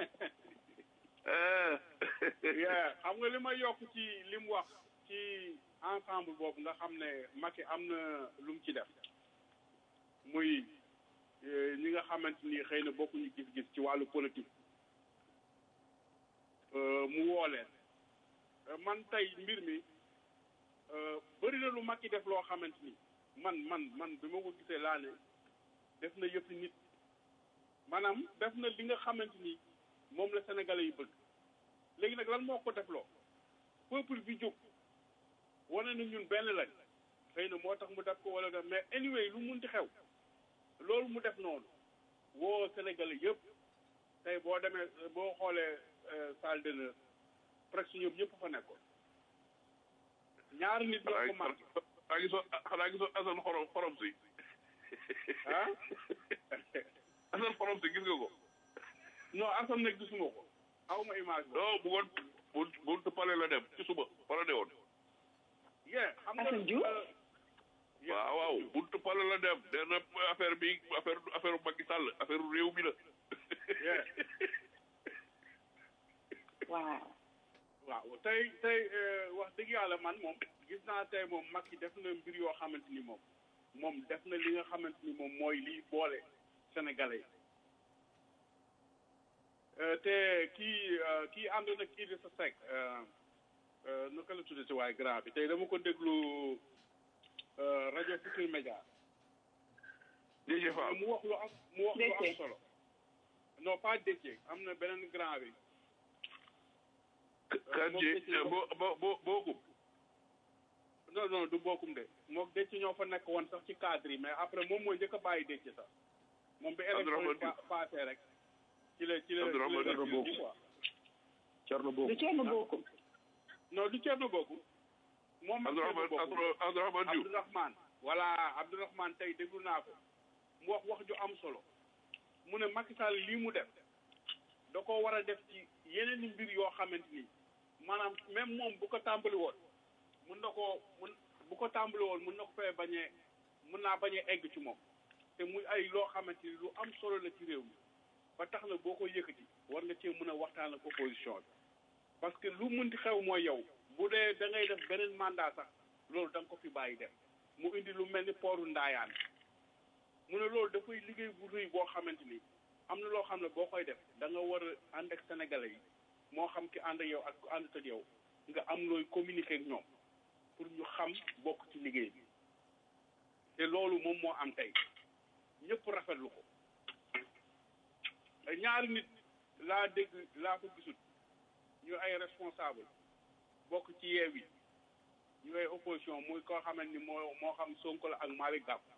ah yeah xam nga li may yokk ci li mu wax ci ensemble boobu nga xam ne Macky am na lu mu ci def muy eh, ñi nga xamante ni xëy na bokkuñu gis-gis ci wàllu politique Euh, mu woo leen man tey mbir mi bëri na lu Macky def loo xamante ni man man man bi ma ko gisee laa ne def na yëpp nit maanaam def na li nga xamante ni moom la sénégalais yi bëgg léegi nag lan moo ko def loo peuple bi jóg wane na ñun benn lañ xëy na moo tax mu def ko wala def mais anyway lu munti xew loolu mu def noonu woo sénégalais yëpp tey boo demee boo xoolee salle d'honneur presque ñoom ñëpp fa nekkoon ñaari nit ñoo ko marqué xanaa gisoo xanaa gisoo asan xorom xorom si ah asan xorom si gis nga ko non asam nag gisuma ko aw ma image boobu non bëggoon bu buntu pale la dem ci suba pale de woon yeah xam nga Assane Diouf? euh, yeah, waaw waaw buntu pale la dem nee na affaire bi affaire affaire Macky Sall affaire réew mi la yeah. waaw waaw tey tey euh, wax dëgg yàlla man moom gis naa tey moom Macky def na mbir yoo xamante ni moom moom def na li nga xamante ni moom mooy liy boole sénégalais yi Euh, te kii euh, kii ànd na kii di sa sec naka la tuddee si waaye grand bi tey dama ko déglu euh, rajo Futurs Médias DG Fall mu wax lu am mu wax lu am Déthié. solo non pas Déthié am na beneen grand bi kan moom ji Déthié bo bo bo bookum non non du bokkum de moom Déthié ñoo fa nekk woon sax ci cadre yi mais après moom mooy njëkk a bàyyi Déthié sax moom bi élection yi Abdourahmane pa- passé rek ci la ci la ci Abdourahmane la Diouf. ci quoi Thierno du Bocoum Thierno Bocoum non du Thierno Bocoum moom ak Thierno Abdourahmane Bocoum Abdou- Abdourahmane Diouf Abdourahmane voilà Abdourahmane tey déglu naa ko mu wax wax ju am solo mu ne Macky Sall lii mu def da ko war a def ci yeneen i mbir yoo xamante ni maanaam même moom bu ko tàmbali woon mun na koo mun bu ko tàmbali woon mun na ko fee bañee mun naa bañee egg ci moom te muy ay loo xamante ni lu am solo la ci réew mi ba tax na boo ko yëkkati war nga cee mën a waxtaan ak opposition bi parce que lu mënti xew mooy yow bu dee da ngay def beneen mandat sax loolu da nga ko fi bàyyi def mu indi lu mel ni pooru ndaayaan mu ne loolu dafay liggéey bu rëy boo xamante ni am na loo xam ne boo koy def da nga war a ànd ak sénégalais yi moo xam ki ànd ak yow ak ku ànd ak yow nga am looy communiquer ak ñoom pour ñu xam bokk ci liggéey bi te loolu moom moo am tey ñëpp rafetlu ko ñaari nit laa dégg laa ko gisul ñu ay responsable bokk ci yeew yi ñu ay opposition muy koo xamante ni moo moo xam Sonko la ak Malick Gakou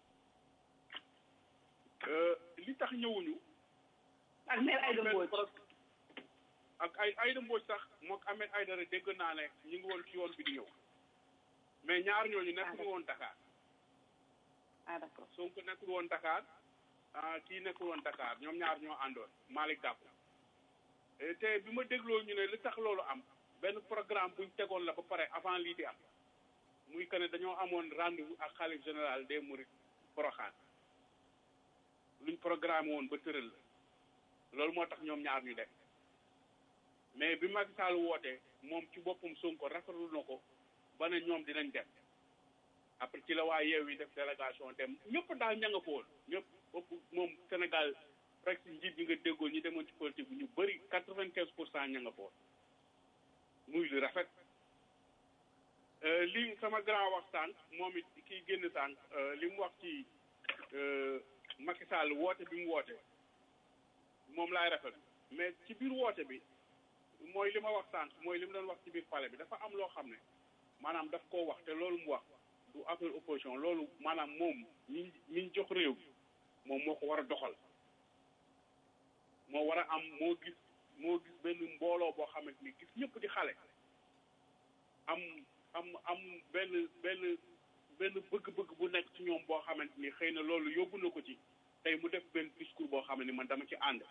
li tax ñëwuñu ak mère Aïda benn Mbodj pro- ak ay Aïda Mbodj sax mook Ahmed Aïdara dégg naa ne ñu ngi woon ci yoon bi di ñëw mais ñaar ñooñu nekkul woon Dakar ah d'accord Sonko nekkul woon Dakar ah kii nekkul woon Dakar ñoom ñaar ñoo àndoon Malick Gakou Eh, te bi ma dégloo ñu ne li tax loolu am benn programme buñ tegoon la ba pare avant lii di am muy que ne dañoo amoon rendez-vous ak xalif général des Mourides Porokhane luñ programme woon ba tëral la loolu moo tax ñoom ñaar ñu def mais bi Macky Sall wootee moom ci boppam Sonko rafetlu na ko ba ne ñoom dinañ dem après ci la waa yeew yi def délégation dem ñëpp daal ña nga fa woon ñëpp ëpp moom Sénégal presque njiit ñi nga déggoo ñi demoon ci politique bi ñu bëri quatre vingt quinze pour cent ña nga fa woon muy lu rafet Euh, li sama grand wax sànq moom it kii génn sànq euh, li mu wax ci euh, Macky Sall woote bi mu woote moom laay rafet mais ci biir woote bi mooy li ma wax sànq mooy li mu doon wax ci biir palais bi dafa am loo xam ne maanaam daf koo wax te loolu mu wax du affaire opposition loolu maanaam moom ñi ñi jox réew mi moom moo ko war a doxal moo war a am moo gis moo gis benn mbooloo boo xamante ni gis ñëpp di xale am am am benn benn benn bëgg-bëgg bu nekk ci ñoom boo xamante ni xëy na loolu yóbbu na ko ci tey mu def benn discours boo xam ne man dama ci ànd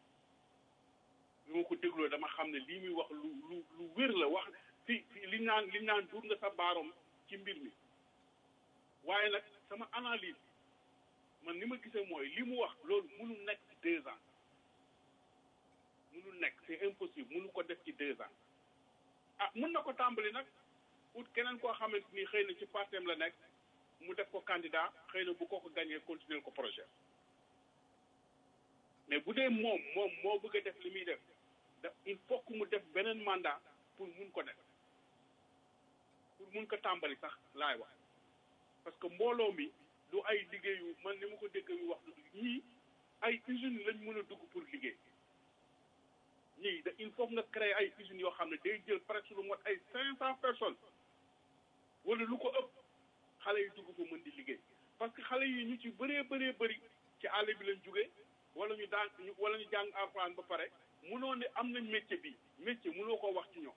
bi ma ko dégloo dama xam ne lii muy wax lu lu lu wér la wax fi fi li naan li naan duur nga sa baaroom ci mbir mi waaye nag sama analyse man ni ma gisee mooy li mu wax loolu mënul nekk ci deux ans mënul nekk c'est impossible mënu ko def ci deux ans ah mën na ko tàmbali nag ut keneen koo xamante ni xëy na ci partem la nekk mu def ko candidat xëy na bu ko ko gagné continuer ko projet mais bu dee moom moom moo bëgg a def li muy def da il faut que mu def beneen mandat pour mun ko def pour mun ko tàmbali sax laay wax parce que mbooloo mi du ay liggéeyu man ni ma ko dégg yu wax du ñii ay usines lañ mën a dugg pour liggéey ñii da il faut nga créer ay usines yoo xam ne day jël presque lu mot ay cinq cent personnes wala lu ko ëpp xale yi dugg fa mën di liggéey parce que xale yi ñu ci bëree bëree bëri ci àll bi lañ jógee wala ñu daan ñu wala ñu jàng alxuraan ba pare munoo ne am nañ métier bi métier munoo koo wax ci ñoom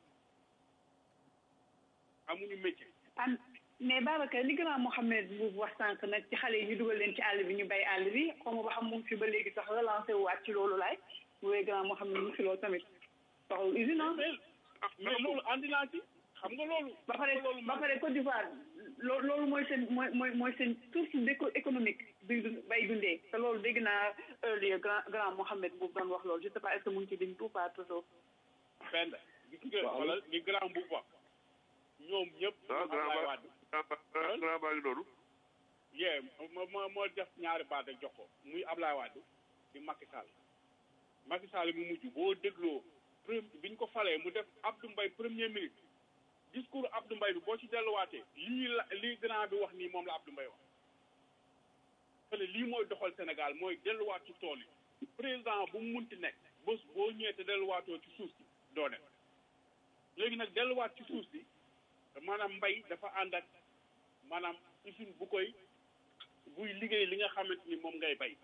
amuñu métier. am mais Babacar li grand Mohamed bu wax sànq nag ci xale yi ñu dugal leen ci àll bi ñu bay àll bi xaw ma ba xam mu ngi fi ba léegi sax relancé waat ci loolu laay bu wee grand Mohamed mu ngi fi loolu tamit soxla usine ah. mais mais loolu andi naa ci xam nga loolu. ba pare ba pare Côte d'Ivoire loo loolu mooy seen mooy mooy mooy seen source d'éco économique bi bay dundee te loolu dégg naa earlier grand grand Mohamed bu doon wax loolu je sais pas est-ce que mu ngi ci ligne ou pas toujours. fenn gis nga wala li grand bu wax ñoom ñëpp. ah grand ba grand baa ngi noonu. yee moo moo moo def ñaari baat ak jox ko muy Ablaye Wade di Macky Sall Macky Sall mu mujj boo dégloo bi ñu ko falee mu def Abdou Mbaye premier ministre discours Abdou Mbaye bi boo ci delluwaatee lii la lii grand bi wax nii moom la Abdou Mbaye wax te lii mooy doxal Sénégal mooy delluwaat ci tool yi président bu mu munti nekk bés boo ñëwee te delluwaatoo ci suuf si doo dem léegi nag delluwaat ci suuf si maanaam mbay dafa ànd ak maanaam usine bu koy buy liggéey li nga xamante ni moom ngay bay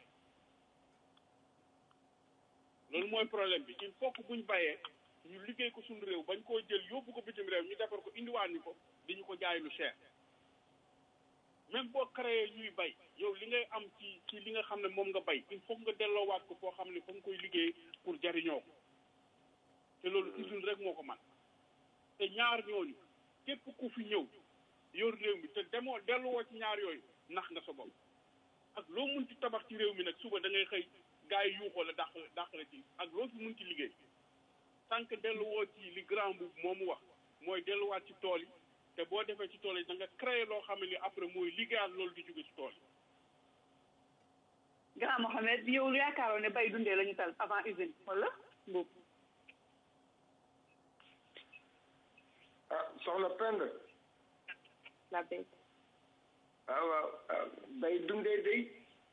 loolu mooy problème bi il faut que buñ bayee ñu liggéey ko suñu réew bañ koo jël yóbbu ko bitim réew ñu defar ko indiwaat ñu ko di ñu ko jaay lu cher même boo créé ñuy bay yow li ngay am ci ci li nga xam ne moom nga bay il faut nga delloowaat ko foo xam ne fa nga koy liggéey pour jariñoo ko te loolu usine rek moo ko man te ñaar ñooñu képp ku fi ñëw yor réew mi te demoo delluwoo ci ñaar yooyu nax nga sa bopp ak loo mun ci tabax ci réew mi nag suba da ngay xëy gars yi yuuxoo la dàq dàq la ci ak loo fi mun ci liggéey tant que delluwoo ci li grand bu moomu wax mooy delluwaat ci tool yi te boo defee ci tool yi da nga créer loo xam ne ni après mooy liggéeyaat loolu di jóge ci tool yi. grand Mohamed yow yaakaaroon ne bay dundee la ñu tal avant usine wala boobu. ah soxna Penda. la béy. ah waaw bay dundee day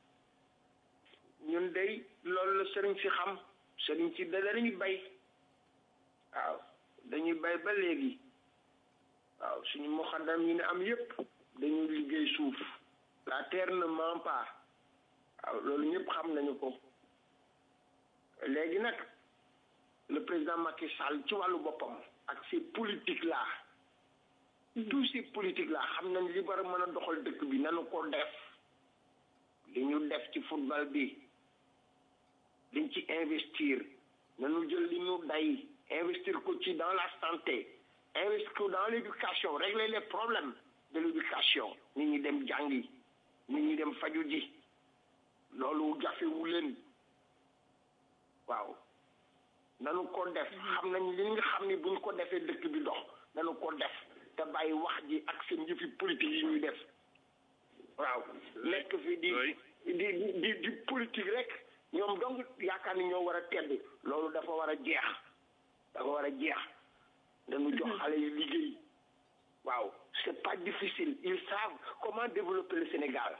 ñun day loolu la sëriñ si xam sëriñ si da dañuy bay waaw dañuy bay ba léegi waaw suñu moxadam yi ne am yépp dañuy liggéey suuf la terre ne ment pas waaw loolu ñëpp xam nañu ko léegi nag le président Macky Sall ci wàllu boppam ak ces politiques là tous ces politiques là xam nañ li war a mën a doxal dëkk bi nanu ko def li ñu def ci football bi dañ ci investir nanu jël li ñu day investir ko ci dans la santé investir ko dans l'éducation régler les problèmes de l'éducation nit ñi dem jàngi nit ñi dem faju ji loolu jafewu leen waaw nanu ko def xam nañ li nga xam ni buñ ko defee dëkk bi dox nanu ko def te bàyyi wax ji ak seen yëfi politique yi ñuy def waaw nekk fi di di di di politique rek ñoom donc yaakaar ni ñoo war a tedd loolu dafa war a jeex dafa war a jeex dañu jox xale yi liggéey waaw c'est pas difficile ils savent comment développer le Sénégal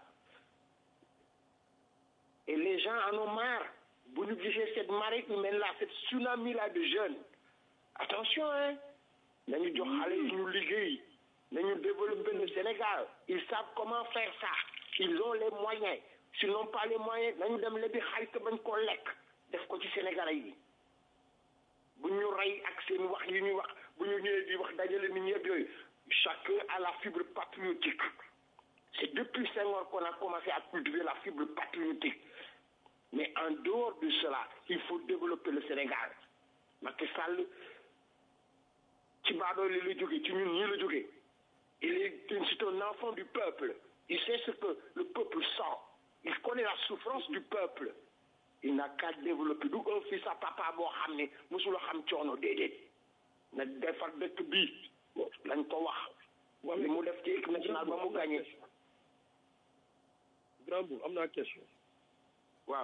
et les gens en ont marre bu ñu gisee cette marée humaine là cette tsunami là de jeunes attention hein nañu jox xale yi ñu liggéey nañu développer le Sénégal ils savent comment faire ça ils ont les moyens s'ils n'ont pas les moyens nañu dem lebi xaalis bañ koo lekk def ko ci Sénégalais yi bu ñu rey ak seen wax yi ñuy wax bu ñu ñëwee di wax dajale nit ñëpp yooyu chacun a la fibre patriotique c'est depuis Senghor qu'on a commencé à cultiver la fibre patriotique mais en dehors de cela il faut développer le Sénégal Macky Sall ci baadoole la jógee ci ñun ñii la jógee il est c'est un enfant du peuple il sait ce que le peuple sent il connaît la souffrance du peuple il n'a qu'à développer du un fils à papa boo xam ne mosula xam coono déedéet na defar dëkk bii lañ ko wax wala mu def ci équipe nationale ba mu gagné grand bour am naa question waaw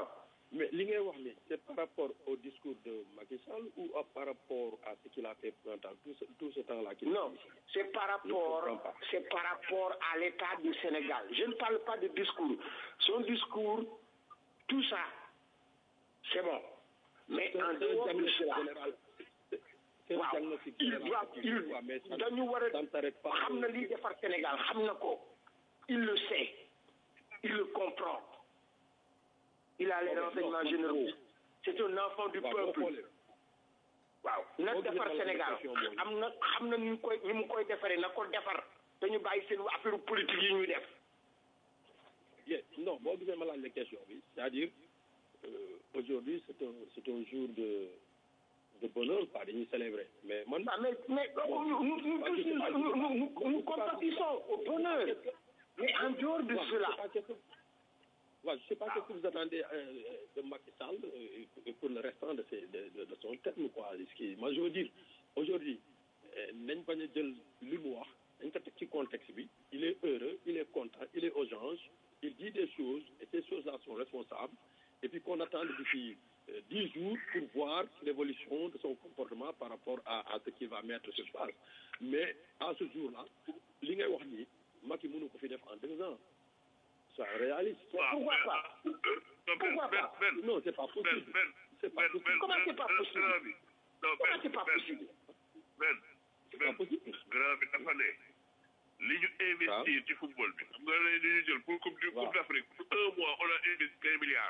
mais li ngay wax ni c'est par rapport au discours de Macky Sall ou à- par rapport à ce qu'il a fait pendant tout ce, tout ce temps-là qu'il Non, c'est par rapport, comprends pas. c'est par rapport à l'état du Sénégal. Je ne parle pas de discours. Son discours, tout ça, c'est bon. Mais C'est en un dehors de diagnostic cela, général. C'est- C'est un waaw diagnostic il général. doit qu'il il faut, mais ça- dañu war a ça ne s'arrête pas. xam na liy defar Sénégal xam na ko il le sait il le comprend il a les Ok, non, renseignements man- généraux c'est un enfant du waaw boo peuple xoolee waaw na boo gisee defar ma la Sénégal question mooy- am na xam na ni mu koy ni mu koy defaree na ko defar dañu bàyyi seen affaire politique yi ñuy def Yes, non boo gisee ma laaj la question bi c'est-à-dire euh, aujourd'hui c'est un c'est un jour de de bonheur quoi dañuy célébrer mais man Ah, mais mais nous, nous, nous, Parce que c'est pas- nous, nous, nous, nous compatissons au bonheur mais en dehors de Ouais, cela je sais pas qu'est-ce que- ouais, je sais pas qu'est-ce que vous attendez euh, de Macky Sall euh, et pour le restant de, ses, de, de, de son terme quoi ce qui moi je veux dire aujourd'hui euh, nañ bañ a jël li mu wax dañ ko teg ci contexte bi il est heureux il est content il est aux anges il dit des choses et ces choses-là sont responsables et puis qu'on attend d'ici euh, dix jours pour voir l'évolution de son comportement par rapport à, à ce qu'il va mettre sur place mais à ce jour-là li ngay wax nii Macky mënu ko fi def en deux ans c'est réaliste pourquoi pas Pourquoi pas non c'est pas possible Ben, c'est pas possible Comment c'est pas possible grand bi non comment Ben, c'est pas Ben, possible Ben, c'est pas Ben, possible grand bi dafa ne li ñu investir ci football bi xam nga ne li ñu jël pour coupe du Waaw. coupe d'Afrique pour un mois on a investi quinze milliards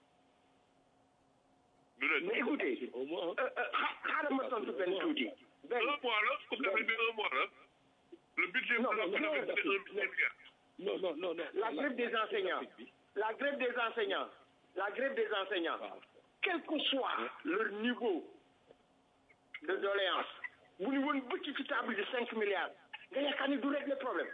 du mais dëgg écoutez au moins euh, euh, xa- xaaral ma tontu benn tuuti benn un mois la coupe d'Afrique bi un mois la le budget Non, pour la non, coupe non, d'Afrique c'est un non. milliard non non non non la grève des enseignants la grève des enseignants la grève des enseignants waaw quel que soit leur niveau de doléance bu ñu woon bëcc ci table de cinq milliards nga yaakaar ni du régler problème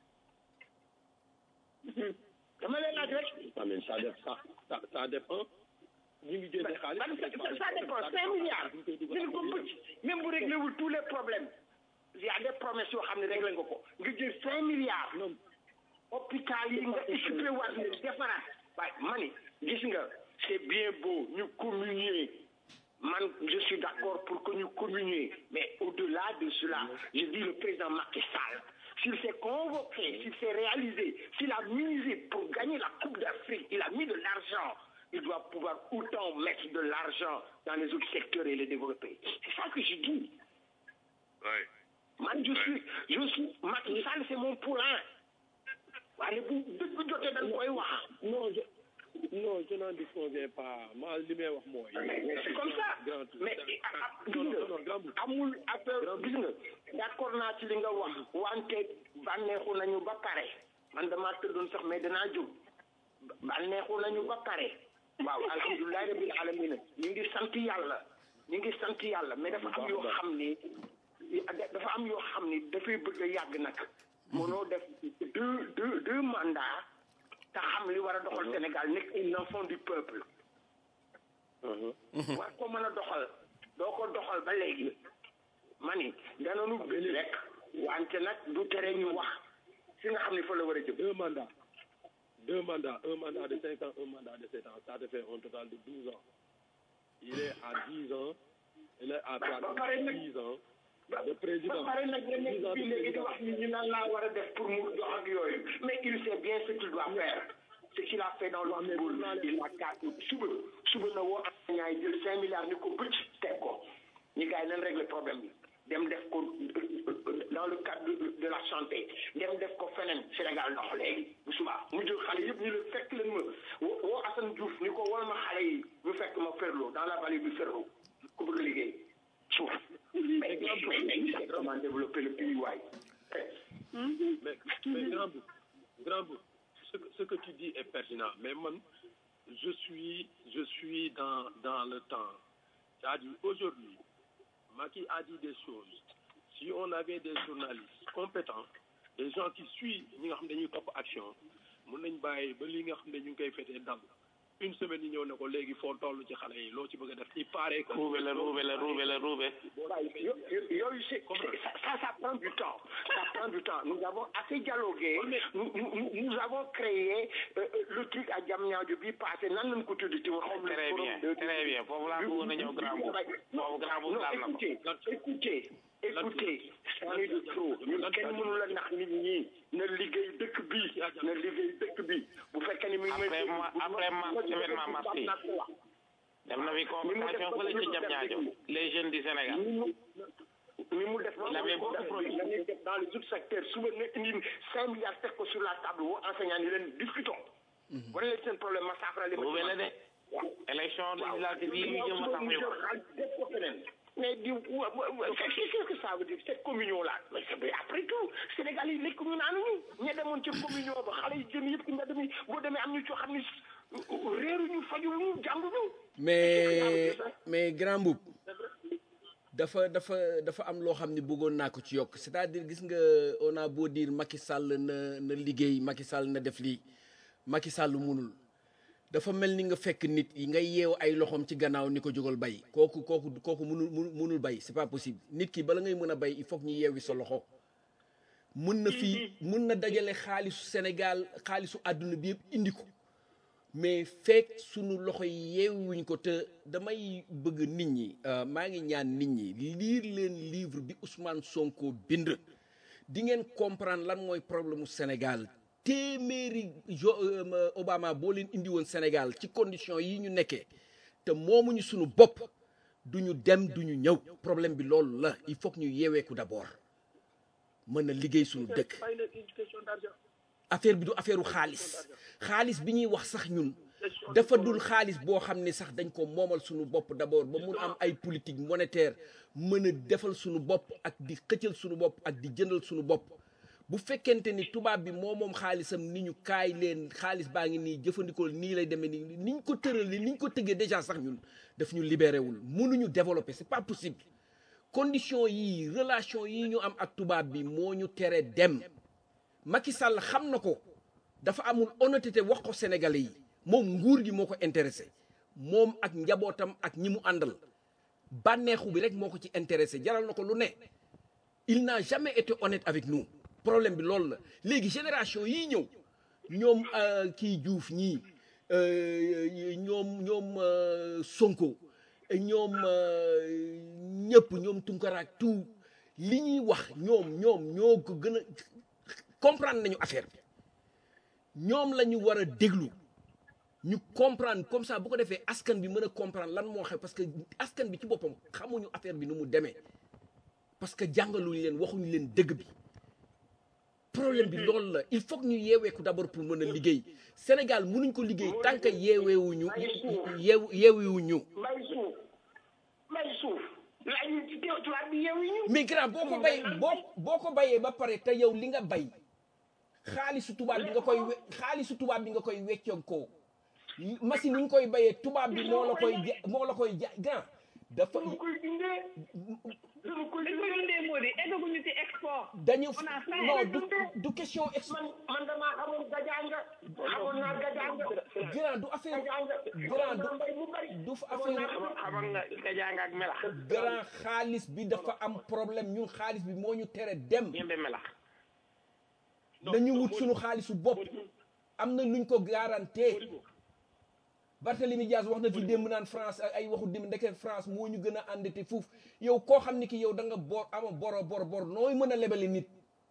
dama lay laaj rek ah mais ça dépend ça ça, ça dépend ñu ngi génne xaalis man ça ça dépend cinq milliards ñu ko bëcc même bu réglé wul tous les problèmes il y a des promesses yoo xam ne réglé nga ko nga jël cinq milliards non hôpital yi nga équipé waat ne defaraat waaye ma ni gis nga c'est bien beau ñu communier man je suis d'accord pour que ñu communier mais au-delà de cela je dis le président Macky Sall s'il s'est convoqué s'il s'est réalisé s'il a misé pour gagner la Coupe d'Afrique il a mis de l'argent il doit pouvoir autant mettre de l'argent dans les autres secteurs et les développer c'est ça que je dis ouais man je suis je suis Macky Sall c'est mon poulain waaye bu dëgg jotee dañ koy wax non je non je n'en disconviens pas ma li may wax mooy mais c'est comme ça grand mais ah, ah, gis non nga non non grand bout amul affaire gis nga d'accord naa ci li nga wax wante bànneexu nañu ba pare man damaa tëddoon sax mais danaa jóg bànneexu nañu ba pare waaw alhamdulilah rabbil alamin ñu ngi sant yàlla ñu ngi sant yàlla mais dafa am yoo xam ni dafa am yoo xam ni dafay bëgg a yàgg nag mënoo def deux deux deux mandats te xam li war a doxal Sénégal nekk un enfant du peuple war ko mën a doxal doo ko doxal ba léegi ma ni danañu bëgg rek wante nag du tere ñu wax fi nga xam ne fa la war a jëm deux mandats deux mandats un mandat de cinq ans un mandat de sept ans ça te fait un total de douze ans il est à dix ans il est à ba pare nag dix ans ba de président ba pare nag nga nekk dix ans de fii léegi di président wax ni ñu naan laa war a def pour mu dox ak yooyu mais il sait bien ce qu'il doit faire ce qu'il a fait dans le football il a quatre suba suba na woo enseignants yi jël cinq milliards ni ko bëcc teg ko ñi gars yi nañ régler problème bi dem def ko dans le cadre de, de la santé dem def ko feneen Sénégal dox léegi bu subaa mu jël xale yëpp ñu leen fekk leen ma woo woo Assane Diouf ni ko wol ma xale yi ñu fekk ma Ferlo dans la vallée du Ferlo ku bëgg a liggéey suuf mais mais mais c'est comment développer le pays waay mais mais grand bout grand bout ce que ce que tu dis est pertinent mais man je suis je suis dans dans le temps c'est-à-dire aujourd'hui Macky a dit des choses si on avait des journalistes compétents des gens qui suivent ñi nga xam ne dañuy topp action mun nañ bàyyi ba li nga xam ne ñu ngi koy fetee dal une semaine yi ñëw ne ko léegi foo toll ci xale yi loo ci bëgg a def il paraît que ruube la ruube la ruube la ruube Yo- yo- yooyu c'est c'est- ça, ça ça prend du temps ça prend du temps nous avons assez dialogué nous, nous, nous- nous avons créé euh, euh, le truc à Diamniadio bi passé nan lañ ko tudd ci waxam très bien très bien foofu laa bëggoon a ñëw grand boub foofu grand boub non laal na ko écoutez écoutez écoutez c'en est de trop ñun kenn mënu la nax nit ñi na liggéey dëkk bi na liggéey dëkk bi bu fekkee ni mi ngi may après ma après mars événement mars yi def na fi convocation fële ci jam ñaajo les jeunes du Sénégal ni mu def Il avait beaucoup produit. dañuy def dans les autres secteurs suba nga indi cinq milliards teg ko sur la table woo enseignants yi leen discutons wane leen seen problème ma saafara leen ruube la de élection législative yi ñu jëm a tax ñu ko mais di wa- wa- wa- qu'est-ce que ça veut dire cette communion là mais c'est- mais après tout Sénégal yi lekk ñu naanuñu ña demoon ci communion ba xale yi jën yëpp ci mbedd mi boo demee am ñu coo xam ne réeruñu fajuñu jànguñu mais mais grand boub dafa dafa dafa am loo xam ne bëggoon naa ko ci yokk c'est-à-dire gis nga on a beau dire Macky Sall na na liggéey Macky Sall na def lii Macky Sall munul dafa mel ni nga fekk nit yi ngay yeew ay loxoom ci gannaaw ni ko jógal bay kooku kooku kooku munul munul munul bay c'est pas possible nit ki bala ngay mën a bay il faut que ñu yeewi sa loxo mën na fii mën na dajale xaalisu Sénégal xaalisu àdduna bi yëpp indi ko mais fekk sunu loxo yi yeewuñ ko te damay bëgg nit ñi euh, maa ngi ñaan nit ñi liir leen livre bi Ousmane Sonko bind di ngeen comprendre lan mooy problème mu Sénégal téeméeri jo euh, Obama boo leen indi woon Sénégal ci condition yi ñu nekkee te moomuñu sunu bopp duñu dem duñu ñëw problème bi loolu la il faut que ñu yeeweeku d'abord mën a liggéey sunu dëkk fay leen une question d'argent affaire bi du affaire u xaalis xaalis bi ñuy wax sax ñun dafa dul xaalis boo xam ne sax dañ ko moomal suñu bopp d'abord ba mun am ay politique monétaire mën a defal suñu bopp ak di xëccal suñu bopp ak di jëndal suñu bopp bu fekkente ni tubaab bi moo moom xaalisam ni ñu kaay leen xaalis baa ngi nii jëfandikoo nii lay demee nii niñ ko tëralee niñ ko tëggee déjà sax ñun daf ñu libéré wul mënuñu développer c'est pas possible condition yii relation yi ñu am ak tubaab bi moo ñu tere dem Macky Sall xam na ko dafa amul honnêteté wax ko Sénégalais yi moom nguur gi moo ko intéressé moom ak njabootam ak ñi mu àndal bànneexu bi rek moo ko ci intéressé jaral na ko lu ne il n'a jamais été honnête avec nous problème bi loolu la léegi génération yii ñëw ñoom euh, kii Diouf ñii euh, ñoom ñoom euh, Sonko ñoom euh, ñëpp ñoom Tunkara ak tout li ñuy wax ñoom ñoom ñoo ko gën a comprendre nañu affaire bi ñoom la ñu war a déglu ñu comprendre comme ça bu ko defee askan bi mën a comprendre lan moo xew parce que askan bi ci boppam xamuñu affaire bi nu mu demee parce que jàngaluñu leen waxuñu leen dëgg bi problème bi loolu la il faut que ñu yeeweeku d'abord pour mën a liggéey Sénégal mënuñ ko liggéey tant que yeeweewuñu yeewu yeewewuñu mbay suuf mbay suuf laaj ñu ci teew tubaab bi yeewu ñu mais grand boo ko bay boo boo ko bayee ba pare te yow li nga bay xaalisu tubaab bi nga koy we xaalisu tubaab bi nga koy weccoog ko machine yi nga koy bayee tubaab bi moo la koy ja moo la koy ja grand dafa dañu koy dindee dañu koy dañ ko dundee moo di eggaguñu ci export dañu on a faim. non du du question ex man man damaa xamoon gajaanga xamoon naa gajaanga grand du affaire gajaanga grand xamoon naa mbay mu bari du fa affaire xamoon nga nga jàng ak melax grand xaalis bi dafa am problème ñun xaalis bi moo ñu tere dem ñembe melax nañu wut suñu xaalisu bopp am na luñ ko garanté Barthélemy Diaz wax na fi démb naan France ak ay waxu démb ndeke France moo ñu gën a endetté fuuf yow koo xam ni ki yow da nga bor ama boro bor bor nooy mën a lebale nit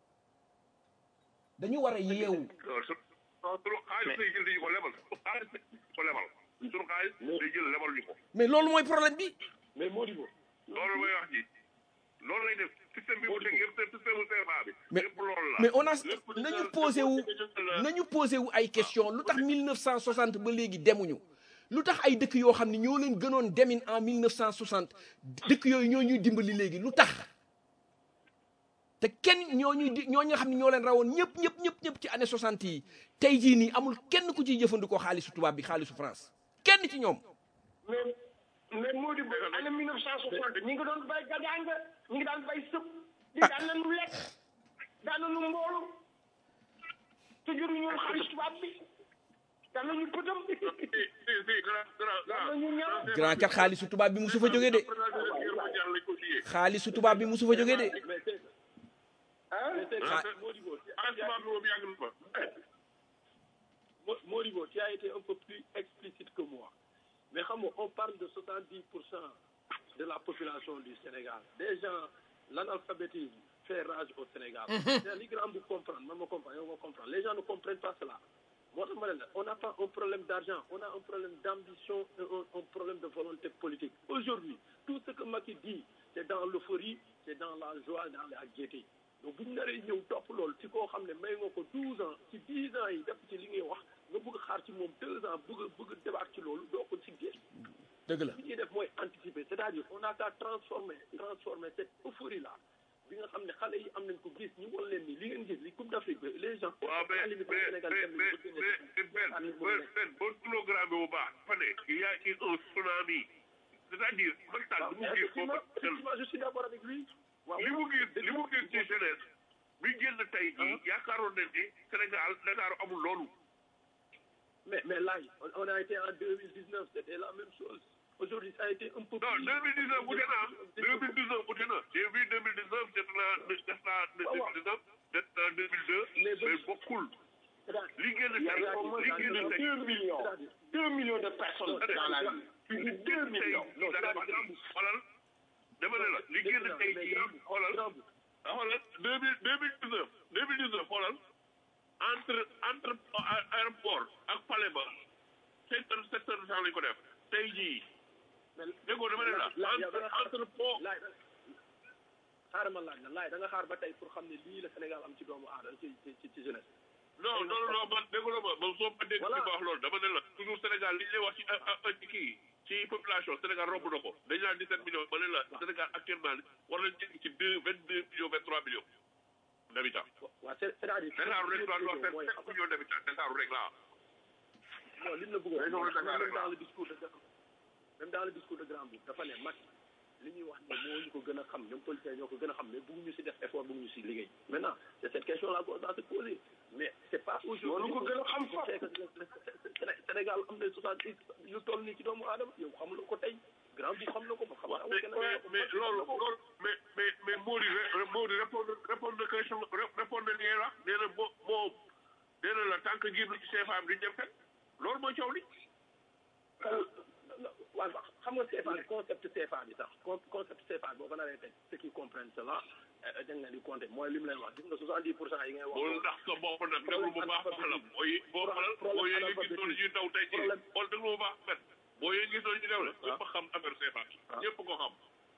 dañu war a yeewu loolu su non sunu xaalis lay jël di ñu ko lebal sunu xaalis lay ko lebal sunu xaalis lay jël lebal ñu ko mais loolu mooy problème bi mais Modibo loolu mooy wax ji loolu lay def système bi mu teg yëpp système mu CFA bi mais lépp loolu la mais on a Lépp di nañu jël- posé wu lépp nañu posé wu ay question lu tax 1960 ba léegi demuñu lu tax ay dëkk yoo xam ne ñoo leen gënoon demin en 1960 dëkk yooyu ñoo ñuy dimbali léegi lu tax te kenn ñoo ñuy di ñoo nga xam ne ñoo leen rawoon ñëpp ñëpp ñëpp ñëpp ci année 60 yi tey jii nii amul kenn ku ciy jëfandikoo xaalisu tubaab bi xaalisu France kenn ci ñoom mais mais moo di ba année mille neuf cent soixante ñi ngi doon bay gajaanga ñi ngi daan bay sëb di daan nañu lekk daan nañu mboolu te juruñu woon xaalis tubaab bi te yàlla ñu pëtam si si grand grand yàlla ñu ñaaw grand kat xaalisu tubaab bi musu fa jóge de guerre mondiale lañ ko siyee xaalisu tubaab bi musu fa jóge de mais c'est ah mais c'est Ah. que Modibo tu ah tubaab bi moom yàgg na fa Mo- Modibo tu as été un peu plus explicite que moi mais xam nga on parle de 70 pour cent de la population du Sénégal des gens l'analphabétisme fait rage au Sénégal c'est li grand bu comprendre man ma comprendre yow nga comprendre les gens ne comprennent pas cela moo tax ma ne la on n'a pas un problème d'argent on a un problème d'ambition et un, un problème de volonté politique aujourd'hui tout ce que Macky dit c'est dans l'euphorie c'est dans la joie dans la gaieté donc bu ñu naree ñëw topp loolu ci koo xam ne may nga ko 12 ans ci 10 ans yi def ci li ngay wax nga bëgg xaar ci moom 2 ans bëgg bëgg débat ci loolu doo ko ci gis dëgg la li ñuy def mooy anticiper c'est-à-dire on a qu'à transformer transformer cette euphorie là bi nga xam ne xale yi am nañ ko gis ñu wan leen ni li ngeen gis li Coupe d'Afrique bi les gens waaw mais à la limite mais Sénégal mais dem mais nañ ba mais génne mais ci- Ben Ben Ben boo programme bu baax fa ne il y a eu un tsunami c'est-à-dire Macky Sall li mu gis effectivement foofu effectivement je suis d'accord avec lui waaw li mu gis li mu gis ci jeunesse bi génn tey jii yaakaaroon nañ ni Sénégal Dakar amul loolu mais mais là on, on a été en 2019 c'était la même chose aujourd'hui ça a été un peu non plus 2019 wute na 2019 wute na j'ai vu 2019 def naa def naa 2019 def naa 2002 Mais mais bokkul li génn il y tey avait au moins li génn tey deux millions deux millions de personnes dans la vie plus de deux millions non xoolal dama ne la li génn tey jii xoolal xoolal deux mille deux mille dix neuf deux mille dix neuf xoolal entre entre aéroport ak palais ba sept heures sept heures de temps lañ ko def tey jii déggoo dama ne la entre entre pont laay xaaral ma laaj la laay da nga xaar ba tey pour xam ne lii la Sénégal am ci doomu aadama ci ci ci jeunesse non non non man déggoo ma man soo ma dégg Voilà. li ma wax loolu dama ne la toujours Sénégal li ñu lay wax ci ci kii ci population Sénégal romb na ko dañu naan 17 millions ma ne la Sénégal actuellement war nañ jéggi ci deux vingt deux millions vingt trois millions d'habitants waaw c'est c'est-à-dire Dakar rek laa wax mooy sept millions d'habitants Dakar rek laa non li mu la bëgg a Région de wax Dakar même rek dans la. le discours de même dans le discours de Grand Boubou dafa ne Macky li ñuy wax ne moo ñu ko gën a xam ñoom politiciens ñoo ko gën a xam mais bëgguñu si def effort bëgguñu si liggéey maintenant c'est cette question là qu'on doit se poser mais c'est pas aujourd'hui Loolu ko gën a xam qu'on sait que le- le- le- Sénégal am na soixante yu toll nii ci doomu aadama yow xamuloo ko tey Grand Boubou xam na ko ba xam mais mais mais loolu loolu mais mais mais Mody ré- Mody répondre répondre na question répondre na nii la nee na mo moom nee na la tant que génn ci CFA bi duñ dem fenn loolu mooy coow li waaw xam nga CFA concept CFA bi sax con- concept CFA boo ko naree teg ceux qui comprennent cela eh, dañ leen di compter mooy li mu leen wax gis nga 70 pour cent yi ngay wax. loolu ndax sa bopp nag déglu bu baax baax la mooy boo xalal boo yee nga gis noonu ñuy daw tey jii xool déglu bu baax met boo yee gis noonu ñu daw la ñëpp a xam affaire CFA ñëpp ko xam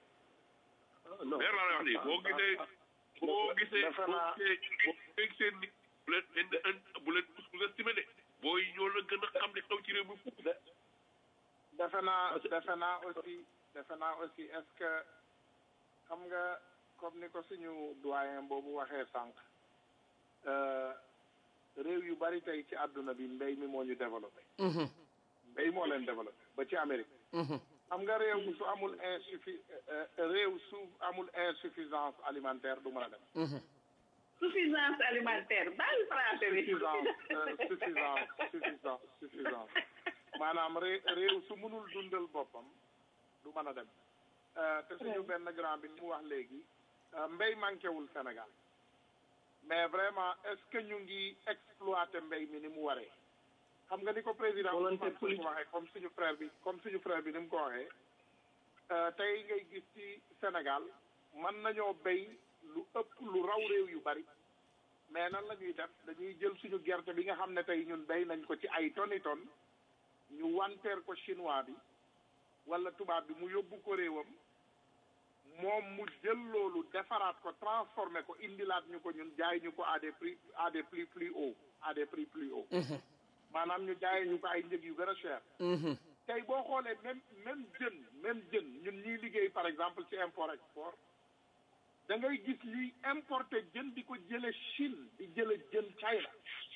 Ah, non. leer laa lay wax nii boo gisee boo gisee dafa naa- boo gisee boo gisee nit bu leen indi indi bu leen bu leen estimé de booy ñoo la gën a xam ne xew ci réew mi fukk defe naa defe naa aussi defe naa aussi est-ce que xam nga comme ni ko suñu doyen boobu waxee sànq euh, réew yu bari tey ci àdduna bi mbéy mi moo ñu développé mbéy moo leen développé ba ci Amérique xam nga réew su amul insuffi euh, réew su amul insuffisance alimentaire du mën a dem suffisance alimentaire baal français bi suffisance euh, suffisance suffisance suffisance maanaam ré réew su mënul dundal boppam du mën a dem Euh, te suñu benn grand bi ni mu wax léegi euh, mbéy manqué wul Sénégal mais vraiment est-ce que ñu ngi exploiter mbéy mi ni mu waree xam nga ni ko président Volonté Ousmane Sonko waxee comme suñu frère bi comme suñu frère bi ni mu ko waxee euh, tey ngay gis ci Sénégal mën nañoo béy lu ëpp lu raw réew yu bari mais nan la ñuy def dañuy jël suñu gerte bi nga xam ne tey ñun béy nañ ko ci ay toni ton ñu wanteer ko chinois bi wala tubaab bi mu yóbbu ko réewam moom mu jël loolu defaraat ko transformé ko indilaat ñu ko ñun jaay ñu ko à des prix à des prix plus hauts à des prix plus hauts maanaam ñu jaayee ñu ko ay njëg yu gën a cher tey boo xoolee même même jën même jën ñun ñuy liggéey par exemple ci import export da ngay gis ñuy importer jën di ko jële Chine di jële jën China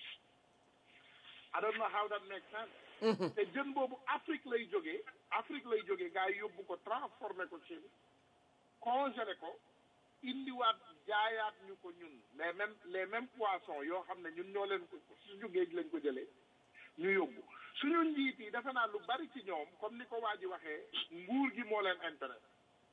I don't know how that makes sense te jën boobu Afrique lay jógee Afrique lay jógee gars yi yóbbu ko transformé ko Chine congelé ko indiwaat jaayaat ñu ko ñun les mêmes les mêmes poissons yoo xam ne ñun ñoo leen ko suñu géej lañ ko jëlee ñu yóbbu suñu njiit yi defe naa lu bari ci ñoom comme ni ko waa ji waxee nguur gi moo leen intérêt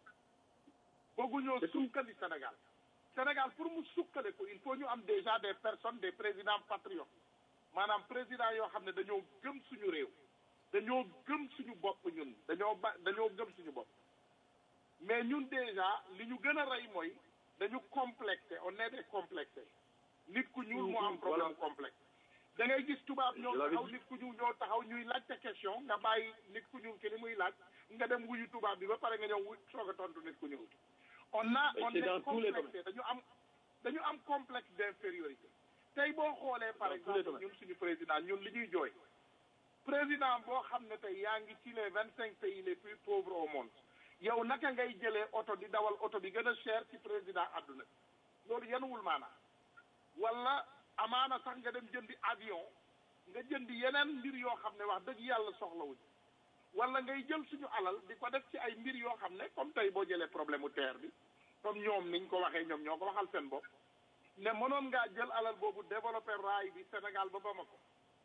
bëgguñoo sukkali Sénégal Sénégal pour mu sukkale ko il faut ñu am déjà des personnes des présidents patriotes maanaam président yoo xam ne dañoo gëm suñu réew dañoo gëm suñu bopp ñun dañoo ba dañoo gëm suñu bopp mais ñun déjà li ñu gën a rey mooy dañu complexé on est des complexé nit ku ñuul moo am problème complexe da ngay gis tubaab ñoo taxaw nit ku ñuul ñoo taxaw ñuy laajte question nga bàyyi nit ku ñuul ki li muy laaj nga dem wuyu tubaab bi ba pare nga ñëw wu soog a tontu nit ku ñuul on a on est complexé dañu am dañu am complexe d'infériorité tey boo xoolee par exemple ñun suñu président ñun li ñuy jooy président boo xam ne tey yaa ngi ci les vingt cinq pays les plus pauvres au monde yow naka ngay jëlee oto di dawal oto bi gën a cher ci président àdduna loolu yenuwul maanaa wala amaana sax nga dem jëndi avion nga jëndi yeneen mbir yoo xam ne wax dëgg yàlla soxlawuñ wala ngay jël suñu alal di ko def ci ay mbir yoo xam ne comme tey boo jëlee problème mu terre bi comme ñoom niñ ko waxee ñoom ñoo ko waxal seen bopp ne mënoon ngaa jël alal boobu développé raay bi Sénégal ba Bamako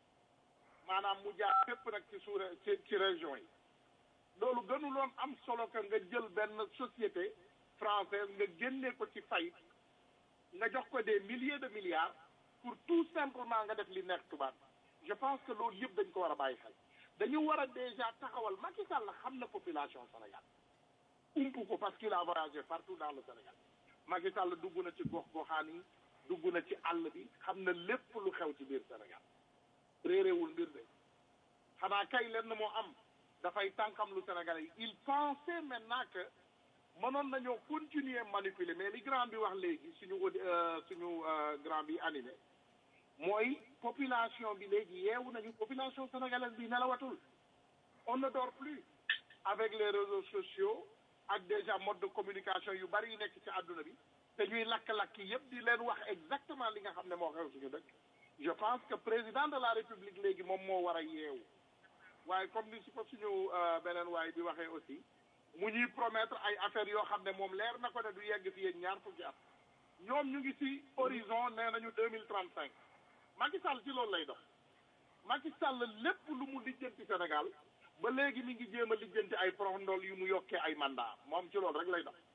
maanaam mu jaar fépp nag ci suure ci ci région yi loolu gënuloon am solo que nga jël benn société française nga génne ko ci fayit nga jox ko des milliers de milliards pour tout simplement nga def li nekk tubaab je pense que loolu yëpp dañ ko war a bàyyi xel dañu war a déjà taxawal Macky Sall xam na population Sénégal umpu ko parce qu'il a voyagé partout dans le Sénégal Macky Sall dugg na ci gox goxaan yi dugg na ci àll bi xam na lépp lu xew ci biir Sénégal réeréewul mbir de xanaa kay lenn moo am dafay tànkam lu Sénégalais yi il pensait maintenant que mënoon nañoo continuer manipuler mais li grand bi wax léegi suñu suñu grand bi animé mooy population bi léegi yeewu nañu population sénégalaise bi nelawatul on ne dort plus avec les réseaux sociaux ak déjà mode de communication yu bari yu nekk ci àdduna bi te ñuy lakk-lakk yëpp di leen wax exactement li nga xam ne moo xew suñu dëkk je pense que président de la république léegi moom moo war a yeewu waaye comme ni si ko suñu beneen waay bi waxee aussi mu ñuy promettre ay affaires yoo xam ne moom leer na ko ne du yegg fi yéen ñaar fukki at ñoom ñu ngi ci horizon nee nañu deux mille trente cinq Macky Sall ci loolu lay dox Macky Sall lépp lu mu lijjanti Sénégal ba léegi mi ngi jéem a lijjanti ay proxndol yu mu yokkee ay mandat moom ci loolu rek lay dox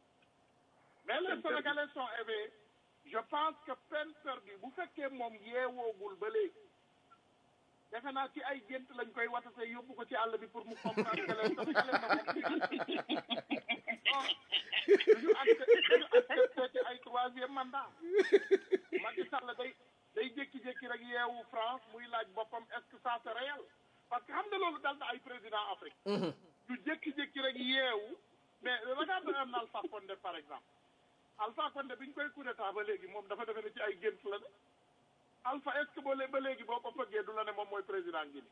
mais les Sénégalais sont éveillés je pense que peine perdue bu fekkee moom yeewoogul ba léegi defe naa ci ay gént lañ koy watate yóbbu ko ci àll bi pour mu comprendre que les Sénégalais na moom duñu accepté accepté ci ay troisième mandat Macky Sall day day jékki-jékki rek yeewu France muy laaj boppam est-ce que ça c'est réel parce que xam nga loolu dal na ay président Afrique ñu jékki-jékki rek yeewu mais regarde un Alpha Condé par exemple Alpha Condé bi ñu koy coup d'état ba léegi moom dafa defe ne ci ay gént la de Alpha est-ce que boo lee ba léegi boo ko fëggee du la ne moom mooy président Guinée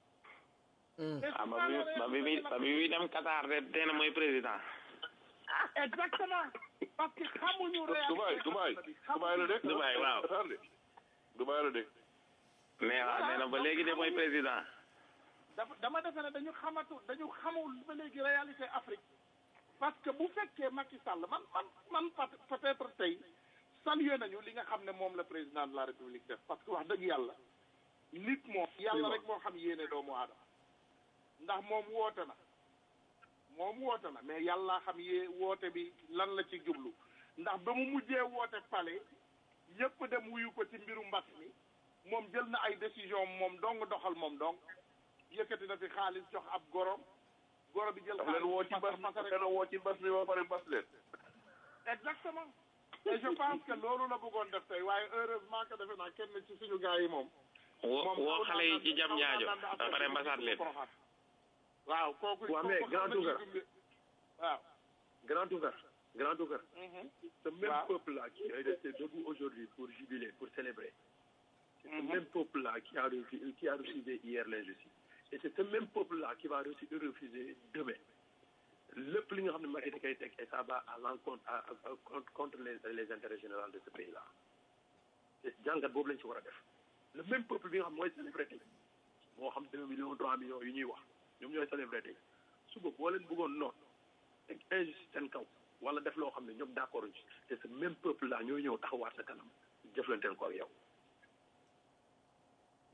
ah ba bi ba bi ba bi muy dem Qatar de tey na mooy président exactement parce que xamuñu Dubaï Dubaï Dubaï la de Dubaï waaw Qatar de Dubaï la de mais waaw nee na ba léegi de mooy président dafa dama defe ne dañu xamatu dañu xamul ba léegi réalité Afrique parce que bu fekkee Macky Sall man man man peut-être tey salué nañu li nga xam ne moom la président de la République def parce que wax dëgg yàlla nit moom yàlla rek moo xam yéene doomu aadama ndax moom woote na moom woote na mais yàlla xam yee woote bi lan la ci jublu ndax ba mu mujjee woote palais ñëpp dem wuyu ko ci mbiru mbas mi moom jël na ay décision moom dong doxal moom dong yëkkati na fi xaalis jox ab gorom goro bi jël daf leen woo ci bas daf leen woo ci bas bi ba pare bas leen exactement et je pense que loolu la bëggoon def tey waaye heureusement que defe naa kenn ci suñu gars yi moom woo woo xale yi ci jam ñaajo ba pare mbasaat leen waaw kooku waaw mais grand Tougar waaw grand Tougar grand Tougar ce même Waaw. peuple là qui est resté debout aujourd'hui pour jubiler pour célébrer c'est ce même peuple là qui a refusé, qui a refusé hier l'injustice et c'est ce même peuple là qui va refu- refuser demain lépp li nga xam ne Macky da koy teg et ça va à l'encontre à- à- à- contre contre les les intérêts généraux de ce pays là te jàngat boobu lañ ci war a def le même peuple bi nga xam mooy célébrer tey moo xam deux millions trois millions yu ñuy wax ñoom ñooy célébrer tey suba boo leen bëggoon noonu teg injustice seen kaw wala def loo xam ne ñoom d'accord ci te ce même peuple là ñooy ñëw taxawaat sa kanam jëflanteel ko ak yow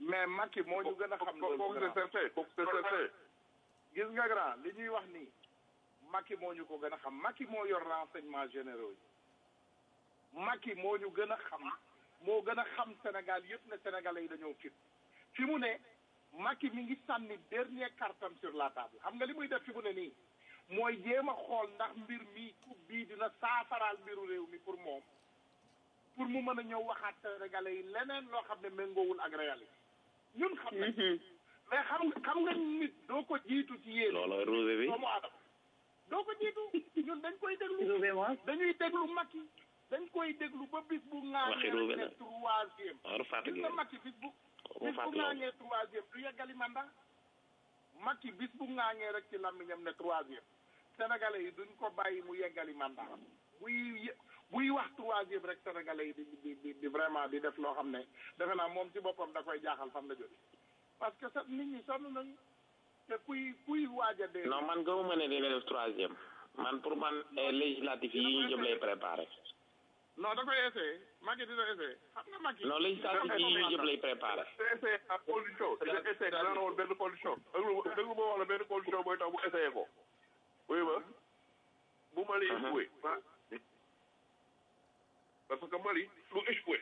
mais Macky moo ñu gën a xam loolu kooku c'est certain kooku c'est certain gis nga grand li ñuy wax nii Macky moo ñu ko gën a xam Macky moo yor renseignement généraux yi Macky moo ñu gën a xam moo gën a xam Sénégal yëpp ne Sénégalais yi dañoo fit fi mu ne Macky mi ngi sànni dernier cartam sur la table xam nga li muy def fi mu ne nii mooy jéem a xool ndax mbir mi coupe bii dina saafaraal mbiru réew mi pour moom pour mu mën a ñëw waxaat Sénégalais yi leneen loo xam ne méngoowul ak réalité ñun xam nañ mais xam nga xam nga nit doo ko jiitu ci yéen looloo ruube bi doomu aadama doo ko jiitu ñun dañ koy déglu dañuy déglu Macky dañ koy déglu ba bis bu Waxi ŋaañee ruube rek ne la. troisième waru fàtte gis nga Macky bis bu mu bis bu fàtte loolu ŋaañee troisième du yeggali mandat Macky bis bu ŋaañee rek ci làmmiñam ne troisième sénégalais yi duñ ko bàyyi mu yeggali mandat buy ye- buy wax troisième rek sénégalais yi di di di di vraiment di def loo xam ne defe naa moom ci boppam da koy jaaxal fan la jóge parce que sa nit ñi sonn nañu te kuy kuy waaj a dee non man gëmuma ne dina def troisième man pour man eh, législatif yi ñu jëm lay préparé non da koy essayé Macky dina essayé xam nga Macky non législatif yi ñu jëm lay préparé c'est essayé à condition c'est essayé dana woon benn condition déglu déglu ma wax la benn condition mooy tax bu essayé ko oui ma bu Mali échoué parce que Mali lu échoué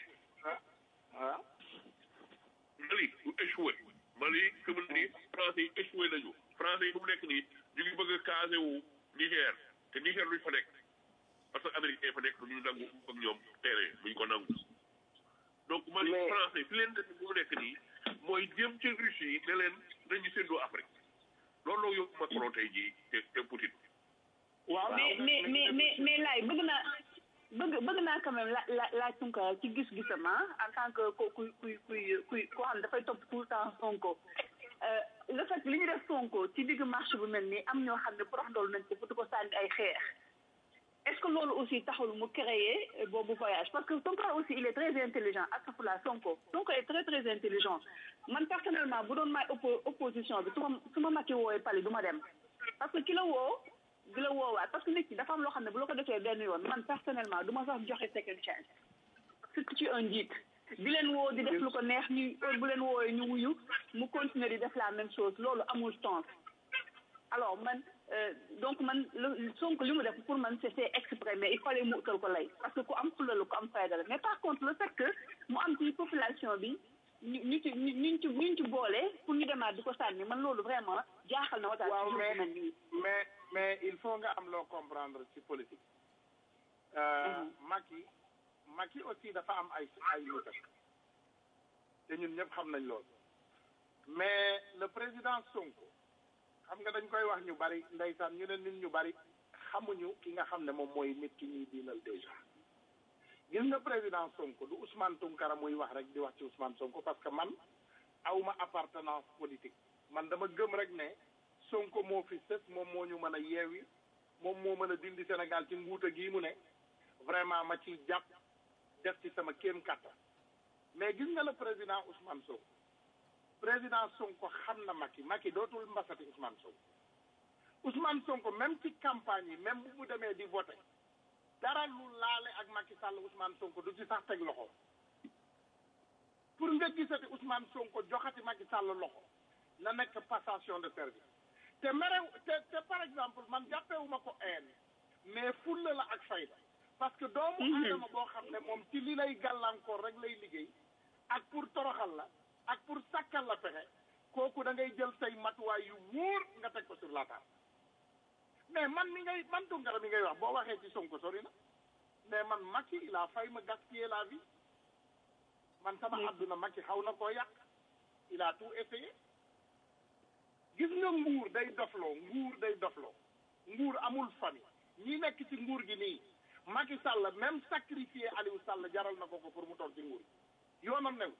ah Mali du échoué Mali fi mu ne nii français yi échoué nañu français yi fu mu nekk nii ñu ngi bëgg a casé wu Niger te Niger luñ fa nekk parce que américain yi fa nekk duñu nangu ak ñoom terrain duñ ko nangu donc Mali français fi leen def fu mu nekk nii mooy jëm ci Russie yi ne leen nañu séddoo Afrique loolu la yóbbu Macron tey jii te te Poutine waaw mais mais mais mais mais laay bëgg naa bëgg bëgg naa quand même la la laaj Tunkara ci gis-gisam ah en tant que ku kuy kuy kuy kuy koo xam ne dafay topp tout le temps Sonko Euh, le fait que li ñu def Sonko ci digg marché bu mel nii am ñoo xam ne porox ndool nañ ko futu ko sànni ay xeex est-ce que loolu aussi taxul mu créer euh, boobu voyage parce que Tunkara aussi il est très intelligent astafurlah Sonko Sonko est très très intelligent man personnellement bu doon may oppo opposition bi su ma su ma Macky woowee pali du ma dem parce que ki la woo di la woowaat parce que nit ki dafa am loo xam ne bu la ko defee benn yoon man personnellement du ma sax joxe second chance surtout ci un njiit di leen woo di def lu ko neex ñu heure bu leen woowee ñu wuyu mu continuer di def la même chose loolu amul sens alors man euh, donc man lu Sonko li mu def pour man c'est c'est exprès mais il fallait mu utal ko lay parce que ku am fulla la ku am fayda la mais par contre le fait que mu am ci population bi ñu ñu ci ñu ñu ci ñu ci boole pour ñu demaat di ko sànni man loolu vraiment jaaxal na wataat waaw ci mais mel nii mais mais il faut nga am loo comprendre ci politique euh, Macky Macky aussi dafa am ay ay nitam te ñun ñëpp xam nañ loolu mais le président Sonko xam nga dañ koy wax ñu bari ndeysaan ñu ne nit ñu bari xamuñu ki nga xam ne moom mooy nit ki ñuy diinal déjà gis nga président Sonko du Ousmane Tounkara muy wax rek di wax ci Ousmane Sonko parce que man awma appartenance politique man dama gëm rek ne Sonko moo fi sës moom moo ñu mën a yeewi moom moo mën a dindi Sénégal ci nguuta gii mu ne vraiment ma ciy jàpp def ci sama kéem kattan mais gis nga le président Ousmane Sonko président Sonko xam na Macky Macky dootul mbasati Ousmane Sonko Ousmane Sonko même ci campagne yi même bu mu demee di voter dara lu laale ak Macky Sall Ousmane Sonko du ci sax teg loxo pour nga gisati Ousmane Sonko joxati Macky Sall loxo na nekk passation de service te merew te te par exemple man jàppewuma ko een mais fulla la ak fayda parce que doomu aadama boo xam ne moom ci li lay gàllankoor rek lay liggéey ak pour toroxal la ak pour sàkkal la pexe kooku da ngay jël say matuwaay yu wóor nga teg ko sur la table mais man mi ngay man Tounkara mi ngay wax boo waxee ci Sonko sori na mais man Macky il a failli me gaspiller la vie man sama àdduna Macky xaw na koo yàq il a tout essayé gis nga nguur day dofloo nguur day dofloo nguur amul famille ñi nekk ci nguur gi nii Macky Sall même sacrifié Aliou Sall jaral na ko ko pour mu toog ci nguur gi yoonam new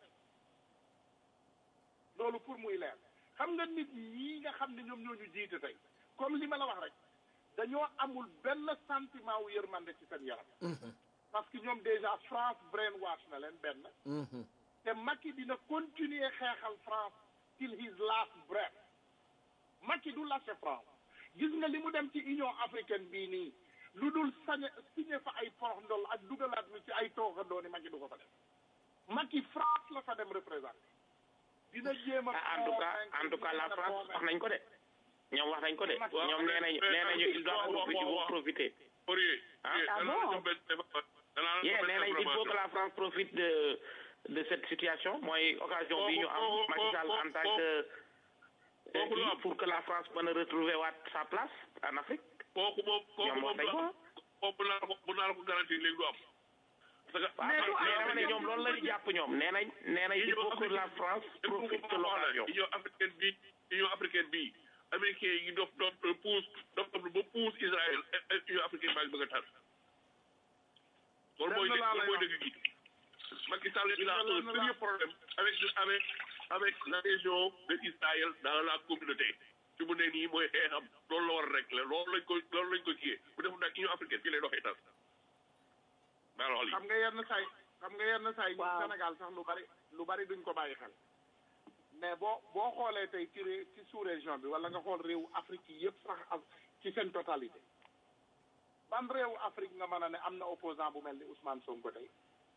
loolu pour muy leer xam nga nit ñii nga xam ne ñoom ñoo ñu jiite tey comme li ma la wax rek dañoo amul benn sentiment wu yërmande ci seen yaram parce que ñoom déjà France brainwash na leen benn te Macky dina continuer xeexal France till his last breath Macky du lâcher France gis nga li mu dem ci Union africaine bii nii lu dul sañ signé fa ay porox ndol ak dugalaat mi ci ay tooxandoo ni Macky du ko fa def Macky France la fa dem représenté dina jéem a en tout cas en tout cas la France wax nañ ko de ñoom wax nañ ko de ñoom nee nañu nee nañu il doit profiter il faut profiter Fourier ah Ah bon yeah nee nañ il faut que la France profite de de cette situation mooy occasion bi ñu am Macky Sall en tant que euh, kii pour que la France mën a retrouver waat sa place en Afrique kooku moom kooku ñoom wax moom nañ ko kooku naa ko bu naa la ko garanti léegi du am parce que waaw mais dama ne ñoom loolu la ñu jàpp ñoom nee nañ nee nañ il faut que la France profite de l'occasion union africaine bi union africaine bi américain yi dof dof pousse dof dof ba pousse Israël union africaine baa ngi bëgg a tar loolu mooy Lenn laa lay loolu mooy wax. dëgg gi Macky Sall il a un sérieux problème avec avec avec la région de Israël dans la communauté fi mu ne nii mooy xeexam loolu la war a régler loolu lañ ko loolu lañ ko kiyee bu def nag union africaine fii lay doxee tar maa la wax lii xam nga yenn say xam nga yenn say ñun Waaw. Sénégal sax lu bari lu bari duñ ko bàyyi xel mais boo boo xoolee tey ci ré- ci sous région bi wala nga xool réewu Afrique yi yëpp sax ak ci seen totalité ban réewu Afrique nga mën a ne am na opposant bu mel ni Ousmane Sonko tey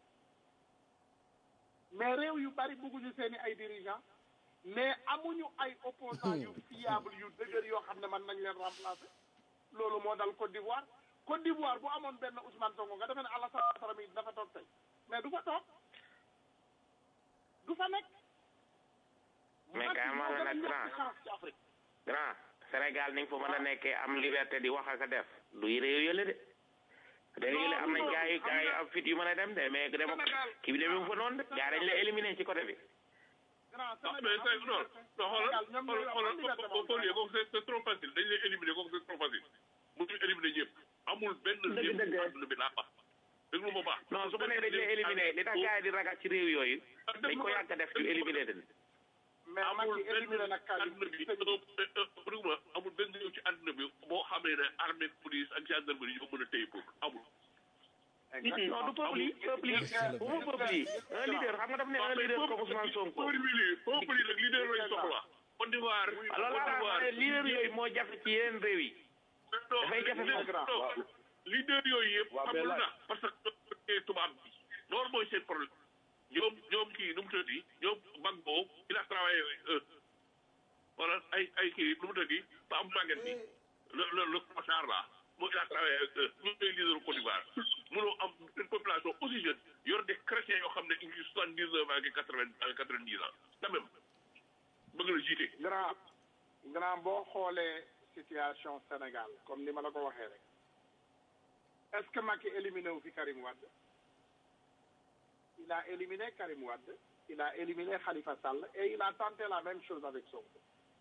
mais réew yu bari bëgguñu seeni ay dirigeants mais amuñu ay opposant yu fiable yu dëgër yoo xam ne mën nañ leen remplacer loolu moo dal Côte d'Ivoire Côte d'Ivoire bu amoon benn Ousmane Sonko nga defee ne Alassane Ouattara mi dafa toog tey mais du fa toog du fa nekk. mais quand même nag grand chance ci Afrique. grand Sénégal ni nga fa mën a nekkee am liberté di wax ak a def du réew yële de réew yële am nañ gars yi gars yi am fit yu mën a dem de mais dem kii bi demee fa noonu de gars dañ la éliminer ci côté bi grand non mais c'est non non xoolal xoolal xoolal Fourier kooku c'est c'est trop facile dañ lay éliminer kooku c'est trop facile mu ñu éliminer ñëpp amul benn réew dëgg. àdduna bi laa wax déglu ma baax non su ko nee dañ lay éliminer li tax gars yi di ragal ci réew yooyu dañ ko yàgg a def ñu éliminer den mais amul Macky éliminé benn nag Karim àdduna bi déglu amul benn réew ci àdduna bi boo xamee ne armée police ak gendarmerie ñoo mën a téye pour amul non du peuple yi peuple yi bu ma peuple yi un leader xam nga daf ne un leader comme Ousmane Sonko peuple yi peuple yi nag leader lañ soxla Côte d'Ivoire alors Côte là d'Ivoire ma ne leader yooyu moo jafe ci yeneen réew yi dafay jafe foofu leader yooyu yëpp xamul na parce que tubaab bi loolu mooy seen problème ñoom ñoom kii nu mu tëddi ñoom Gbagbo il a travaillé avec eux wala ay ay kii nu mu tëddi ba am màgget bi le le le Kossar là moo il a travaillé avec eux ñoom ñooy leader Côte d'Ivoire mënoo am une population aussi jeune yor des chrétiens yoo xam ne ñu ngi soixante dix neuf ak quatre vingt ak quatre vingt dix ans quand même bëgg la jiite grand grand boo xoolee situation Sénégal comme ni ma la ko waxee rek est-ce que Macky éliminé wu fi Karim Wade il a éliminé Karim Wade il a éliminé Khalifa Sall et il a tenté la même chose avec Sonko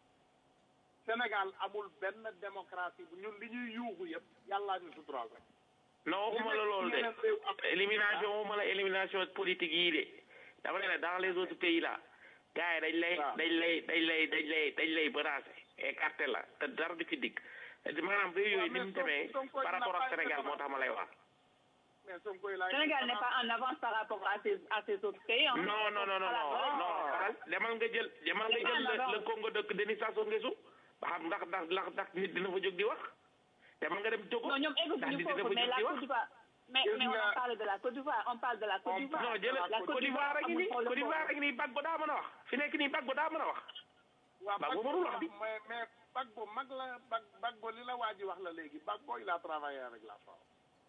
Sénégal amul benn démocratie bu ñun li ñuy yuuxu yëpp yàllaa ñu suturaal rek non waxuma la loolu de élimination waxuma la élimination politique yii de dama ne la dans les autres pays là gars yi dañ lay dañ lay dañ lay dañ lay dañ lay menacé écarté la te dara du ci dikk maanaam réew yooyu ni mu demee par rapport ak Sénégal moo tax ma lay wax mais Sonko il a Sénégal n'est pas en avance par rapport à ces, à ces autres pays. hein. non non non non À la non base. non xaral demal nga jël demal nga jël le- le Congo dëkk Denis Sassou Nguesso ba xam ndax ndax ndax ndax nit dina fa jóg di wax demal nga dem Togo Non, ñoom ndax egguñu nit dina foofu, fa mais jóg la di Côte wax d'Ivoire. Mais, mais on en parle de la Côte d'Ivoire. On parle de la Côte d'Ivoire. non jël La Côte d'Ivoire a ngi nii amul Côte d'Ivoire a problème ngi nii Gbagbo daa mën a wax fi nekk nii Gbagbo daa mën a wax waaw Bagbo mënul wax di mais mais Bagbo mag la Bag Bagbo li la waa ji wax la léegi Bagbo il a travaillé avec la France.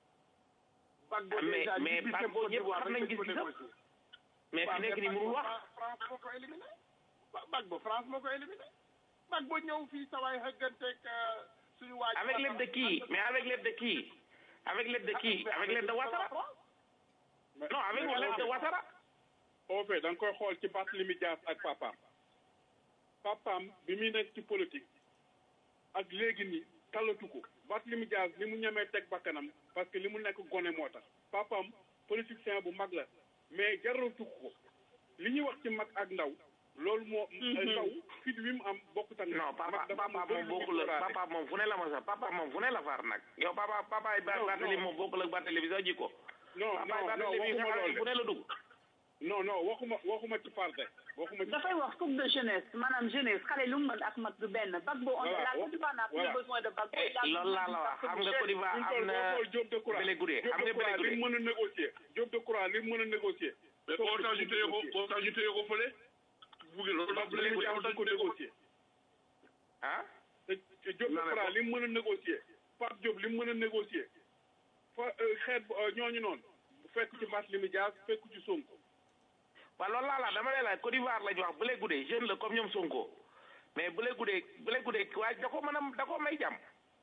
Bagbo mais déjà mais ñibbi Bagbo Côte ñëpp d'Ivoire xam rek nañ dañ ko gis-gisam négocier. mais waaw fi nekk nii Bagbo mënul wax Fra- France moo ko éliminé Ba- Bagbo France moo ko éliminé Bagbo ñëw fii sa waay xëgganteeg euh, suñu waa ji avec l'aide de qui mais avec l'aide de qui avec l'aide de qui avec l'aide de Ouattara non avec l'aide de Ouattara au fait da nga koy xool ci Barthélémy Dias ak papaam papaam bi muy nekk ci politique ak léegi nii talatu ko Barthélémy Dias li mu ñemee teg bakkanam parce que li mu nekk gone moo tax papaam politicien bu mag la mais jaratu ko li ñuy wax ci mag ak ndaw loolu moo ndaw fit wi mu am bokkut ak non papa papa moom bokkul ak papa moom fu ne la ma sax papa moom fu ne la far nag yow papa papa yi Non, Barthélémy non. moom bokkul ak Barthélémy sax jikko non papa yi non non Barthélémy nga waxuma xam ne loolu fu ne la dugg non non waxuma waxuma ci farde waxuma ci dafay wax coupe de jeunesse maanaam jeunesse xale lu mu mën ak mag du benn Bagbo on Voilà, la Côte d'Ivoire n'a plus voilà. besoin de Bagbo Eh, il a loolu laa la wax xam nga Côte d'Ivoire am na Diop de Croix Bélé Gouré xam nga Diop de Croix Bélé li Gouré mu mën a négocier Diop de Croix li mu mën a négocier mais boo tax ñu téye ko boo tax ñu téye ko fële buggee loolu Pape Barthélémy Dias du ko négocier ah te Diop Decroix li mu mën a négocier Pape Diop li mu mën a négocier fa xeet ñooñu noonu bu fekk ci Barthélémy Dias fekk ci Sonko waaw loolu laa la dama lay laaj Côte d'Ivoire lañ wax bu lay guddee jeune la comme ñoom Sonko mais bu lay guddee bu lay guddee waaye da ko mën a da ko may jàmm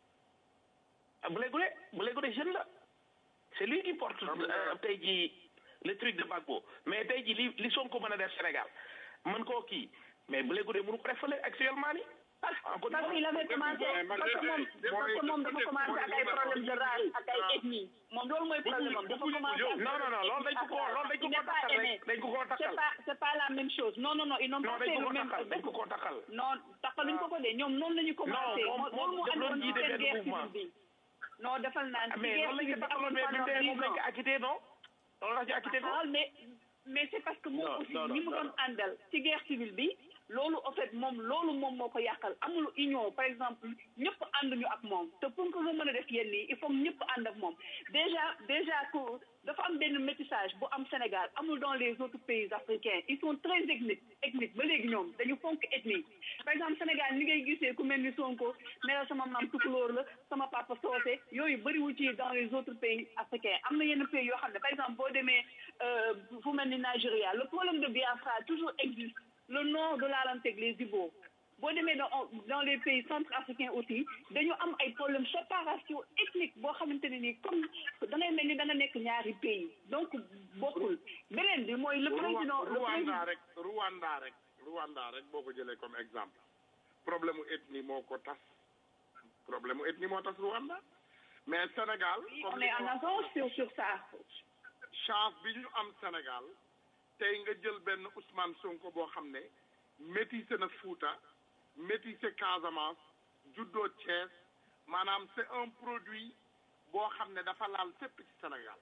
ah bu lay guddee bu lay guddee jeune la c'est lui qui porte euh, tey jii le truc de Gbagbo mais tey jii li li Sonko mën a def Sénégal mën koo kii mais bu lay guddee mënu ko def fële actuellement ni en Côte parce qu'il avait commencé parce que moom parce que moom dafa commencé ak ay problème de race ak ay ethnie moom loolu mooy problème am dafa commencé ak non non non loolu dañ ko koo loolu dañ ko koo takkal rek dañ ko koo c'est takkal pas c'est pas la même chose non non non ils n'ont non pas dañ fait ko le koo même takkal dañ ko koo takkal non takkaluñ ko ko de ñoom noonu la ñu commencé moom- moo- loolu moo moom andoon jiite ci seen benn guerre mouvement. civile bi non defal naan ci mais guerre loolu lañ civile ko bi takkaloon amoon mais bi pendant tey moom dix lañ ko ans. acquitté non loolu la ci acquitté ko Ah, mais mais c'est parce que moom Non, aussi non, non, ñi mu non. doon àndal ci guerre civile bi loolu en fait moom loolu moom moo ko yàqal amul union par exemple ñëpp ànduñu ak moom te pour que nga mën a def yenn yi il faut que ñëpp ànd ak moom déjà déjà que dafa am benn métissage bu am Sénégal amul dans les autres pays africains ils sont très ethniques ethniques ba léegi ñoom dañu fonk ethnie par exemple Sénégal ni ngay gisee ku mel ni Sonko ne la sama maam tukulóor la sama papa soose yooyu bëriwu ci dans les autres pays africains am na yenn pays yoo xam ne par exemple boo demee euh, fu mel ni Nigeria le problème de Biafra toujours existe le nord de l'Arantec les Ibo boo demee dans dans les pays centrafricains aussi dañu am ay problème séparation ethnique boo xamante ne nii comme da ngay mel ni da nga nekk ñaari pays donc bokkul beneen bi mooy le président le Rwanda président rek Rwanda rek Rwanda rek boo ko jëlee comme exemple problème mu ethnie moo ko tas problème mu ethnie moo tas Rwanda mais Sénégal on est en avance sur sur ça chance bi ñu am Sénégal tey nga jël benn Ousmane Sonko boo xam ne métissé na Fouta métissé Casamance juddoo Thiès maanaam c'est un produit boo xam ne dafa laal fépp ci Sénégal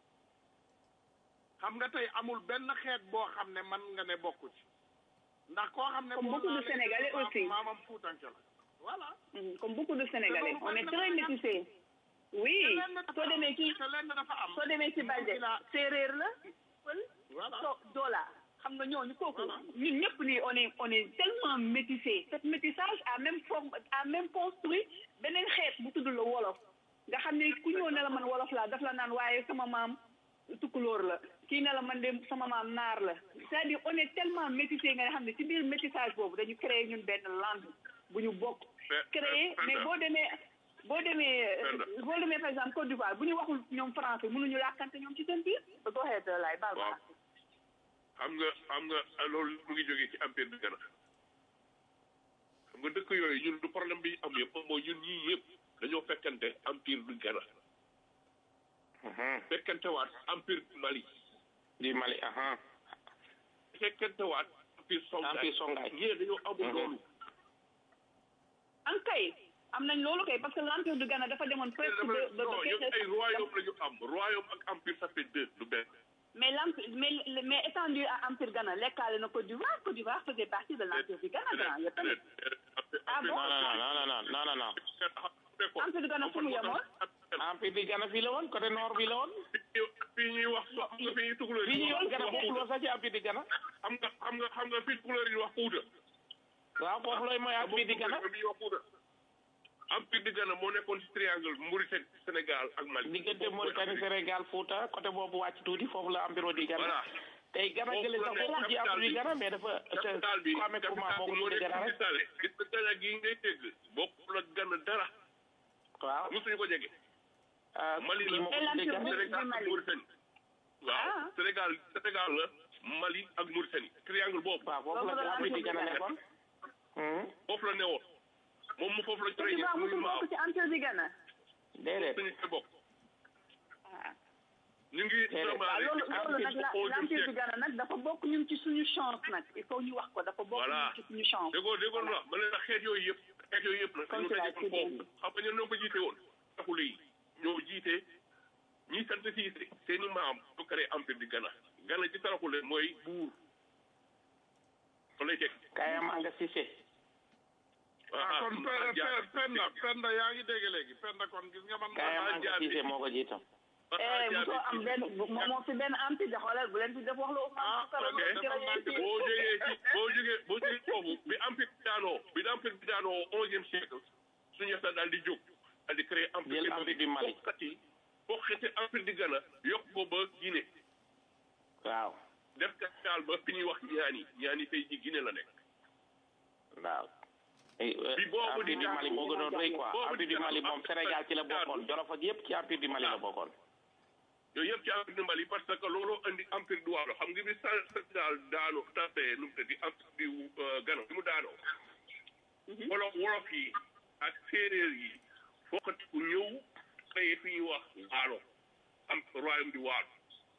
xam nga tey amul benn xeet boo xam ne man nga ne bokku ci ndax koo xam ne Comme boo beaucoup de laalee Sénégalais maam- aussi. maamam Fuutanke la voilà Mhm, comme beaucoup de Sénégalais on est très métissés oui soo demee ci te lenn dafa am soo demee ci Balde séeréer la pël voilà so doola xam nga ñooñu kooku ñun ñëpp nii on est on est tellement métissé cet métissage a même forme a même construit beneen xeet bu tudd la wolof nga xam ne ku ñëw ne la man wolof laa daf la naan waaye sama maam tukulóor la kii ne la man de sama maam naar la c'est-à-dire on est tellement métissé nga xam ne ci biir métissage boobu dañu créer ñun benn langue bu ñu bokk créer mais boo demee boo demee euh, boo demee par exemple Côte d'Ivoire bu ñu waxul ñoom français mënuñu làkkante ñoom ci seen biir ba ko xeet lay baal ma xam nga xam nga loolu mu ngi jógee ci empire du Ghana xam nga dëkk yooyu ñun du problème bi am yëpp mooy ñun ñii yëpp dañoo fekkante empire du Ghana fekkante waat empire du Mali du Mali aha fekkante waat empire Songhai Empire Songhai. ñee dañoo amul loolu an kay am nañ loolu kay parce que l'empire du Ghana dafa demoon presque de de non ñoom ay de royaume la ñu am royaume ak empire ça fait deux du benn mais l'empire mais mais étendu à empire Ghana lekkaale na Côte d'Ivoire Côte d'Ivoire faisait partie de l'empire du Ghana grand yow tamit ah bon non non non non non non non empire du Ghana fu mu yemoon empire du Ghana fii la woon côté nord bi la woon fii ñuy wax so xam nga fii tukulóor fii yi ñuy wax Ghana wax bokkul woon sax ci empire du Ghana xam nga xam nga xam nga fii tukulóor yi wax Fuuta waaw foofu lay mooy empire du Ghana bi wax Fuuta empire du Ghana moo nekkoon ci triangle Mauritanie Sénégal ak Mali diggante Mauritanie Sénégal Fouta côté boobu wàcc tuuti foofu la empire du Ghana voilà tey Ghana gële sax bokkul ci empire du Ghana mais dafa capital bi Kwame Nkrumah moo ko moo tuddee nekk Ghana ci rek Sale gis nga Ghana gii ngay dégg bokkul ak Ghana dara waaw mosuñu ko jege ah Mali kii la moo ko tuddee Ghana Sénégal ak Mauritanie waaw Sénégal Sénégal la Mali ak Mauritanie triangle boobu waaw foofu la empire du Ghana nekkoon foofu la newoon moom mu foofu la Côte d'Ivoire musul bokk ci empire du Ghana déedéet suñu te bokk ñu ngi waaw loolu loolu nag la l'empire du Ghana nag dafa bokk ñun ci suñu chance nag il faut ñu wax ko dafa bokk Voilà. ñun ci suñu chance déggoo déggoo la ma ne la xeet yooyu yëpp xeet yooyu yëpp nag Comme ñu tu l'as dajekoon dit. foofu xam nga ñoom ñoo ko jiite woon taxule yi ñoo jiite ñi sant siise seen i maam ñoo créé empire du Ghana Ghana ci taraxule mooy buur fa lay teg Kayam Anga Cissé ah kon pe- pe- Penda Penda yaa ngi dégg léegi Penda kon gis nga man Kayam maa Anga jaar Cissé moo ko jiitam eh bu soo am benn bu- moo moo fi benn anti de xoolal bu leen fi def wax lu Ousmane Sonko ok ci rajo yi boo jógee ci boo jógee boo jógee foofu bi empire bi daanoo bi empire bi daanoo onzième siècle suñu yetta daal di jóg daal di créer empire Jël empire du Mali. bokkati bokkati empire di Ghana yokk ko ba Guinée waaw def capital ba fi ñuy wax ñaani ñaani tey ji Guinée la nekk waaw Eh, eh, Bi boobu empire di du Mali moo gënoon rëy quoi boobu di empire du Mali daanu. moom Sénégal ci la bokkoon Jolof ak yëpp ci empire du Mali la bokkoon yooyu yëpp ci empire du Mali parce que looloo andi empire du Waalo xam nga bi Sén- Sénégal daanu tapé nu mu tëddi empire du euh, Ghana bi mu daanoo wolof wolof yi ak séeréer yi fokkati ku ñëw xëye fi ñuy wax Waalo am royaume du Waalo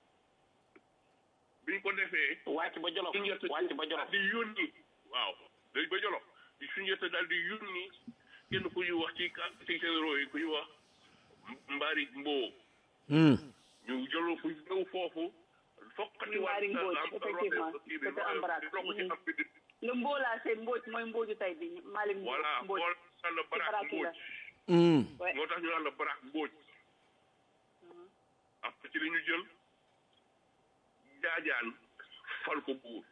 bi ñu ko defee wàcc ba Jolof wàcc ba Jolof di yónni waaw léegi ba Jolof di suñu yetta daal di yónni kenn ku ñuy wax ci ka- ci généraux yi ku ñuy wax Mbari Mboo ñu jëloo fu ñëw foofu fokkati Mbari Mbodj, effectivement, c'était Ambrak. le Mbola c'est Mbodj mooy Mbodju tey bi Malick voilà Mbodj moo tax la Barak Baraki la. Mbodj Ouais. moo tax ñu naan la Barak Mbodj après ci li ñu jël jaajaan fal ko buur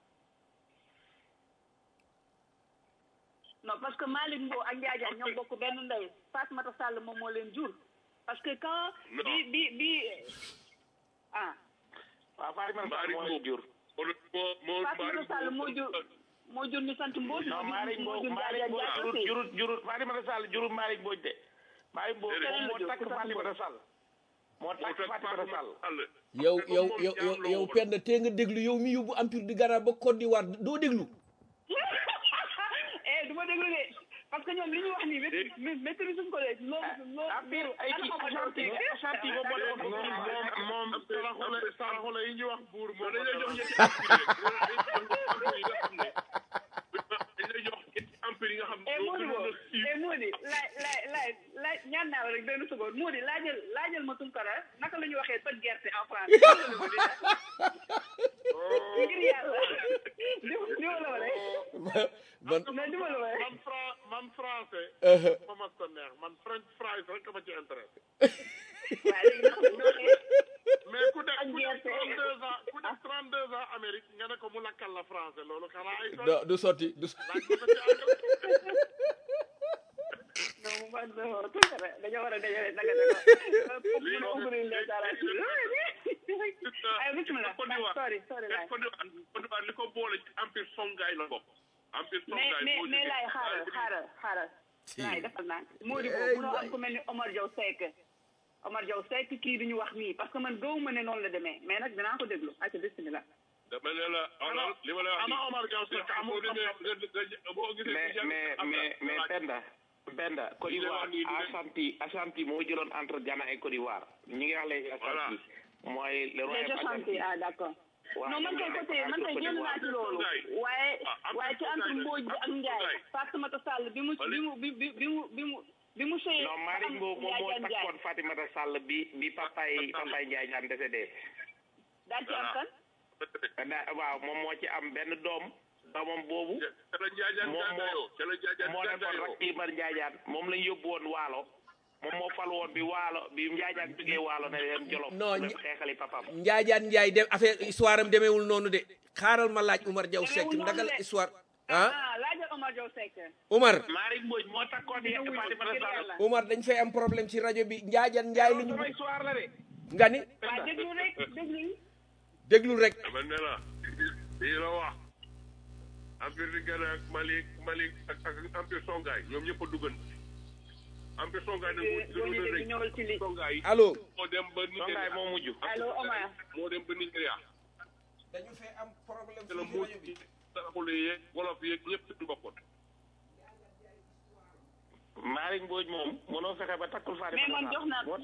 non parce que Malick Mbow ak Ndiadiane ñoo bokk benn ndey Fatmata Sall moom moo leen jur parce que quand Non. bi bi bi ah waaw Fatima Mbari moo leen jur moo moo moo Fatmata Sall moo jur moo jur ñu sant Mbodj non Malick moo Mbodj jur Malick Ndiadiane Mbodj Ndiaye jurut aussi jurut jurut Fatima Sall jurut Malick Mbodj de Malick Mbodj Déedéet. moom moo Keneen la takk jur, Fatima Sall moo moo takk tax Fatima Sall Sall yow yow yow yow yow Penda tee nga déglu yow mi yóbbu empire du Ghana ba Côte d'Ivoire doo déglu eh du ma déglu de parce que ñoom li ñu wax nii mét- mét- maîtrise suñ ko de loolu loolu empire ay kii Ashanti Ashanti moom moo defoon ko kii moom moom saraxule saraxule yi ñu wax buur moo dañ lay jox ñetti empire yi nga xam ne dañ lay jox ñetti empire yi nga xam ne eh ñoo Mody gënoon a boobu siiw eh Mody laaj laaj laaj laaj ñaan naa la rek benn seconde Mody laajal laajal ma Tunkara naka la ñu waxee toj gerte en français ngir yàlla di di ma la wala man mais di ma la wala man fra man français ma mas ko neex man french fries rek ma ci intéressé waaye léegi naka la ñu waxee mais ku def Ak ku def gerte. 32 ans ku def 32 ans Amérique nga ne ko mu lakkal la français loolu xanaa ay do du sotti du so- laaj ko ci anglais non man non Tunkara dañoo war a dajale naka la ko Lii pour moom- ouvrir les arabes ay bismillah Côte d'Ivoire sorry sorry laay Côte d'Ivoire Côte d'Ivoire li ko boole ci empire Songhai la bokk empire mais Songhai mais moo mais jógee- laay xaaral xaaral xaaral laay defal naa Mody boobu munoo am ku mel ni Omar Diaw Seck Omar Diaw Seck kii du ñu wax nii parce que man gëwuma ne noonu la demee mais nag dinaa ko déglu acca bismillah dama ne la xoolal li ma la wax ana Omar Diaw Seck amul boo demee nga- nga- boo gisee mais ku jàng mais am na- mais mais Penda Penda Côte Li lay d'Ivoire wax nii du- Ashanti Ashanti moo jëloon entre Ghana et Côte d'Ivoire ñi ngi wax léegi Ashanti mooy le les royaume Ashanti Ashanti ah d'accord waaw non man kay côté man kay génn naa ci loolu waaye waaye ci entre Mbodj bi ak Ndiaye Fatoumata Sall bi mu bi mu bi bi bi mu bi mu bi mu sëyee non Malick Mbow moom moo Ndiaye Ndiaye takkoon Fatimata Sall bi bi papay papay Ndiaye Diagne décédé daal ci am kan da waaw moom moo ci am benn doom doomam boobu ca la Njaajaan moom gàddaayoo ca la Njaajaan moo nekkoon gàddaayoo rak Ibar Njaajaan moom lañ yóbbu woon waalo moom moo fal woon bi waalo bi Njaajaan jógee waalo ne leen jolof Non, dem ñi- xeexali papam njaajaan njaay dem affaire histoire am demeewul noonu de xaaral ma laaj Umar Diaw Seck Demeewul ndagal noonu de. histoire ah ah laajal Omar Diaw Seck Umar Malick Mbodj moo takkoon ye Fatimata Sall Umar dañ fay am problème ci rajo bi njaajaan njaay lu ñu sama histoire la de nga ni waa déglu rek déglu déglul rek dama ne la lii la wax empire di Ghana ak Mali Mali ak ak empire Songhai ñoom ñëpp a duggan empire Songhai nag moo boo gënoon a ñëwee rëy ñëwal ci li Songhai allo moo dem ba Songaay Nigéria moo mujj allo Omar moo dem ba Nigéria dañu fay am problème te la muut ci saraxule yeeg wolof yeeg ñëpp ci bokkoon Malick Mbodj moom mënoo fexe ba takkul mais Fatimata man jox naa Sall moo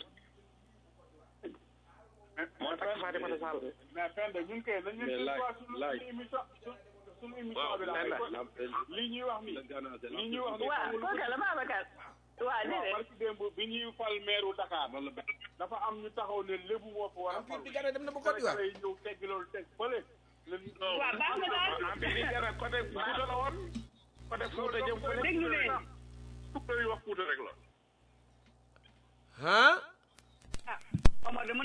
moo takk Fatimata Sall mais Penda ñun kay nañu Mais ñu laaj- quoi suñu laaj. suñu émission suñu émission Waaw, bi la Penda. lii ñuy wax ni lii ñuy wax ni waa amul kooka la Babacar waa waaw déedéet barki démb bi ñuy fal meeru Dakar dafa am ñu taxaw ne lébu moo fa war a empire fal di Ghana dem na ba Côte d'Ivoire Sénégalais yi ñëw teggi loolu teg fële leen waa baax na daal empire di Ghana côté Fuuta la woon côté Fuuta jëm fële déglu leen Fuuta yi wax Fuuta rek la ah ah Omar de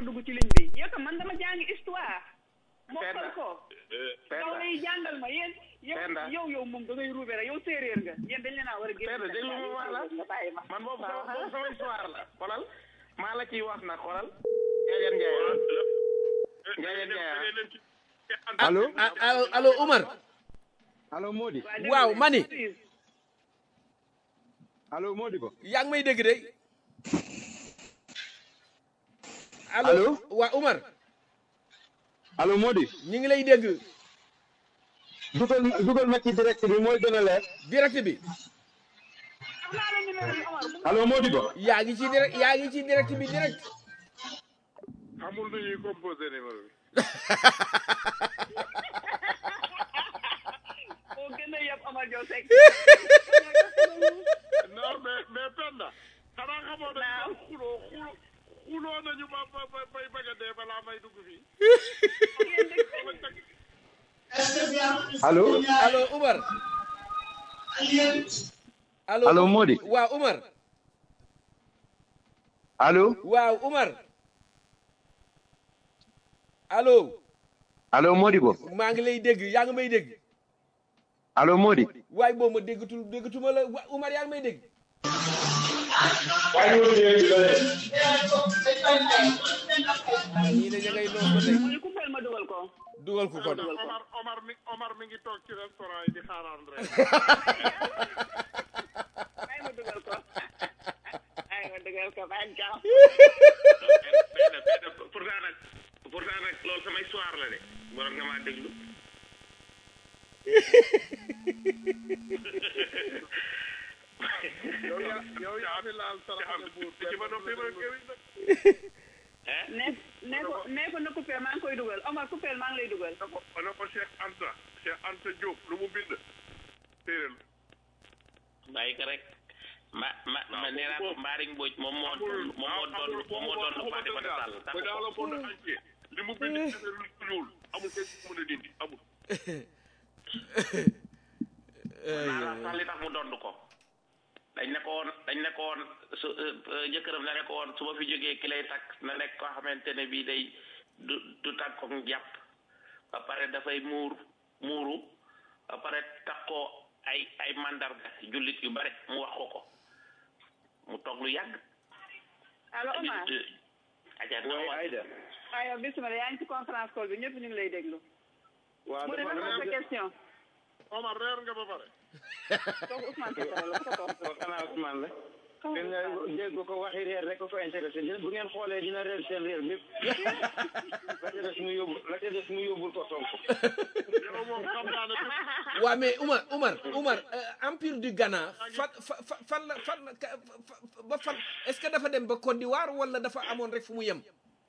a dugg ci ligne bi yow tam man dama jàngi histoire mokkal ko yow lay jàngal ma yéen yow Penda. yow yow moom da ngay ruube rek yow séeréer nga yéen dañ leen a war a génn Penda déglu ma wax la nga bàyyi ma man boobu sama boobu sama histoire la xolal maa la ciy wax nag xolal Njaajeen Njaay Njaajeen Njaay allo allo allo Umar allo Mody waaw mani allo Mody ko yaa ngi may dégg de allo Allo? waa Umar allo Mody ñu ngi lay dégg dugal dugal ma ci direct bi mooy gën a leer direct bi allo Mody ko yaa ngi ci direct yaa ngi ci direct bi direct amul nu ñuy composé numéro bi moo gën a yab Omar Diop Seck non mais mais Penda xanaa xamoo ne xuloo xuloo xuloo nañu ba ba ba bay bëgg a dee balaa may dugg fii allo allo Umar allo Allo, Mody. waaw Umar allo waaw Umar allo allo Mody ko maa ngi lay dégg yaa ngi may dégg allo Mody waaye boo ma déggatul déggatuma la wa- Umar yaa ngi may dégg ñii de ña ngay noos ba tey ñu coupeel ma dugal ko dugal ko kon Omar Omar mi Omar mi ngi toog ci restaurant yi di xaaraan rek ay ma dugal ko ay ma dugal ko ba gaaw benn benn pourtant nag pourtant nag loolu sama histoire la de waroon nga maa déglu yow yaa yow yaa fi laal saraxale buur ci ma noppi ma kéwin nag ne ne ko ne ko na coupeel maa ngi koy dugal Omar coupeel maa ngi lay dugal na ko na ko Cheikh Anta Cheikh Anta Diop lu mu bind téeréel bàyyi ko rek ma ma ma nee naa ko Mbariñ Mbodj moom moo moom moo doon moom moo doon Fatimata Sall ba dans le monde entier li mu bind ci lu ñuul amul kenn ku mën a dindi amul naa la sax li tax mu dond ko dañ ne ko woon dañ ne ko woon su jëkkëram na ne ko woon su ma fi jógee ki lay takk na nekk koo xamante ne bii day du du takk ko jàpp ba pare dafay muur muuru ba pare takkoo ay ay mandarga jullit yu bare mu wax ko ko mu toog lu yàgg allo Omar aja way Aïda ayo bismillah yaa ngi ci conférence call bi ñëpp ñu ngi lay déglu waaw mu ne dafa naka sa question Omar reer nga ba pare kooku Ousmane Sonko la ko toog ko xanaa Ousmane la gën nga dégg ko waxi reer rek ko ko intéressé dina bu ngeen xoolee dina reer seen reer bépp la ca des mu yóbbu la ca des mu yóbbul ko Sonko yow moom xam naa ne waa mais Umar Umar Umar euh, empire du Ghana fan fa fa- fan la fan la ka- fa- fa- ba fan est-ce que dafa dem ba Côte d'Ivoire wala dafa amoon rek fu mu yem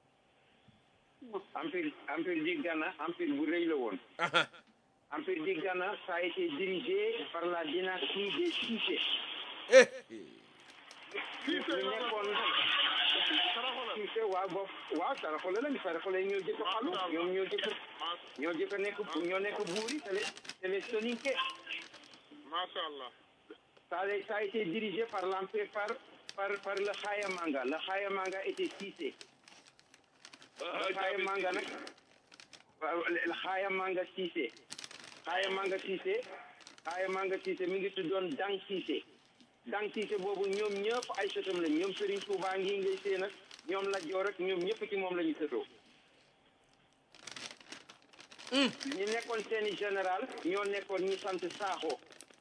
empire empire du Ghana empire bu rëy la woon Aha. empire du Ghana ça a été dirigé par la dynastie des Cissé eh ñu nekkoon Cissé waaw bopp waaw Saraxole la Saraxole ñoo jëkk a xalu ñoom ñoo jëkk ñoo jëkk a nekk ñoo nekk buuri c'est les c'est les Soninké macha allah ça a ça a été dirigé par l'empire par par par le Khayamanga le Khayamanga était Cissé le Khayamanga nag waaw le Khayamanga Cissé Khayamanga Cissé Khayamanga Cissé mi ngi tuddoon Dang Cissé Dang Cissé boobu ñoom ñëpp ay sëtam lañ ñoom Serigne Touba ngi ngay seen nag ñoom la joor rek ñoom ñëpp ci moom la ñu sëtoo ñi nekkoon seeni général ñoo nekkoon ñi sant Sakho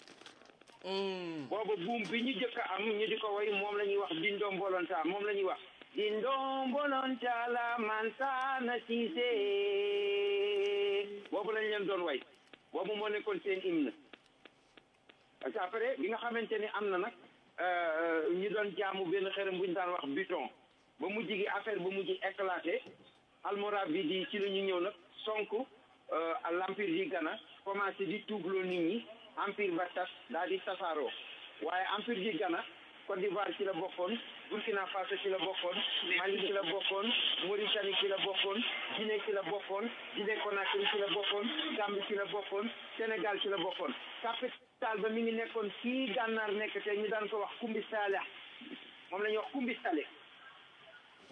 boobu buum bi ñu jëkk a am ñu di ko way moom la ñuy wax dindom bolonta moom la ñuy wax dindom bolonta la mansana Cissé boobu lañ leen doon way boobu moo nekkoon seen hymne parce que après bi nga xamante ni am na nag ñu doon jaamu benn xërëm bu ñu daan wax buton ba mujj gi affaire ba mujj éclaté almora bi di ci la ñu ñëw nag sonk l'empire du Ghana commencé di tuubloo nit ñi empire ba tas daal di tasaaroo waaye empire du Ghana Côte d'Ivoire ci la bokkoon Burkina Faso ci la bokkoon Mali ci la bokkoon Mauritanie ci la bokkoon Guinée ci la bokkoon Guinée Conakry ci la bokkoon Gambie ci la bokkoon Sénégal ci la bokkoon capital ba mi ngi nekkoon fii gànnaar nekk te ñu daan ko wax Kumbi Sale moom la ñuy wax Kumbi Sale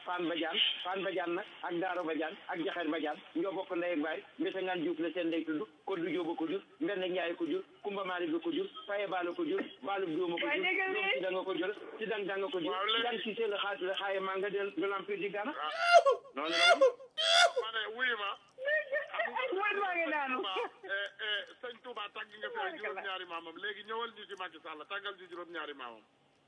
Fane Badiane Fane Badiane nag ak Daaro Badiane ak Jaxeer Badiane ñoo bokk ndey ak baay mbete ngaan Diouf la seen ndey tudd Koddu Jóoba ko jur Mbende Njaay ko jur Kumba Maalik ko jur Faye Baalo ko jur Baalu Jóoma ko jur Jóom si danga ko jur si dang danga ko jur dan si seen xaat la xaaye maa nga del de l'empire du Ghana noonu la woon ma ne wuyu ma mooy maa ngi daanu sëñ Touba tàgg nga fi ay juróom-ñaari maamam léegi ñëwal ñu ci Macky Sall tàggal ñu juróom-ñaari maamam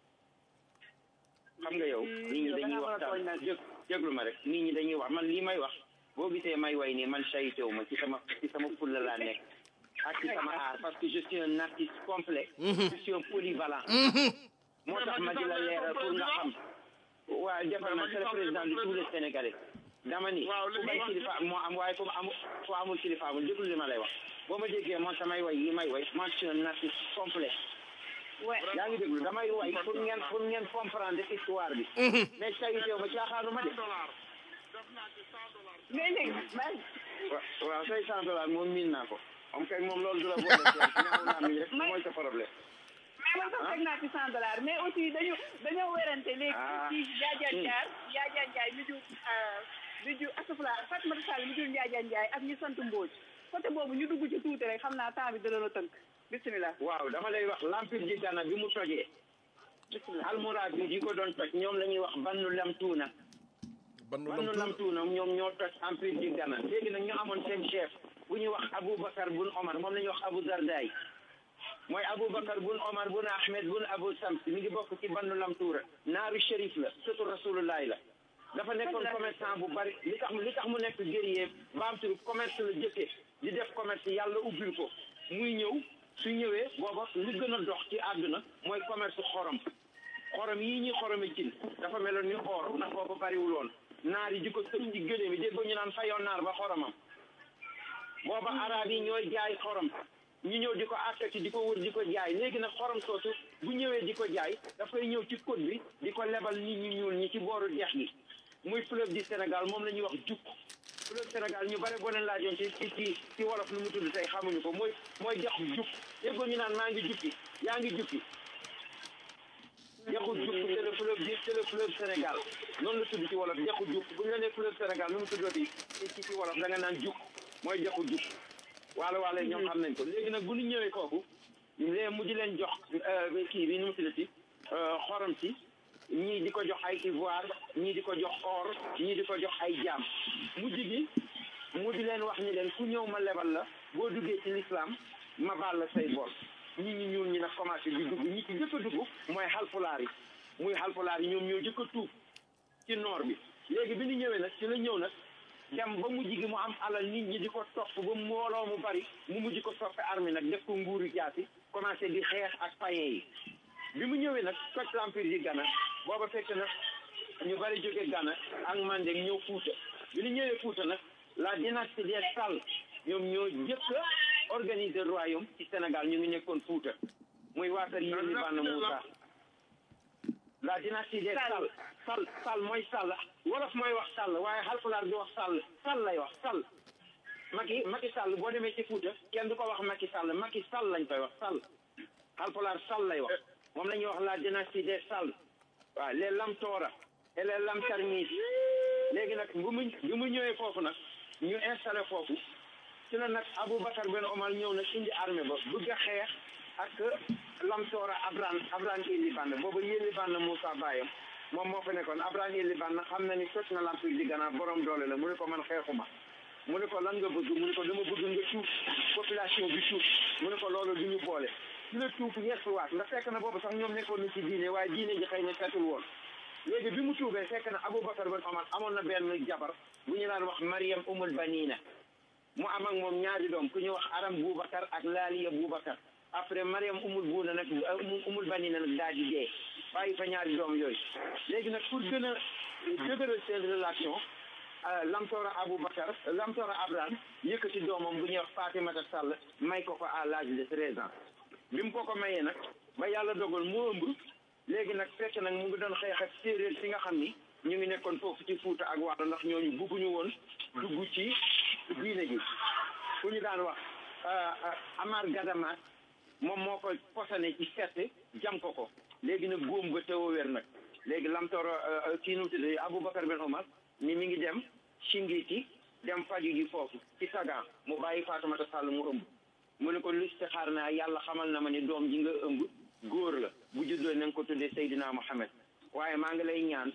xam nga yow nit ñi dañuy waxtaan jég jéglu ma rek nit ñi dañuy wax man lii may wax boo gisee may way nii man sayitewu ma ci sama ci sama fulla laa nekk ak ci sama aar parce que je suis un artiste complet je suis un polyvalent moo tax ma di la leeral pour nga xam waaw defal na c'est le président de tous les Sénégalais dama ni ku bay kilifa moo am waaye ku amul ku amul kilifa amul déglu li ma lay wax boo ma déggee man samay way yi may way man je suis un artiste complet yaa ngi déglu damay way pour ngeen pour ngeen comprendre histoire bi mais sayitew ma caaxaanu ma de mais léegi wa- waaw say cent dollars moom miin naa ko am kay moom loolu du la boole ci ñaaw naa mi rek mooy sa problème mais man sax teg naa ci cent dollars mais aussi dañu dañoo werante léegi ci Njaajaan Njaar Njaajaan Njaay mi jur mi jur asafla Fatmata Sall mi jur Njaajaan Njaay ak ñi sant Mbóoj côté boobu ñu dugg ci tuuti rek xam naa temps bi dana la tënk bisimilah waaw dama lay wax l'empire du Ghana bi mu tojee almoraad bi di ko doon toj ñoom la ñuy wax bannu lam tuuna bannu lam tuuna ñoom ñoo toj empire du Ghana léegi nag ñu amoon seen chef bu ñuy wax Aboubacar bun Omar moom la ñuy wax Abou Zardaay mooy Aboubacar bun Omar bun Ahmed bun Abou Sams mi ngi bokk ci bannu lam tuura naaru shérif la surtout rasulullahi la dafa nekkoon commerçant bu bari li tax li tax mu nekk guerrier baamtu commerce la jëkkee di def commerce yàlla ubbil ko muy ñëw su ñëwee booba li gën a dox ci àdduna mooy commerce xorom xorom yii ñuy xorome cin dafa meloon ni or ndax booba bariwul woon naar yi di ko sëf ci gëléem yi dégg ñu naan fayoon naar ba xoromam booba arab yi ñooy jaay xorom ñu ñëw di ko àkkati di ko wër di ko jaay léegi nag xorom soosu bu ñëwee di ko jaay dafay ñëw ci côte bi di ko lebal nit ñu ñuul ñi ci booru dex gi muy fleuve du Sénégal moom la ñuy wax jukk fleuve Sénégal ñu bare boo leen laajoon ci ci ci ci wolof nu mu tudd tey xamuñu ko mooy mooy dex jukk déggoo ñu naan maa ngi jukki yaa ngi jukki dexu jukk c'est le fleuve du c'est le fleuve Sénégal noonu la tudd ci wolof dexu jukk bu ñu la nee fleuve Sénégal nu mu tuddati ci ci ci wolof da nga naan jukk mooy dexu jukk waalo waalo ñoom xam nañ ko léegi nag bu ñu ñëwee foofu lee mu di leen jox kii bi nu mu tuddati xorom si ñii di ko jox ay ivoire ñii di ko jox or ñii di ko jox ay jaam mujj gi mu di leen wax ni leen ku ñëw ma lebal la boo duggee ci l'islam ma baal la say bor ñi ñi ñuul ñi nag commencé di dugg ñi ci jëkk a dugg mooy xalpulaar yi muy xalpulaar yi ñoom ñoo jëkk a tuub ci noor bi léegi bi ñu ñëwee nag ci la ñëw nag dem ba mujj gi mu am alal nit ñi di ko topp ba mbooloo mu bari mu mujj ko soppe armée nag def ko nguuru jaasi commencé di xeex ak païen yi bi mu ñëwee nag toj l'empire di Ghana booba fekk na ñu bari jóge Ghana ak Mandeng ñëw Fuuta bi ñu ñëwee Fuuta nag la dynastie des Sall ñoom ñoo jëkk a organiser royaume ci Sénégal ñu ngi nekkoon Fuuta muy waa kër Yéli Banna Moussa la dynastie des Sall Sall Sall mooy Sall wolof mooy wax Sall waaye Halpulaar di wax Sall Sall lay wax Sall Macky Macky Sall boo demee ci Fuuta kenn du ko wax Macky Sall Macky Sall lañ koy wax Sall Halpulaar Sall lay wax moom la ñuy wax la dynastie des Sall waaw les Lamtoora et les Lamtarmis léegi nag bu mu bi mu ñëwee foofu nag ñu installé foofu ci la nag Aboubacar Ben Omar ñëw nag indi armée ba bëgg a xeex ak Lamtoora Abran Abran Eli Banna boobu Yeli Banna Moussa Bayam moom moo fa nekkoon Abran Eli Banna xam na ni toj na l'empire di Ghana borom doole la mu ne ko man xeexuma mu ne ko lan nga bëgg mu ne ko dama bëgg nga tuub population bi tuub mu ne ko loolu du ñu boole ci la tuub yeesuwaat ndax fekk na boobu sax ñoom nekkoon na ci diine waaye diine ji xëy na setul woon léegi bi mu tuubee fekk na Aboubacar Ben Omar amoon na benn jabar bu ñu daan wax Mariam Umul Banina mu am ak moom ñaari doom ku ñuy wax Aram Boubacar ak Laaliya Boubacar après Mariam Umul Buuna nag Umul Banina nag daal di dee bàyyi fa ñaari doom yooyu léegi nag pour gën a dëgëral seen relation Lamtoora Aboubacar Lamtoora Abraham yëkkati doomam bu ñuy wax Fatimata Sall may ko ko à l'âge de treize ans bi mu ko ko mayee nag ba yàlla dogal mu ëmb léegi nag fekk nag mu ngi doon xeex ak séeréer si nga xam ni ñu ngi nekkoon foofu ci Fuuta ak Waalo ndax ñooñu bugguñu woon dugg ci diine gi ku ñu daan wax Amar Gadamaat moom moo ko posane ci fett jam ko ko léegi nag góom ba teew a wér nag léegi lamtooro kii nu mu tudd Aboubacar Ben Omar ni mi ngi dem Singiti dem faju ji foofu ci Sagan mu bàyyi Fatoumata Sall mu ëmb mu ne ko listixaar naa yàlla xamal na ma ni doom ji nga ëmb góor la bu juddoo na nga ko tuddee Seydina Mohamed waaye maa ngi lay ñaan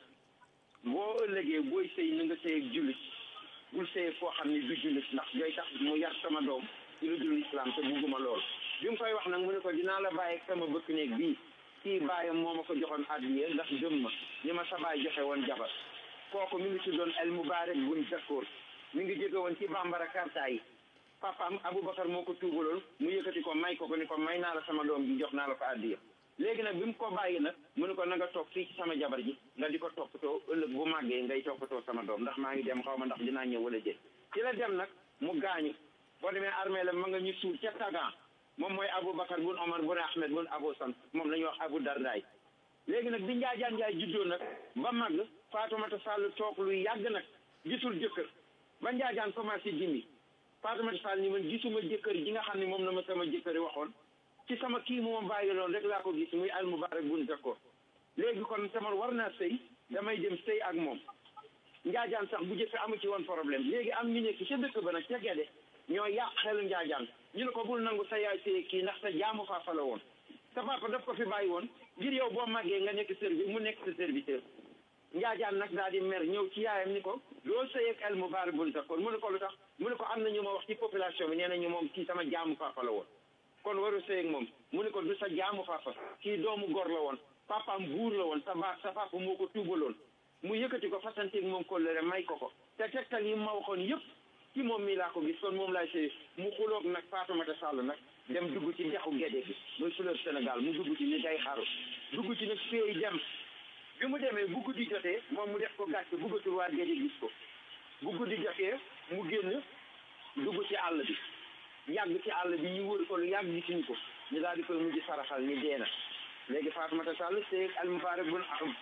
boo ëllëgee booy sëy na nga sëy ak jullit bul sëy foo xam ne du jullit ndax day tax mu yar sama doom ci lu dul islam te bugguma lool bi mu koy wax nag mu ne ko dinaa la bàyyi ak sama bëkk néeg bii kii bàyyam moo ma ko joxoon addiye ndax gëm ma ni ma sa baay joxe woon jabar kooku mi ngi tuddoon El Moubarak bun Zakkoor mi ngi jóge woon ci bambara karta yi papaam Aboubacar moo ko tuubaloon mu yëkkati ko may ko ko ni ko may naa la sama doom ji jox naa la ko addiya léegi nag bi mu ko bàyyi nag mu ne ko na nga toog fii ci sama jabar ji nga di ko toppatoo ëllëg bu màggee ngay toppatoo sama doom ndax maa ngi dem xaw ma ndax dinaa ñëw wala déet ci la dem nag mu gaañu boo demee armée la ma nga ñu suul ca Tagan moom mooy Aboubacar bun Omar bun Ahmed bun Abou San moom la ñuy wax Abou Dardaay léegi nag bi Njaajaan Njaay juddoo nag ba màgg Fatoumata Sall toog lu yàgg nag gisul jëkkër ba Njaajaan commencé jimbi Fatoumata Sall ni man gisuma jëkkër ji nga xam ne moom la ma sama jëkkëri waxoon ci sama kii mu ma bàyyi loon rek laa ko gis muy Al Moubarak bun Zakkoor léegi kon sama war naa sëy damay dem sëy ak moom Njaajaan sax bu jëfe amu ci woon problème léegi am ñu nekk ca dëkk ba nag ca Gede ñoo yàq xelu Njaajaan ñu ne ko bul nangu sa yaay sëy kii ndax sa jaamu faafa la woon sa papa daf ko fi bàyyi woon ngir yow boo màggee nga nekk servi mu nekk sa serviteur njaajaan nag daal di mer ñëw ci yaayam ni ko doo sëy ak El Moubarak bun Zakkoor mu ne ko lu tax mu ne ko am na ñu ma wax ci population bi nee nañu moom kii sama jaamu papa la woon kon waru sëy ak moom mu ne ko du sa jaamu papa kii doomu gor la woon papaam buur la woon sa ba sa papa moo ko tuubaloon mu yëkkati ko fasanteeg moom kóllëre may ko ko te tegtal yi ma waxoon yëpp ci moom mii laa ko gis kon moom laay sëy mu xuloog nag Fatoumata Sall nag dem dugg ci dexu Gédé gi muy fleuve Sénégal mu dugg ci ni day xaru dugg ci nag féey dem bi mu demee bu guddi jotee moom mu def ko gàcce buggatul waa Gédé gis ko bu guddi jotee mu génn dugg ci àll bi yàgg ci àll bi ñu wër ko lu yàgg gisuñu ko ñu daal di koy mujj saraxal ni dee na léegi Fatoumata Sall sëy Al Moubarak bun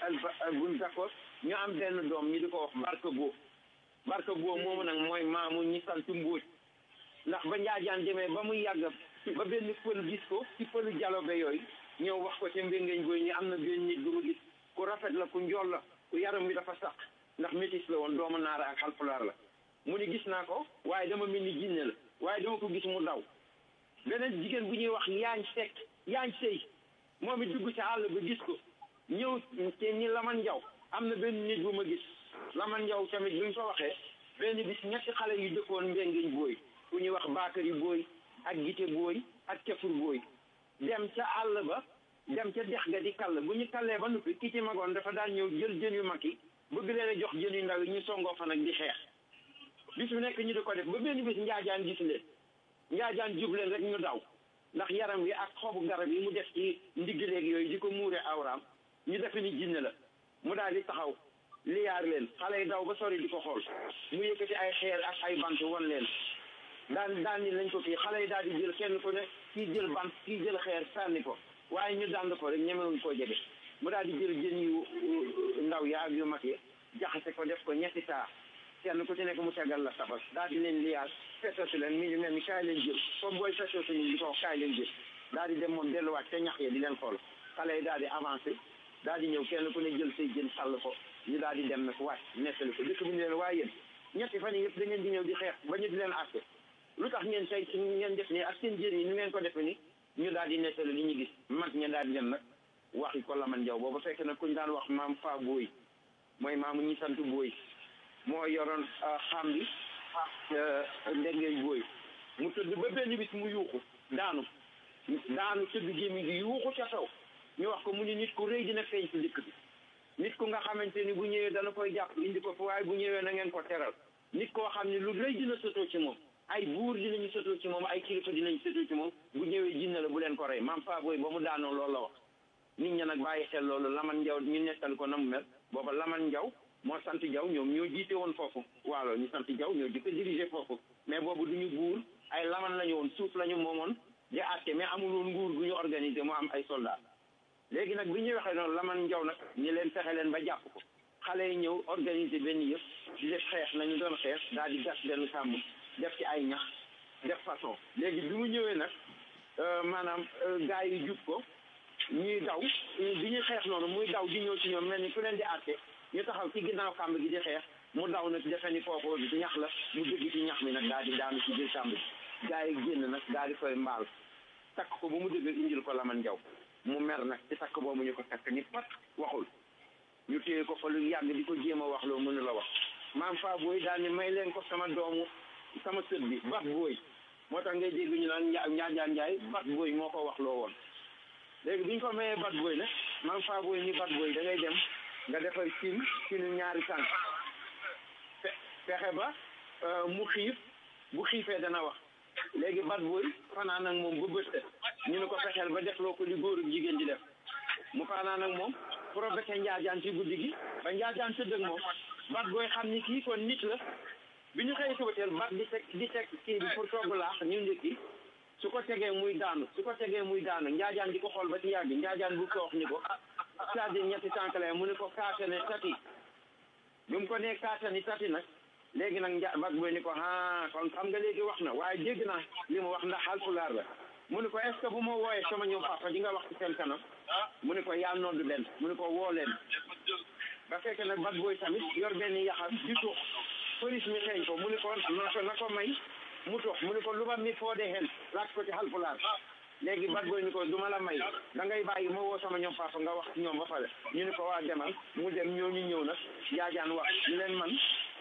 bun Zakkoor ñu am benn doom ñu di ko wax Barka Boo Barka Boo moomu nag mooy maamu ñi sant Mbóoj ndax ba njaajaan demee ba muy yàgg ba benn pël gis ko ci pëlu jalobe yooyu ñëw wax ko ca mbéngeeñ booy ñu am na benn nit bu ma gis ku rafet la ku njool la ku yaram bi dafa sax ndax métis la woon doomu naara ak xalpulaar la mu ni gis naa ko waaye dama mel ni jinne la waaye dama ko gis mu daw beneen jigéen bu ñuy wax yaañ sekk yaañ sëy moom it dugg ca àll ba gis ko ñëw te ni laman njaw am na benn nit bu ma gis laman njaw tamit bi mu fa waxee benn bis ñetti xale yu dëkkoon mbéngeeñ booy ku ñuy wax baakari booy ak gite booy ak cafur booy dem ca àll ba dem ca dex ga di kall bu ñu kallee ba noppi ki ci magoon dafa daan ñëw jël jën yu mag yi bëgg leen a jox jën yu ndaw yi ñu songoo fa nag di xeex bis bu nekk ñu di ko def ba benn bis njaajaan gis leen njaajaan jub leen rek ñu daw ndax yaram wi ak xobu garab yi mu def ci ndiggileeg yooyu di ko muure awraam ñu defe ni jinne la mu daal di taxaw liyaar leen xale yi daw ba sori di ko xool mu yëkkati ay xeer ak ay bant won leen daan daan ni lañ ko kii xale yi daal di jël kenn ku ne kii jël bant kii jël xeer sànni ko waaye ñu dànd ko rek ñemewuñ koo jege mu daal di jël jën yu ndaw ya ak yu mag yi jaxase ko def ko ñetti saa kenn ku ci nekk mu tegal la sabal daal di leen liyaar fetatu leen mi ngi mel ni kaay leen jël comme booy fetatu ni di ko wax kaay leen jël daal di dem moom delluwaat ca ñax ya di leen xool xale yi daal di avancé daal di ñëw kenn ku ne jël say jën sàll ko ñu daal di dem nag wàcc nettali ko dëkk bi ñu leen waaye yéen ñetti fan yi yëpp da ngeen di ñëw di xeex ba ñu di leen àtte lu tax ngeen tey ci ngeen def nii ak seen jën yi ni ngeen ko defe ni ñu daal di nettali li ñu gis mag ña daal di dem nag waxi ko laman jaw booba fekk nag kuñ daan wax maam fa booy mooy maamu ñi sant booy moo yoroon xam bi ndengeeñ booy mu tëdd ba benn bis mu yuuxu daanu daanu tëdd gémmi gi yuuxu ca kaw ñu wax ko mu ni nit ku rëy dina feeñ ci dëkk bi nit ku nga xamante ni bu ñëwee dana koy jàpp indi ko fa waaye bu ñëwee na ngeen ko teral nit koo xam ne lu rëy dina sotoo ci moom ay buur dinañu sotoo ci moom ay kilifa dinañu sotoo ci moom bu ñëwee jinne la bu leen ko rey maam fa booy ba mu daanoo loolu la wax nit ña nag bàyyi xel loolu laman njaw ñu nettal ko na mu mel booba laman njaw moo sant jaw ñoom ñoo jiite woon foofu waalo ñu sant jaw ñoo di ko diriger foofu mais boobu du ñu buur ay laman lañu woon suuf lañu moomoon di àtte mais amul woon nguur gu ñu organiser mu am ay soldat léegi nag bi ñuy waxee noonu laman njaw nag ñi leen fexe leen ba jàpp ko xale yi ñëw organiser benn yëpp di def xeex nañu doon xeex daal di gas benn sàmm def ci ay ñax def façon léegi bi mu ñëwee nag maanaam gars yi jub ko ñuy daw bi ñuy xeex noonu muy daw di ñëw ci ñoom mel ni ku leen di àtte ñu taxaw ci ginnaaw kàmb gi di xeex mu daw nag defe ni foofu ñax la mu dëgg ci ñax mi nag daal di daanu ci biir kàmb gi gaa yi génn nag daal di koy mbaal takk ko ba mu dëgg indil ko laman jaw mu mer nag ci takk boobu ñu ko takk ni pat waxul ñu téye ko fa lu yàgg di ko jéem a wax loo mënu la wax maam fa booy daal ni may leen ko sama doomu sama sët bi bat booy moo tax ngay dégg ñu naan njaa njaajaan njaay bat booy moo ko wax loo woon léegi bi ñu ko mayee bat booy nag maam fa booy ni bat booy da ngay dem nga defar cin cinu ñaari tànk fexe ba mu xiif bu xiifee dana wax léegi bat booy fanaan ak moom ba bët ñu ne ko fexeel ba defloo ko li góor ak jigéen di def mu fanaan ak moom provoqué njaajaan ci guddi gi ba njaajaan tëdd ak moom bat booy xam ni kii kon nit la bi ñu xëyee subateel bat di teg di teg kii bi pour togg laax ñu ndékki su ko tegee muy daanu su ko tegee muy daanu njaajaan di ko xool ba ci yàgg njaajaan bu ko wax ni ko c'est-à-dire ñetti tànk la mu ne ko kaatane tati bi mu ko nee kaatani tati nag léegi nag nja bat booy ni ko ah kon xam nga léegi wax na waaye dégg naa li mu wax ndax alpulaar la mu ne ko est ce que bu ma wooyee sama ñoom papa di nga wax ci seen kanam mu ne ko yaa noddu leen mu ne ko woo leen ba fekk nag bat booy tamit yor benn yaxam di tux police mi xeeñ ko mu ne ko na ko na ko may mu tux mu ne ko lu ba mi foo de hen laaj ko ci alpulaar léegi bat booy ni ko du ma la may da ngay bàyyi ma woo sama ñoom papa nga wax ci ñoom ba pare ñu ne ko waa demal mu dem ñooñu ñëw nag jaajaan wax ñu leen man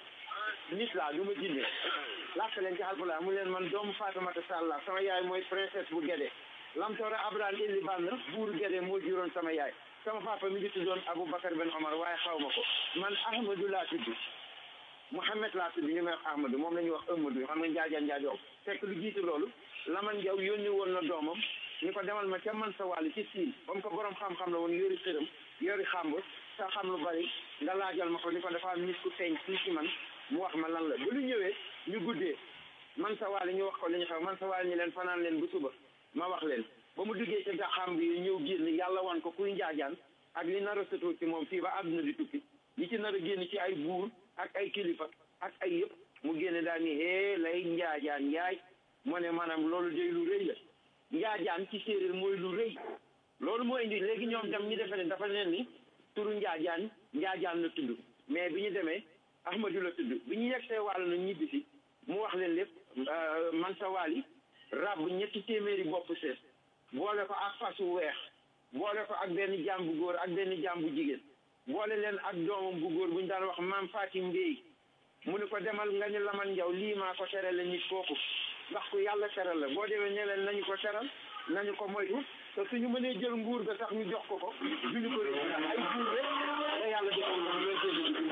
nit laa du ma jinne làkk leen ci Haalpulaar mu leen man doomu Faatumata Sall laa sama yaay mooy princesse bu Gédé Lamtoora Abraham Illi Bann buur Gédé moo juróon sama yaay sama papa mi ngi tuddoon Aboubacar Ben Omar waaye xaw ma ko man Ahmadou laa tudd Mouhamed laa tudd ñu may wax Ahmadou moom la ñuy wax Amadou xam nga njaajaan njaajoom fekk lu jiitu loolu Laman Jaw yónni woon na doomam ñu ko demal ma ca man sa wàll ci siin ba mu ko borom xam-xam la woon yori xëram yori xàmb sa xam lu bari nga laajal ma ko ni ko dafa am nit ku feeñ fii ci man mu wax ma lan la ba lu ñëwee ñu guddee man sa waale ñu wax ko li ñu xam man sa waale ñu leen fanaan leen bu suba ma wax leen ba mu duggee ci gaxam bi ñëw génn yàlla wan ko kuy njaajaan ak li nar a sëtoo ci moom fii ba àdduna di tukki li ci nar a génn ci ay buur ak ay kilifa ak ay yëpp mu génne daal ni hee lay njaajaan njaay mu ne maanaam loolu day lu rëy la njaajaan ci séeréer mooy lu rëy loolu moo indi léegi ñoom tam ñu defe ne dafa leen ni turu njaajaan njaajaan la tudd mais bi ñu demee ahmadu la tudd bi ñu yegsee wàll na ñibbisi mu wax leen lépp man sa waali ràbb ñetti téeméeri bopp sees boole ko ak fas wu weex boole ko ak benn jaam bu góor ak benn jaam bu jigéen boole leen ak doomam bu góor bu ñu daan wax maam Fatim Mbéy mu ne ko demal nga ñu laman njaw lii maa ko tere la nit kooku ndax ku yàlla teral la boo demee ne leen nañu ko teral nañu ko moytu te suñu mënee jël nguur ga sax ñu jox ko ko duñu ko rëcc ndax ay buur rek te yàlla defal na loolu seen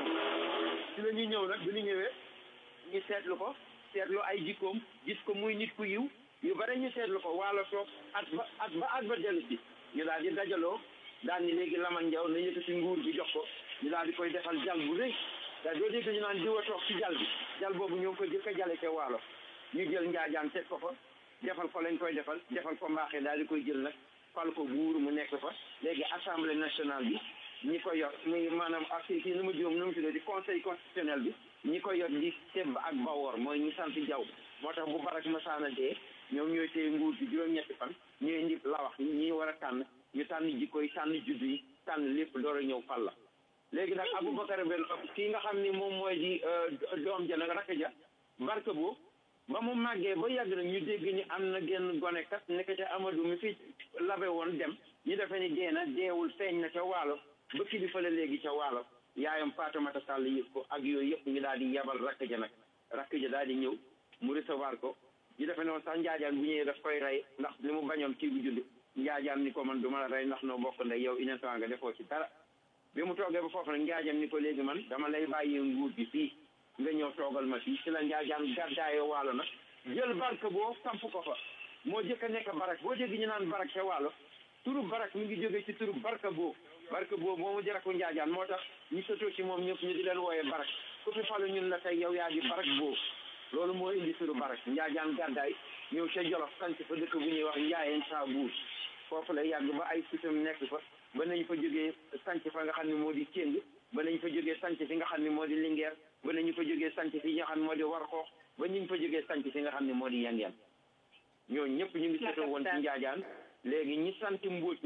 ci la ñuy ñëw nag bi ñu ñëwee ñu seetlu ko seetlu ay jikkoom gis ko muy nit ku yiw yu bare ñu seetlu ko waalo toog at ba at ba at ba dellu si ñu daal di dajaloo daal ni léegi laman njaw na yëkkati nguur bi jox ko ñu daal di koy defal jal bu rëy da doo dégg ñu naan diwa toog ci jal bi jal boobu ñoo ko jëkk a jale ca waalo ñu jël njaajaan teg ko fa defal ko lañ koy defal defal ko mbaaxee daal di koy jël nag fal ko buur mu nekk fa léegi assemblée nationale bi ñi ko yor muy maanaam ak kii nu mu juum nu mu tuddee di conseil constitutionnel bi ñi ko yor di tebb ak bawoor mooy ñi sant jaw moo tax bu barak masaana dee ñoom ñooy téye nguur gi juróom-ñetti fan ñooy indi la wax ñi war a tànn ñu tànn jikko yi tànn juddu yi tànn lépp door a ñëw fal la léegi nag Aboubacar Ben kii nga xam ni moom mooy di doom ja nag rakk ja barke boo ba mu màggee ba yàgg nag ñu dégg ni am na genn gone kat nekk ca Amadou mi fi labe woon dem ñu defee ni dee na deewul feeñ na ca waalo ba kilifa la léegi ca waalo yaayam Fatoumata Sall yëg ko ak yooyu yëpp ñu daal di yebal rakk ja nag rakk ja daal di ñëw mu recevoir ko ñu defee noonu sax njaajaan bu ñëwee daf koy rey ndax li mu bañoon kii bu judd njaajaan ni ko man du ma la rey ndax noo bokk ndey yow innocent nga defoo ci dara bi mu toogee ba foofu nag njaajaan ni ko léegi man dama lay bàyyee nguur gi fii nga ñëw toogal ma fii ci la njaajaan gàddaayoo waalo nag jël barke boo samp ko fa moo jëkk a nekk barak boo dégg ñu naan barak ca waalo turu barak mi ngi jógee ci turu barka boo barka boo moomu jaraku njaajaan moo tax ñu sotoo ci moom ñëpp ñu di leen wooyee barak ku fi falu ñun la tey yow yaa di barak boo loolu moo indi turu barak njaajaan gàddaay ñëw ca jolof sanc fa dëkk bu ñuy wax njaayeen saa buur foofu la yàgg ba ay fitam nekk fa ba nañ fa jógee sanc fa nga xam ne moo di Kéng ba nañ fa jógee sanc fi nga xam ne moo di Linguère ba nañu fa jógee sanc fi nga xam ne moo di Warxoox ba ñu fa jógee sanc fi nga xam ne moo di Yangeen ñoo ñëpp ñu ngi sotoo woon ci njaajaan léegi ñi sant mbóot ñoom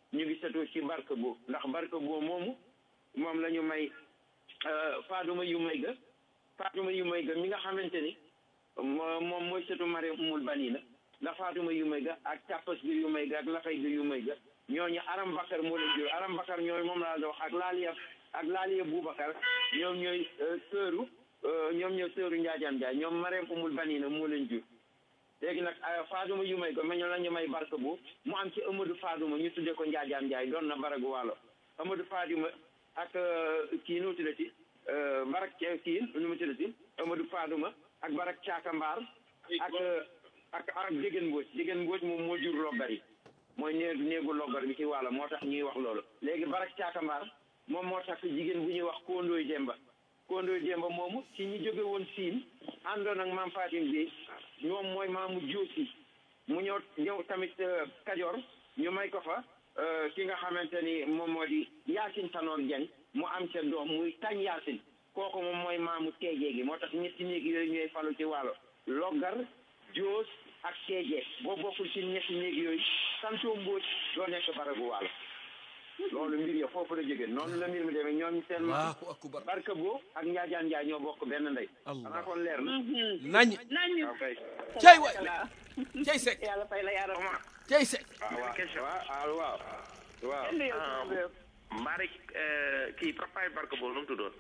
ñu ngi setoo ci barke boo ndax barke boo moomu moom la ñu may faaduma yu may ga faatuma yu may ga mi nga xamante ni moom mooy setu mari umul bani la ndax faatuma yu may ga ak càppas gi yu may ga ak lafay gi yu may ga ñooñu aram bakar moo leen jur aram bakar ñooy moom laa dox ak laaliya ak laaliya boubacar ñoom ñooy sëru ñoom ñooy sëru njaajaan njaay ñoom mareem umul bani na moo leen jur léegi nag faaduma yu may ga ma ñoo la ñu may barke bu mu am ci amadou faaduma ñu tudde ko njaajaan njaay doon na baragu wàllo amadou faaduma ak kii nu mu tuddati barak kii nu mu tuddati amadou faaduma ak barak caaka mbaar ak ak ak jigéen mbooj jigéen mbooj moom moo jur loggar yi mooy néegu néegu loggar bi ci wàlla moo tax ñuy wax loolu léegi barak caaka mbaar moom moo tax jigéen bu ñuy wax kondooy demba kondooy demba moomu ci ñi jóge woon siin àndoon ak maam Fatim bi ñoom mooy maamu joosi mu ñëw ñëw tamit kajoor ñu may ko fa ki nga xamante ni moom moo di yaasin tanoor jeng mu am ca doom muy tañ yaasin kooku moom mooy maamu teejee gi moo tax ñetti néeg yooyu ñooy falu ci wàllo loggar joos ak teejee boo bokkul ci ñetti néeg yooyu santoo mbóoj doo nekk baragu wàllo loolu mbir ya foofu la jógee noonu la mbir mi demee ñoom seen ma barka boo ak njaajaan njaay ñoo bokk benn ndey xanaa kon leer na nañ nañ ok cey waay cey sek yàlla fay la yaara cey sek waaw waaw waaw Mbaarik kii papaay barke boobu nu mu tuddoon.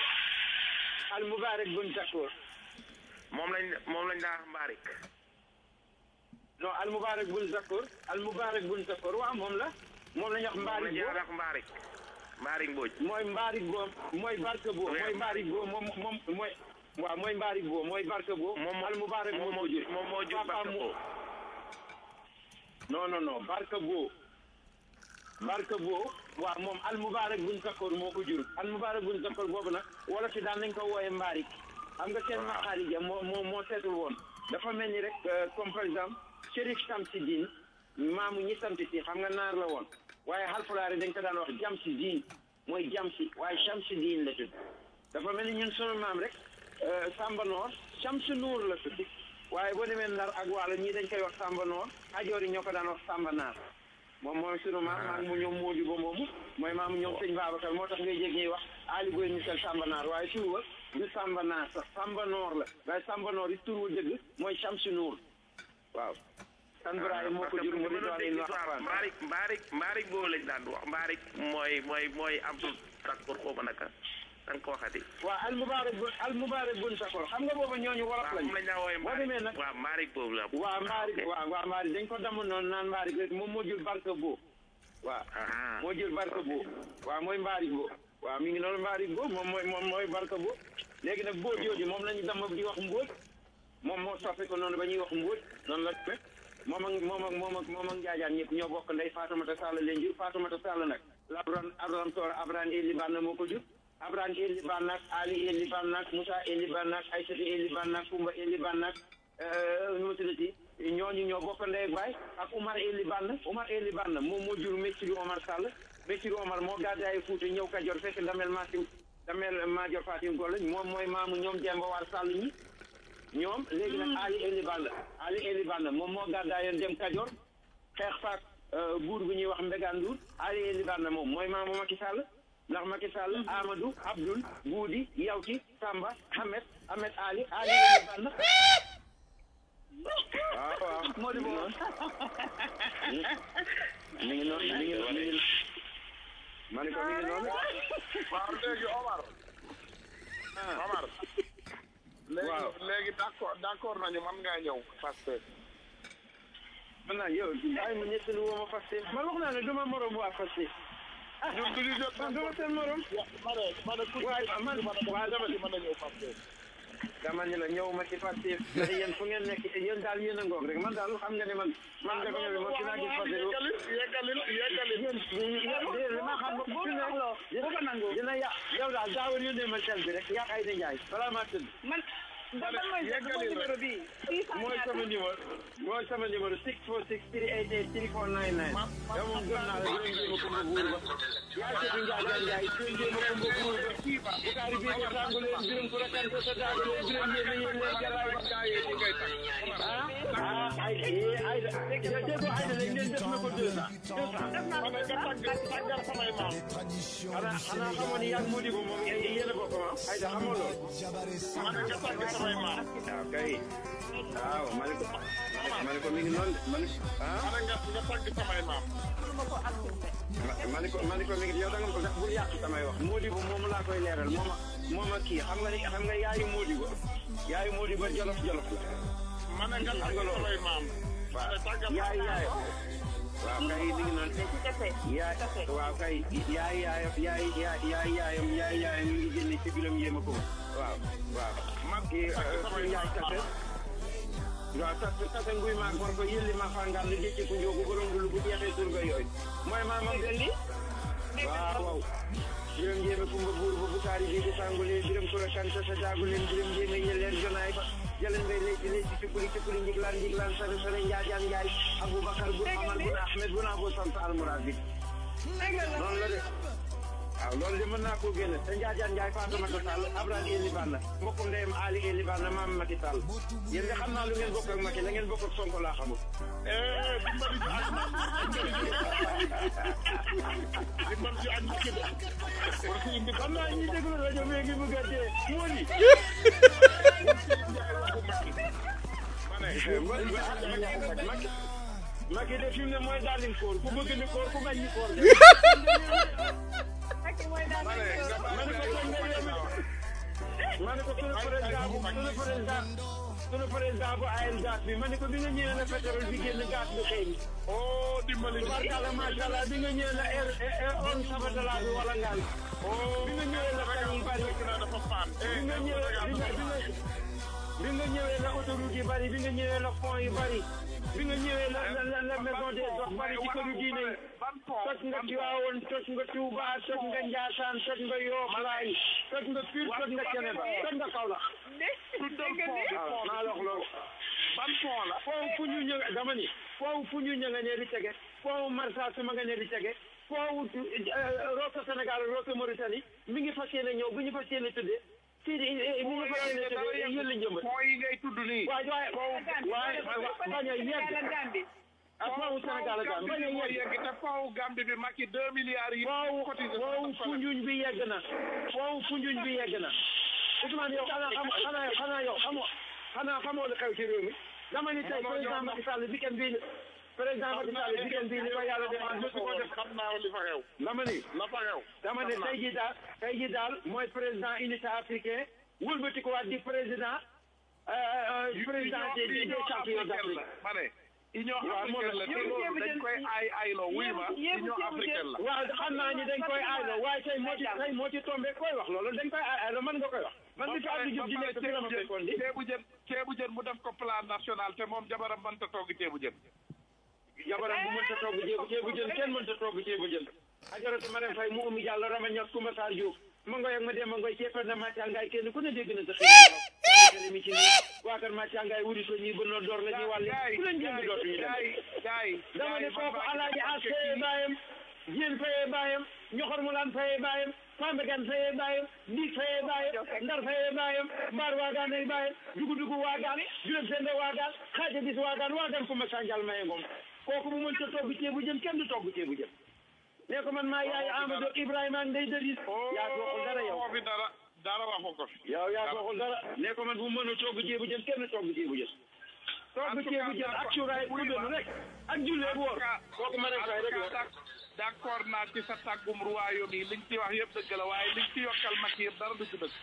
al mubarak bun zakoor moom lañ moom lañ daa wax Mbaarik. non al mubarak bun zakoor al mubarak bun zakoor waaw moom la moom la ñu wax moom mbaarik lañ boo daa wax Mbaarik. Mbaarik Mbodj. mooy mbaarik boo mooy barke boo mooy mbaarik boo moom moom mooy waaw mooy mbaarik boo mooy barke boo moom moo al mubarak moom moo moo ko jur jur moom moo jur Papa barke mu- boobu. non non non barke boo barke boo waaw moom al mubarak bun zakoor moo ko jur al mubarak bun zakoor boobu nag wala fi daan nañ ko wooye mbaarik xam nga seen maxaarija moo moo moo seetul woon dafa mel ni rek euh, comme par exemple Chérif Samsidine maamu ñi sant si xam nga naar la woon waaye xalfulaare dañ ko daan wax jam si diin mooy jam si waaye Shamsi diin la tudd dafa mel ni ñun sunu maam rek euh, Samba Noor Shamsu Nuur la tudd waaye boo demee Ndar ak Waalo ñii dañ koy wax Samba Noor Ajoor yi ñoo ko daan wax Samba Naar moom mooy sunu maam maam mu ñoom Moodu ba moomu mooy maamu ñoom sëñ Babacar moo tax ngay jég ñuy wax Ali Boy Michel Samba Naar waaye tur wa du Samba Naar sax Samba Noor la waaye Samba Noor yi tur wu dëgg mooy Shamsu Nuur waaw san Ibrahima moo ko jur mu di doon in wax Mbaarik Mbaarik Mbaarik boobu lañ daan wax Mbaarik mooy mooy mooy Abdul Sakkoor xaw ma naka da nga ko waxati. waaw al mubarak bu al mubarak bun sakor xam nga booba ñooñu wolof waaw lañ moom lañ daa wooyee boo demee nag waaw Mbaarik boobu la. waaw mbaari waaw waaw mbaari dañ ko damm noonu naan mbaari rek moom moo jur barke boo waaw ah moo jël barke boo waaw mooy mbaari boo waaw mi ngi noonu mbaari boo moom mooy moom mooy barke boo léegi nag boo jooju moom lañu damm di wax mbóot moom moo soppi ko noonu ba ñuy wax mbóot noonu la demee moom ak moom ak moom ak moom ak njaajaan ñëpp ñoo bokk ndey Faatumata Sall leen jur Faatumata Sall nag labran abram toora abran eli banna moo ko jur abran eli bannak ali eli bannak moussa eli bannak aysatu eli bannak kumba eli bannak nu ma tuddati ñooñu ñoo bokk ndey ak baay ak Umar eli bann Umar eli bann moom moo jur Messiru Omar Sall Messiru Omar moo gàddaayu Fuuta ñëw Kajoor fekk damel Masim damel Maajoor Fatim Golle moom mooy maamu ñoom Demba War Sall ñi ñoom léegi nag Ali Eli Ball Ali Eli Ball moom moo gàddaayoon dem Kajoor xeex faak buur bu ñuy wax Mbegaan Ndour Ali Eli Ball moom mooy maamu Macky Sall ndax Macky Sall Amadou Abdoul Boudi Yawti Samba Ahmed Ahmed Ali Ali Eli Ball waaw waaw moo di boobu mi ngi noonu mi ngi noonu mi ngi ma ne ko mi ngi noonu waaw léegi Omar Omar léegi Waaw. léegi d'accord d'accord nañu man ngaa ñëw parce que man naa yow bàyyi ma ñettalu woo ma Pastef man wax naa ne duma morom waa Pastef ñun du ñu jot man duma seen morom ma ne ma ne ku ci waaye man waaw dama mën na ñëw parce que dama ni la ñëw ma ci Pastef te yéen fu ngeen nekk yéen daal yéen a ngoog rek man daal xam nga ne man man dafa ñëw man fi naa gis Pastef yeggalil yeggalil yeggalil yéen li ma xam fi ne dina yàq yow daal daawal yónnee ma sel bi rek yàq ay da njaay balaa maa tëdd man ban mooy mooy numéro bi six cent mooy sama numéro mooy sama numéro six four six three eight eight three four nine nine yow moom gëm naa la dinañ jéem a kumba buur ba yaa seetu njaaga njaay dinañ jéem a kumba buur ba bukaari bii ko tàngu leen biram ku rakkan ko sa daagu leen biram yéen yéen leen jalaay ba ah ah ay Aïda déggoo Aïda lañ leen def na ko deux ans deux ans ma ne nga tàgg tàggal samay maam xanaa xanaa xamoon ni yàgg Modibo moom yéen a bokk ah Aïda xamoo loolu ma ne nga tàgg samay maam waaw kay waaw ma ne ko ma ne ko mi ngi noonu de ma ne ah ma ne nga nga tàgg samay maam ma ne ko ma ne ko mi ngi yow da nga ko def bul yàq samay wax Modibo moom laa koy leeral moom a moom a kii xam nga ni xam nga yaayu Modibo yaayu Modibo jolof jolof la ma ne nga tàgg samay maam ma ne tàggal yaay yaay waaw kay mi ngi noonu yaay waaw kay yaay yaay yaay yaay yaay yaayam yaay yaayam mi ngi génne ci biram yéema ko waaw waaw mag kii yaay tase waaw tase tase nguy maag bor ko yëlli ma fangaan li jëcci ku njóogu borom lu bu jeexee surga yooyu mooy maamam de waaw waaw biram jéeme kumba buur ba bukaari bi di sangule biram kura kanta sa jaaguleen biram jéeme ñeleen jonaay ba jalen ngay léegi léegi cukuli cukuli njiglaan njiglaan sare sare njaajaan njaay aboubacar bu amar bu ahmed bu naa boo sant almourad bi noonu la de waaw loolu de mën naa koo génne te njaajaan njaay Fatoumata Sall Abraham Eli Banna mbokkum ndeyam Ali Eli Banna maam Macky Sall yéen nga xam naa lu ngeen bokk ak Macky la ngeen bokk ak Sonko laa xamul di man ci añ ci de xam naa ñi déglu rajo bi ngi bëgg a dee moo di Macky Macky de fi mu ne mooy daalin koor ku bëgg ni koor ku bañ ni koor de ma ne ko sunu président bu sunu président sunu président bu ayel gaz bi ma ne ko bi nga ñëwee la pétrole bi génn gaz bi xëy na oh dimbali tubarkalla macha allah bi nga ñëwee la air on sabatala bi wala ngaan bi nga ñëwee la kan yi bari dafa paan bi nga ñëwee bi nga bi nga bi nga ñëwee la autoroute yi bari bi nga ñëwee la pont yi bari bi nga ñëwee la la la maison des dox bari ci këru diine yi toj nga Tiwaawoon toj nga Tuuba toj nga Njaasaan toj nga Yoof Laay toj nga Pire toj nga Ceneba toj nga Kaolack waaw maa la wax loolu ban pont la foofu fu ñu ñëw dama ni foofu fu ñu ñëw nga ne di tege foofu Marsassoum ma nga ne di tege foofu Rosso Sénégal Rosso Mauritanie mi ngi fas yéene ñëw bu ñu fas yéene tuddee fii di mi ngi fas yéene tuddee yëlli njëmbat point yi ngay tudd nii waaye waaye waaye bañ a yegg ak foofu Sénégal ak Gambie bañ a yegg yegg te foofu Gambie bi Macky deux milliards yi foofu foofu Foundiougne bi yegg na foofu Foundiougne bi yegg na Ousmane yow xanaa xam xanaa xanaa yow xamoo xanaa xamoo lu xew ci réew mi dama ni tey président Macky Sall weekend bii président Macky Sall weekend bii ni ko yàlla defal mosu ko def xam naa li fa xew dama ni la fa xew dama ne tey jii daal tey jii daal mooy président unité africain wëlbati ko waat di président président des des champions d'Afrique ma ne Union africaine la te loolu dañ koy ay ayloo wuy ma Union africaine la waaw xam naa ni dañ koy ayloo waaye tey moo ci tey moo ci tombé koy wax loolu dañ koy ay ayloo mën nga koy wax man bi fi Abdou Diouf di nekk fi la ma fekkoon di ceebu jën ceebu jën mu def ko plan national te moom jabaram mënta togg ceebu jën jabaram bu mënta togg ceebu ceebu jën kenn mënta togg ceebu jën ajaratu Marème Faye mu umi Diallo Rama Niass Koumba Sarr Diouf ma ngoy ak ma dem ma ngoy ceefal na Mathia Ngaye kenn ku ne dégg na sa xëy mi ci nii waa kër Mathia Ngaye wuri so ñuy bënoo door la ñuy wàlle ku leen jënd dootuñu dem dama ne kooku alaaji as fayee baayam jéen fayee baayam ñoxor mu laan fayee baayam fambegan fayee baayam diig fayee baayam ndar fayee baayam mbaar waagaan ay baayam dugu dugu waagaan juróom sende waagaan xaaja bis waagaan waagaan ku ma sanjal maye ngom kooku bu mën ta togg ceebu jën kenn du togg ceebu jën ne ko man maa yaay Amadou Ibrahima ak Ndeye Delis yaa ko waxul dara yow fi dara dara waxu ko fi yow yaa ko waxul dara ne ko man bu mën a togg ceebu jën kenn togg ceebu jën togg ceebu jën ak cuuraay kudenu rek ak jullee woor kooku ma rek rek la d'accord naa ci sa tàggum royaume yi liñ ci wax yëpp dëgg la waaye liñ ci yokkal Macky yëpp dara du ci dëgg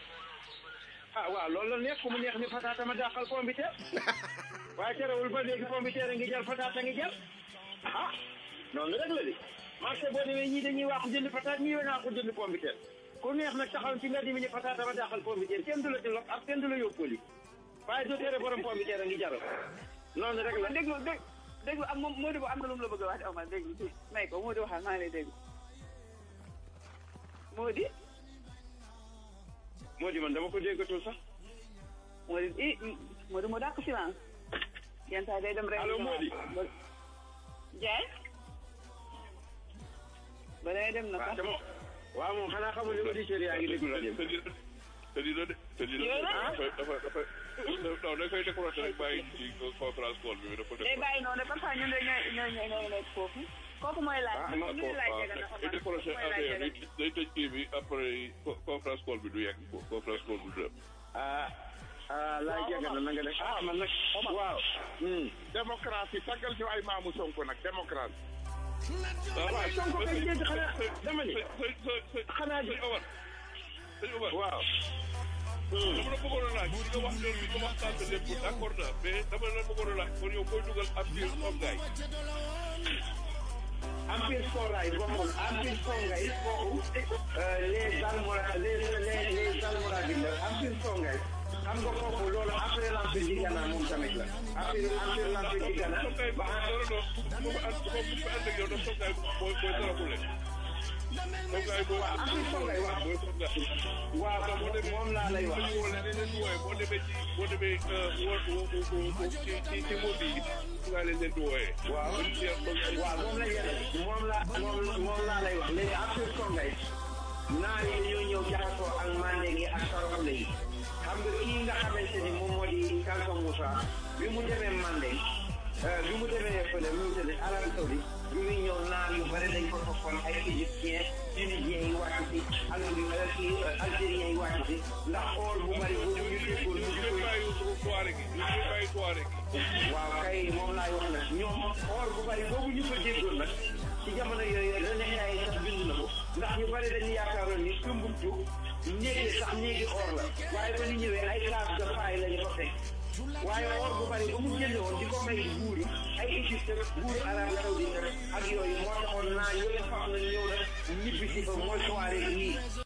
ah waaw loolu la neex ku mu neex ni fataata ma dàqal pombiteer waaye terewul ba léegi pombiteer a ngi jar fataata ngi jar ah noonu rek la di marché boo demee ñii dañuy wax jënd pataat ñii naa ko jënd pombiteer ku neex nag taxaw ci nga dimi ni pataata ma dàqal pombiteer kenn du la ci lox ak kenn du la yóbbu li waaye du tere borom pombiteer a ngi jaral noonu rek la déglu dégg déglu am moom Modou am na lu mu la bëgg a wax Omar déglu tuuti may ko Modou waxal maa ngi lay déglu Modou Modou man dama ko déggatul sax Modou i Modou moo dàq silence yenn saa day dem rek allo Modou Ndiaye ba day dem na sax waaw moom xanaa xamul ni auditeurs yaa ngi déglu rajo te di te di de te di de dafa dafa dafa non da koy décroché rek bàyyi ci conférence call bi dafa day bàyyi noonu parfois ñun de ñooy ñooy ñooy ñooy nekk foofu kooku mooy laaj ah ñu ngi laaj jega na day décroché affaire bi day tëj kii bi après conférence call bi du yegg conférence call bi du dem. ah ah laay jege na na nga def ah man nag waaw. démocratie taggal ñu ay maamu Sonko nag démocratie. waaw Sonko kay dégg xanaa dama ni xanaa di Omar sëñ Omar waaw. dama la bëggoon a laaj nga wax loolu bi nga waxtaan sa lépp d'accord naa mais dama la bëggoon a laaj kon yow koy dugal ab biir comme gars yi. Empire Songhai bokkul Empire Songhai kooku les Almora les les les Almoravides la Empire Songhai xam nga kooku loolu après l'Empire du Ghana moom tamit la après après l'Empire du Ghana ba waaw Empire Songhai waaw waaw moom laa lay wax boo demee ci boo demee ci ci ci mot yi nga leen leen di wooyee. waaw waaw moom la ñu moom la moom moom laa lay wax léegi Empire Songhai naar yi dañoo ñëw jaxasoo ak mandeng yi ak saraxule yi xam nga kii nga xamante ni moom moo di Kalsong Moussa bi mu demee mandeng bi mu demee fële mu ngi tëdd Arabie Saoudite bi muy ñëw naar yu bëri dañ ko toppoon ay égyptien tunisien yi wàcc si ak kii algérien yi wàcc si ndax or bu bëri boobu ñu déggoon ñu waaw kay moom laay wax nag ñoom or bu bëri boobu ñu ko déggoon nag ci jamono yooyu René Ndiaye sax bind na ko ndax ñu bëri dañu yaakaaroon ni Tumbuktu néegi sax néegi or la waaye ba ñu ñëwee ay case de faille lañu ko fekk waaye or bu bëri ba mu génne woon di ko may buur yi ay Égypte buur Arabie Saoudite ak yooyu moo taxoon naa yële faax na ñëw nag ñibbi si fa mooy soirée yii